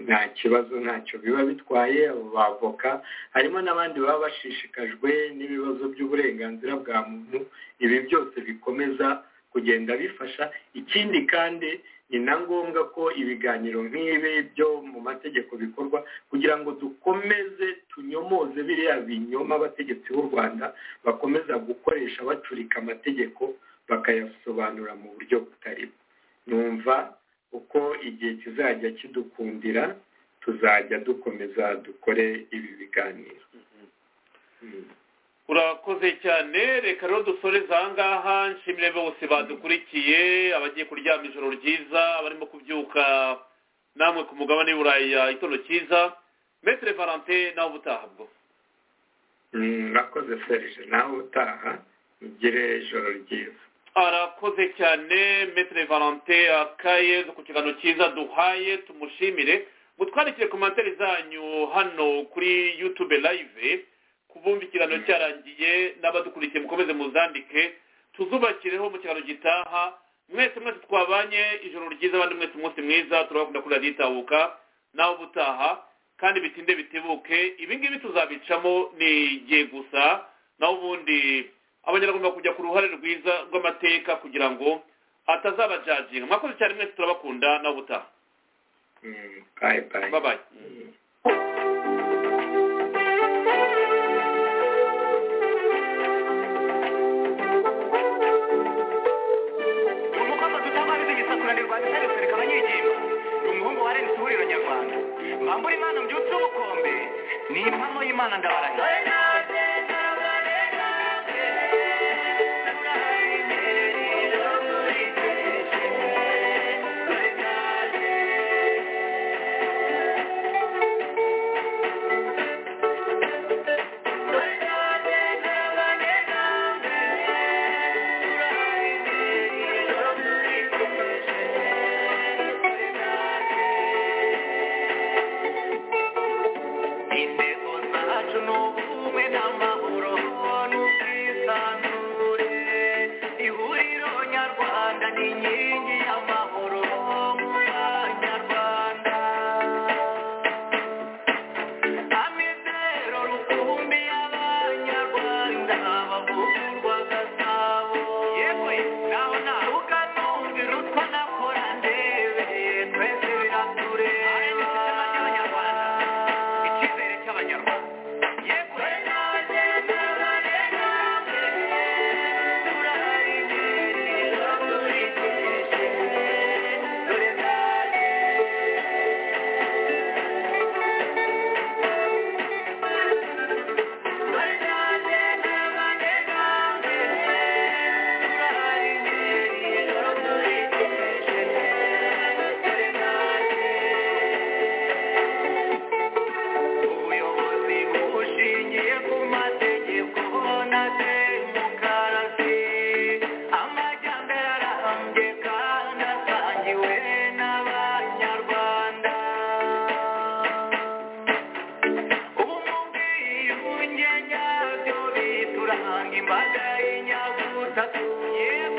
nta kibazo ntacyo biba bitwaye abo bavoka harimo n'abandi baba bashishikajwe n'ibibazo by'uburenganzira bwa muntu ibi byose bikomeza kugenda bifasha ikindi kandi ni na ngombwa ko ibiganiro nk'ibi byo mu mategeko bikorwa kugira ngo dukomeze tunyomoze biriya binyoma abategetsi b'u rwanda bakomeza gukoresha bacurika amategeko bakayasobanura mu buryo butari numva uko igihe kizajya kidukundira tuzajya dukomeza dukore ibi biganiro urakoze cyane reka rero dusoreze ahangaha nshimire bose badukurikiye abagiye kuryama ijoro ryiza abarimo kubyuka namwe ku mugabane w'iburayi itondo cyiza metere valante nawe ubutaha bwo murakoze serije nawe utaha ugire ijoro ryiza arakoze cyane metere valante akaye ku kiganiro cyiza duhaye tumushimire mutwandikire komantere zanyu hano kuri yutube layive kubumva ikiganiro cyarangiye n'abadukurikiye mukomeze muzandike tuzubakireho mu kiganiro gitaha mwese mwese twabanye ijoro ryiza abandi mwese umunsi mwiza turabakunda kuri radiyo itahuka nawe ubutaha kandi bitinde bitebuke ibi ngibi tuzabicamo ni igihe gusa naho ubundi abanyarwanda kujya ku ruhare rwiza rw'amateka kugira ngo atazabajajira mwakoze cyane mwese turabakunda nawe ubutaha babaye mbambura imana mbyutse ubukombe ni impano y'imana ndabarahiye imbaga y'inyabutatu yewe